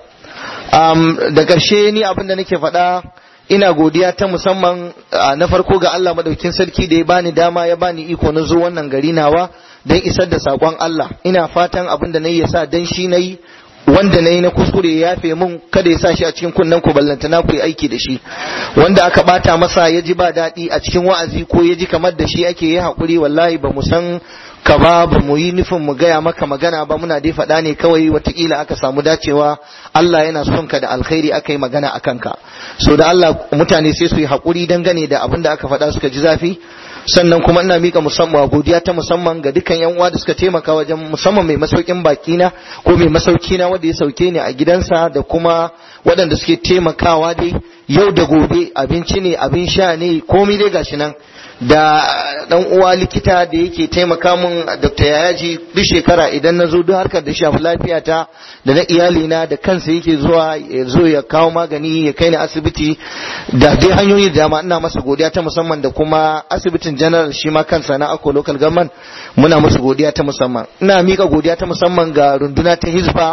da ƙarshe ni abin da nake faɗa ina godiya ta musamman na farko ga Allah madaukin sarki da ya bani dama ya bani iko na zo wannan gari nawa don isar da saƙon Allah ina fatan abin da na yi ya sa dan shi na yi wanda na yi na kuskure ya yafe mun kada ya sa shi a cikin kunnen ku ballanta na ku yi aiki da shi wanda aka bata masa ya ji ba daɗi a cikin wa'azi ko ya ji kamar da shi ake yi haƙuri wallahi ba mu san ka ba ba mu yi nufin mu gaya maka magana ba muna dai faɗa ne kawai watakila aka samu dacewa Allah yana son ka da alkhairi aka yi magana a kanka so da Allah mutane sai su yi haƙuri dangane da abin da aka faɗa suka ji zafi sannan kuma ina mika musamman godiya ta musamman ga dukkan yan uwa da suka taimaka wajen musamman mai masaukin baki na ko mai masauki na wanda ya sauke ni a gidansa da kuma waɗanda suke taimakawa dai yau da gobe abinci ne abin sha ne komai dai gashi nan da dan uwa likita da yake taimaka mun Dr. Yayaji duk shekara idan na zo duk harkar da shafi lafiyata da na iyalina da kansa yake zuwa ya zo ya kawo magani ya kai ni asibiti da dai hanyoyi da dama ina masa godiya ta musamman da kuma asibitin general shi ma kansa na Akko local government muna masa godiya ta musamman ina mika godiya ta musamman ga runduna ta Hizba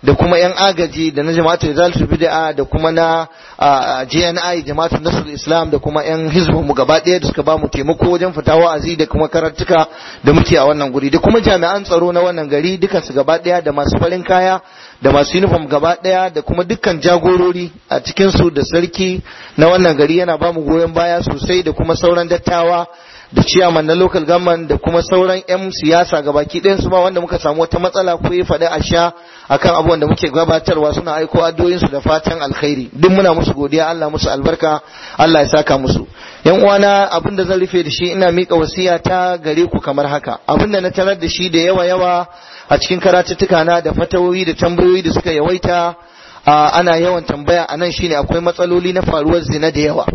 da kuma yan agaji da na jama'atu izalatul bid'a da kuma na JNI jama'atu nasrul islam da kuma yan hizbun mu gaba ɗaya da suka ba mu taimako wajen fita wa'azi da kuma karantuka da muke a wannan guri da kuma jami'an tsaro na wannan gari dukan su gaba ɗaya da masu farin kaya da masu uniform gaba ɗaya da kuma dukkan jagorori a cikin su da sarki na wannan gari yana ba mu goyon baya sosai da kuma sauran dattawa da ciyaman na local government da kuma sauran 'yan siyasa gabaki ɗayan su ba wanda muka samu wata matsala ko ya faɗi a sha akan abubuwan da muke gabatarwa suna aiko addu'o'insu da fatan alkhairi duk muna musu godiya Allah musu albarka Allah ya saka musu yan uwana abin da zan rufe da shi ina mika wasiya ta gare ku kamar haka abin da na tarar da shi da yawa yawa a cikin karatuttuka na da fatawoyi da tambayoyi da suka yawaita ana yawan tambaya anan shine akwai matsaloli na faruwar zina da yawa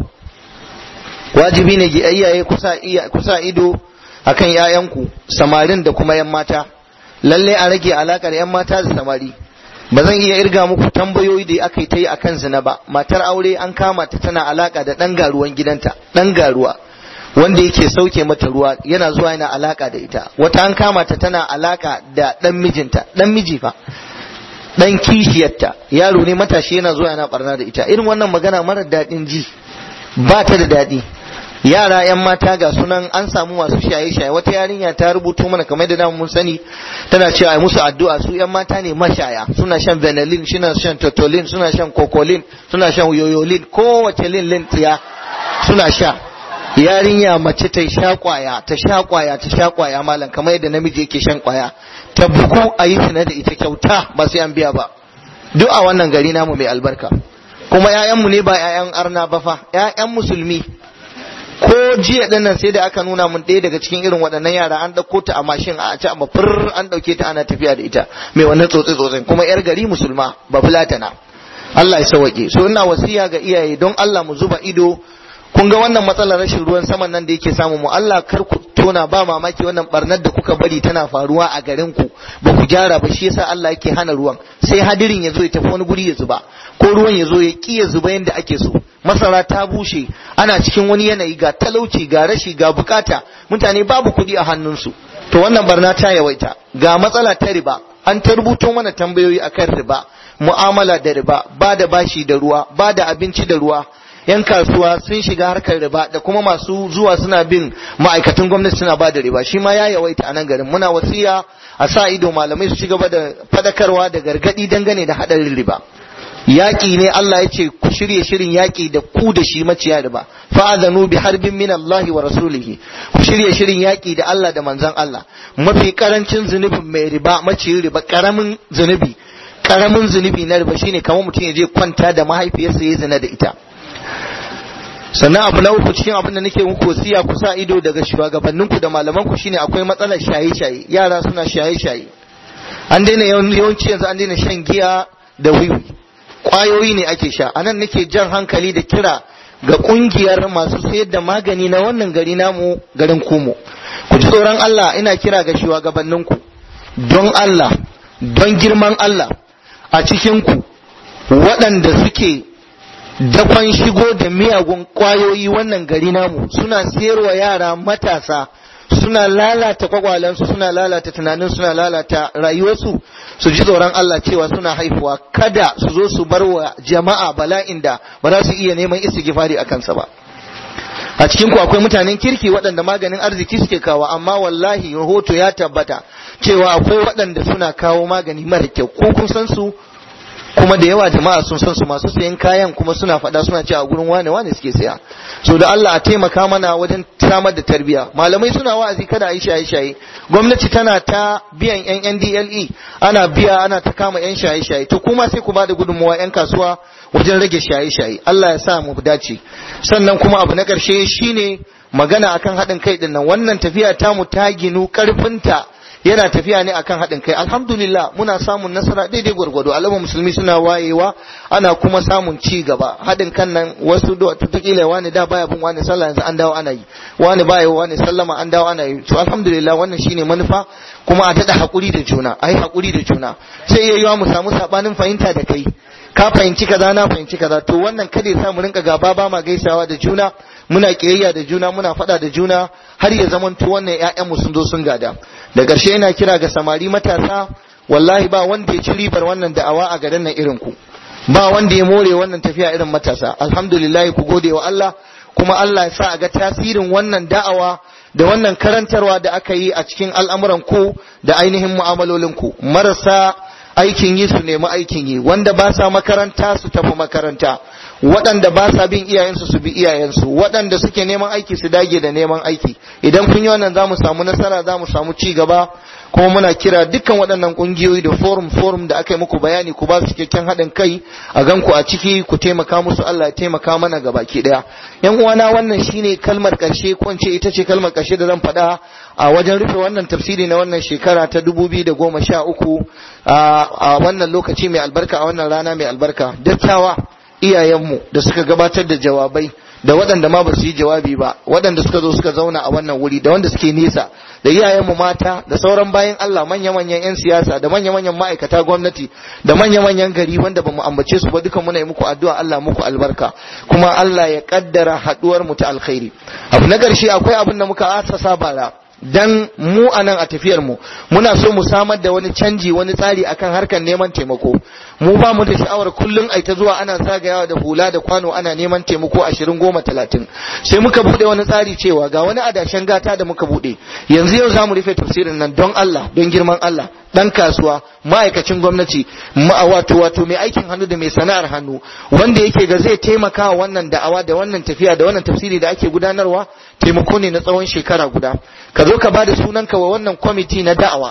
wajibi ne ga iyaye kusa ido akan ‘ya'yanku samarin da kuma ‘yan mata lalle a rage alakar ‘yan mata da samari ba zan iya irga muku tambayoyi da aka yi ta yi akan zina ba matar aure an kama ta tana alaka da ɗan garuwan gidanta ɗan garuwa wanda yake sauke mata ruwa yana zuwa yana alaka da ita wata an kama ta tana alaka da ɗan mijinta ɗan miji fa ɗan kishiyarta yaro ne matashi yana zuwa yana barna da ita irin wannan magana mara daɗin ji ba ta da daɗi yara yan mata ga sunan an samu masu shaye-shaye wata yarinya ta rubuto mana kamar da mun sani tana cewa ai musu addu'a su yan mata ne mashaya suna shan vanillin suna shan totolin suna shan kokolin suna shan yoyolin kowace lin lin tsiya suna sha yarinya mace ta sha kwaya ta sha kwaya ta sha kwaya malam kamar yadda namiji yake shan kwaya ta bugu a yi da ita kyauta ba sai an biya ba duk a wannan gari namu mai albarka kuma 'ya'yanmu ne ba 'ya'yan arna ba fa 'ya'yan musulmi ko jiya din nan sai da aka nuna mun ɗaya daga cikin irin waɗannan yara an ɗauko ta a mashin a ci amma fur an ɗauke ta ana tafiya da ita mai wannan tsotsi tsotsin kuma yar gari musulma ba fulatana Allah ya sauke so ina wasiya ga iyaye don Allah mu zuba ido kun ga wannan matsalar rashin ruwan saman nan da yake samu mu Allah kar ku tona ba mamaki wannan barnar da kuka bari tana faruwa a garin ku ba ku gyara ba shi yasa Allah yake hana ruwan sai hadirin ya zo ya tafi wani guri ya zuba ko ruwan ya zo ya ki ya zuba yanda ake so masara ta bushe ana cikin wani yanayi ga talauci ga rashi ga bukata mutane babu kuɗi a hannunsu to wannan barna ta yawaita ga matsala ta riba an ta rubuto mana tambayoyi akan riba mu'amala da riba ba da bashi da ruwa ba da abinci da ruwa yan kasuwa sun shiga harkar riba da kuma masu zuwa suna bin ma'aikatan gwamnati suna ba da riba shi ma ya yawaita a nan garin muna wasiya a sa ido malamai su ci gaba da fadakarwa da gargadi dangane da hadarin riba yaƙi ne Allah ya ce ku shirye shirin yaƙi da ku da shi maciya riba fa'adhanu bi harbin min Allah wa rasulihi ku shirye shirin yaƙi da Allah da manzon Allah mafi karancin zunubin mai riba maciyin riba karamin zunubi karamin zunubi na riba shine kamar mutum ya je kwanta da mahaifiyarsa ya zina da ita sannan abu na uku cikin abin da nake muku wasiya ku sa ido daga shugabanninku da malamanku shine akwai matsalar shaye-shaye yara suna shaye-shaye an daina yawanci yanzu an daina shan giya da wiwi kwayoyi ne ake sha anan nake jan hankali da kira ga kungiyar masu sayar da magani na wannan gari namu garin kumo ku ji tsoron Allah ina kira ga shugabanninku don Allah don girman Allah a cikinku waɗanda suke dakon shigo da miyagun kwayoyi wannan gari namu suna sayarwa yara matasa suna lalata kwakwalensu suna lalata tunanin suna lalata rayuwarsu su ji tsoron Allah cewa suna haifuwa kada su zo su bar wa jama'a bala'in da ba za su iya neman istighfari a kansa ba a cikin ku akwai mutanen kirki waɗanda maganin arziki suke kawo amma wallahi rahoto ya tabbata cewa akwai waɗanda suna kawo magani mara kyau ko kun san su kuma da yawa jama'a sun san su masu sayan kayan kuma suna faɗa suna cewa gurin wane wane suke saya so da Allah a taimaka mana wajen samar da tarbiyya malamai suna wa'azi kada a yi shaye shaye gwamnati tana ta biyan yan NDLE ana biya ana ta kama yan shaye shaye to kuma sai ku bada gudunmawa yan kasuwa wajen rage shaye shaye Allah ya sa mu dace sannan kuma abu na ƙarshe shine magana akan haɗin kai din nan wannan tafiya tamu ta ginu ƙarfinta yana tafiya ne akan haɗin kai alhamdulillah muna samun nasara daidai gwargwado al'umma musulmi suna wayewa ana kuma samun ci gaba haɗin kan nan wasu da tutukila wani da baya bin wani sallah yanzu an dawo ana yi wani baya wani sallama an dawo ana yi to alhamdulillah wannan shine manufa kuma a daɗa haƙuri da juna a yi haƙuri da juna sai iya yiwa mu samu saɓanin fahimta da kai ka fahimci kaza na fahimci kaza to wannan kada ya sa mu rinka gaba ba ma gaisawa da juna muna kiyayya da juna muna faɗa da juna har ya zamanto wannan ƴaƴanmu sun zo sun gada da ƙarshe yana kira ga samari matasa wallahi ba wanda ya ci ribar wannan da'awa a garin nan irin ku ba wanda ya more wannan tafiya irin matasa alhamdulillah ku gode wa Allah kuma Allah ya sa a ga tasirin wannan da'awa da wannan karantarwa da aka yi a cikin al'amuran ku da ainihin mu'amalolin ku marasa aikin yi su nemi aikin yi wanda ba sa makaranta su tafi makaranta waɗanda ba sa bin iyayensu su bi iyayensu waɗanda suke neman aiki su dage da neman aiki idan kun yi wannan za mu samu nasara za mu samu ci gaba kuma muna kira dukkan waɗannan ƙungiyoyi da forum forum da aka yi muku bayani ku ba su cikakken haɗin kai a gan ku a ciki ku taimaka musu Allah ya taimaka mana ga baki ɗaya yan uwana wannan shine kalmar ƙarshe ko ce ita ce kalmar ƙarshe da zan faɗa a wajen rufe wannan tafsiri na wannan shekara ta dubu biyu da goma sha uku a wannan lokaci mai albarka a wannan rana mai albarka dattawa iyayenmu da suka gabatar da jawabai da waɗanda ma ba su yi jawabi ba waɗanda suka zo suka zauna a wannan wuri da wanda suke nesa da iyayenmu mata da sauran bayan Allah manya-manyan 'yan siyasa da manya-manyan ma'aikata gwamnati da manya-manyan gari wanda ba mu ambace su ba dukan muna yi muku addu'a Allah muku albarka kuma Allah ya kaddara haɗuwar mu ta alkhairi abu na ƙarshe akwai abin da muka asasa bara dan mu a nan a tafiyar mu muna so mu samar da wani canji wani tsari akan harkar neman taimako mu ba mu da sha'awar kullum ai ta zuwa ana zagayawa da hula da kwano ana neman taimako ashirin goma talatin sai muka bude wani tsari cewa ga wani adashen gata da muka bude yanzu yau za mu rufe tafsirin nan don Allah don girman Allah dan kasuwa ma'aikacin gwamnati ma wato wato mai aikin hannu da mai sana'ar hannu wanda yake ga zai taimaka wa wannan da'awa da wannan tafiya da wannan tafsiri da ake gudanarwa taimako ne na tsawon shekara guda ka zo ka bada sunanka wa wannan kwamiti na da'awa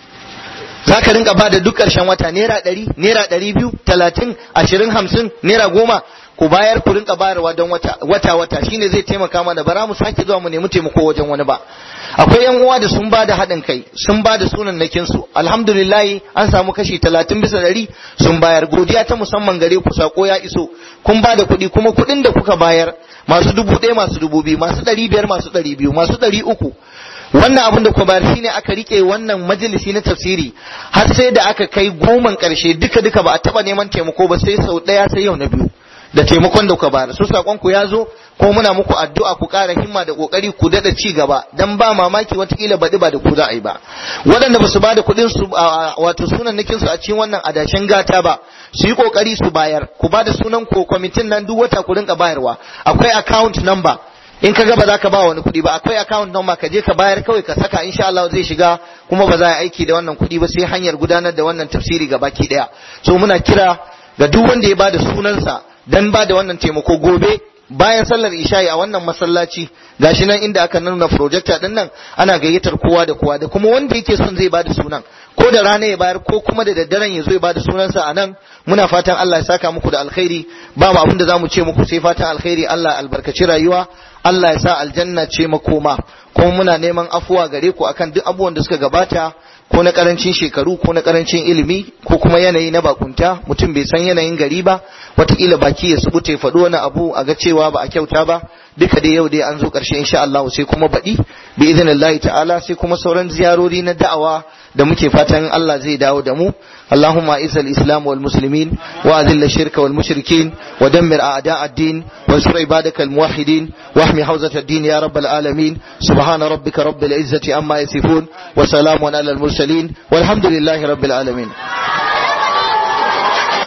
za ka rinka bada duk ƙarshen wata naira ɗari naira ɗari biyu talatin ashirin hamsin naira goma ku bayar ku rinka bayarwa don wata wata wata shine zai taimaka mana bara mu sake zuwa mu nemi taimako wajen wani ba akwai yan uwa da sun ba da haɗin kai sun ba da sunannakin su alhamdulillah an samu kashi talatin bisa ɗari sun bayar godiya ta musamman gare ku sako ya iso kun ba da kuɗi kuma kuɗin da kuka bayar masu dubu ɗaya masu dubu biyu masu ɗari biyar masu ɗari biyu masu ɗari uku wannan abin da kuma bayar shine aka rike wannan majalisi na tafsiri har sai da aka kai goman karshe duka duka ba a taba neman taimako ba sai sau daya sai yau na biyu da taimakon da kuka bayar su sakon ku ya zo ko muna muku addu'a ku ƙara himma da kokari ku dada ci gaba dan ba mamaki watakila baɗi ba da ku za a yi ba waɗanda ba su ba da kuɗin su wato sunan nakin su a cikin wannan adashin gata ba su yi kokari su bayar ku ba da sunan ko kwamitin nan duk wata ku rinka bayarwa akwai account number in ka ga ba za ka ba wani kuɗi ba akwai account number ka je ka bayar kawai ka saka insha Allah zai shiga kuma ba za a aiki da wannan kuɗi ba sai hanyar gudanar da wannan tafsiri ga baki ɗaya so muna kira ga duk wanda ya bada sunansa dan ba da wannan taimako gobe bayan sallar isha'i a wannan masallaci gashi nan inda aka nuna projector din nan ana gayyatar kowa da kowa da kuma wanda yake son zai bada sunan ko da rana ya bayar ko kuma da daddaren ya zo ya bada sunansa a nan muna fatan Allah ya saka muku da alkhairi ba mu abin da zamu ce muku sai fatan alkhairi Allah albarkaci rayuwa Allah ya sa aljanna ce makoma kuma muna neman afuwa gare ku akan duk abubuwan da suka gabata ko na karancin shekaru ko na karancin ilimi ko kuma yanayi na bakunta mutum bai san yanayin gari ba wataƙila baki ya subuta ya faɗi wani abu a ga cewa ba a kyauta ba duka dai yau dai an zo ƙarshe insha Allah sai kuma baɗi bi idinillahi ta'ala sai kuma sauran ziyarori na da'awa da muke fatan Allah zai dawo da mu اللهم اعز الاسلام والمسلمين واذل الشرك والمشركين ودمر اعداء الدين وانصر عبادك الموحدين واحمي حوزه الدين يا رب العالمين سبحان ربك رب العزه عما يصفون وسلام على المرسلين والحمد لله رب العالمين